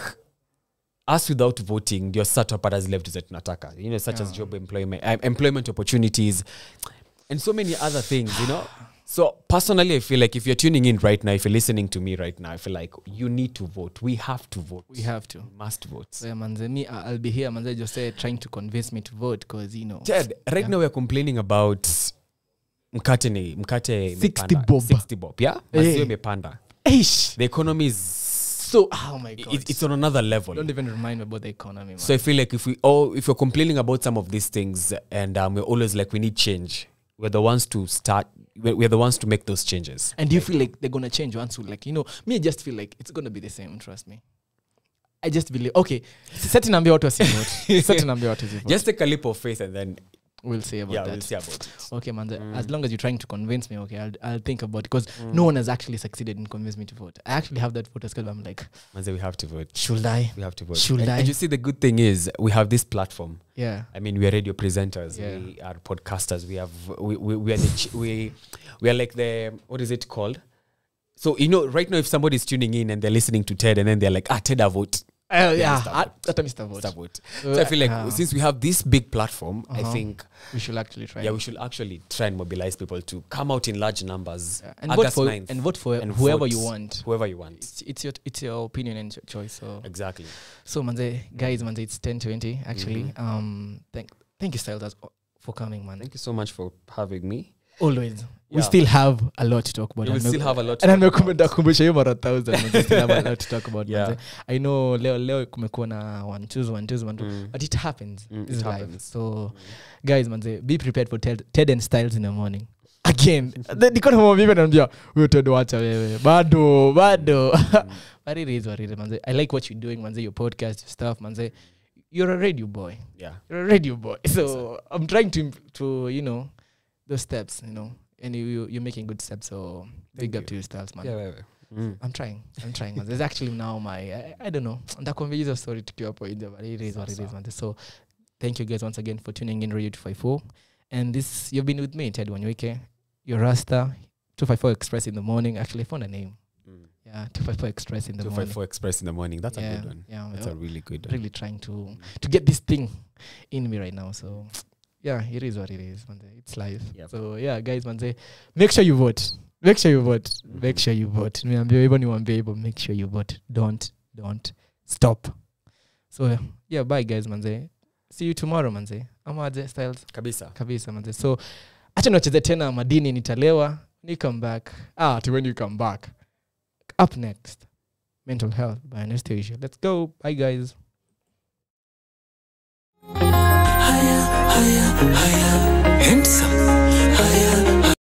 us without voting ndio sasa tutapata zile vitu zetu tunataka you know such as job employment um, employment opportunities and so many other things you know so personally i feel like if you're tuning in right now if you're listening to me right now i feel like you need to vote we have to vote We have to. We must vote So yeah, manze, me, I- I'll be here, manze, just say trying to convince me to vote because you know. Ted, right now we're complaining about mkate ni mkate 60 imepanda. bob. 60 bob yeah maziwa Eh. imepanda Eish. the economy is So, oh my god. it, it's on another level Don't even remind me about the economy, man. so i feel like if we all if we're complaining about some of these things and um, we're always like we need change we're the ones to start we're, we're the ones to make those changes and do you feel like they're gonna change once we like you know me I just feel like it's gonna be the same trust me i just believe okay seti naambia watu wasivote seti naambia watu wasivote just take a leap of faith and then we'll see about yeah that we'll see about it okay man as long as you're trying to convince me okay i'll, I'll think about it because no one has actually succeeded in convincing me to vote i actually have that voter skill i'm like Manze, we have to vote should i we have to vote Should and, I? and you see the good thing is we have this platform yeah I mean, we are radio presenters. Yeah. We are podcasters. We have we we, we are the ch- we we are like the what is it called? So you know, right now, if somebody is tuning in and they're listening to Ted, and then they're like, "Ah, Ted, I vote." uh, yeah Mr. I- hata Mr. vote Mr. vote. Uh, So I feel like uh, since we have this big platform, I Uh-huh. think we should actually try yeah, we should actually try and mobilize people to come out in large numbers. Yeah, and vote August for 9th, and vote for and whoever vote you want Whoever you want. it's, it's your it's your opinion and your choice so Exactly. So manze, guys, manze, it's ten twenty actually. Um, thank thank you, Styles, as- for coming, man. Thank you so much for having me. Always, we Yeah. still have a lot to talk about. We will And still me- have a lot to and talk nimekumbusha kumbusha hiyo mara thousand. manze, still have a lot to talk about. Yeah. manze. I know leo leo kumekuwa na one twos one twos one two, Mm. but it happens. Mm, This it is life. happens. So, guys, manze, be prepared for Ted, Ted and Styles in the morning. Again, The- niko na mama mimi naambia wewe Ted wacha wewe bado bado but it is what it is manze I like what you're doing manze your podcast your stuff manze you're a radio boy Yeah. you're a radio boy so i'm trying to imp- to you know those steps you know and you you- you're making good steps so big Thank up you. to you styles man Yeah. wewe. Mm. i'm trying i'm trying man there's actually now my i, I don't know ndakwambia hizo story tukiwa hapo nje but it is what it is man so thank you guys once again for tuning in radio 254 and this you've been with me ted wanyuike your rasta 254 express in the morning actually i found a name Mm. yeah 254 express in the morning 254 Express in the morning. That's a yeah, good one. yeah That's yeah. a really good one. really trying to to get this thing in me right now. So yeah, it is what it is. Man. It's life. Yep. So yeah, guys, man, say make sure you vote. Make sure you vote. Make sure you vote. Niambie hivyo niwaambie hivyo. Make sure you vote. Don't don't stop. So yeah, bye guys, manze. See you tomorrow, manze. Ama aje styles Kabisa. kabisa manze. So acha niwacheze tena madini nitalewa. Ni come back. Ah, to when you come back. Up next, mental health by Anastasia. Let's go. Bye guys.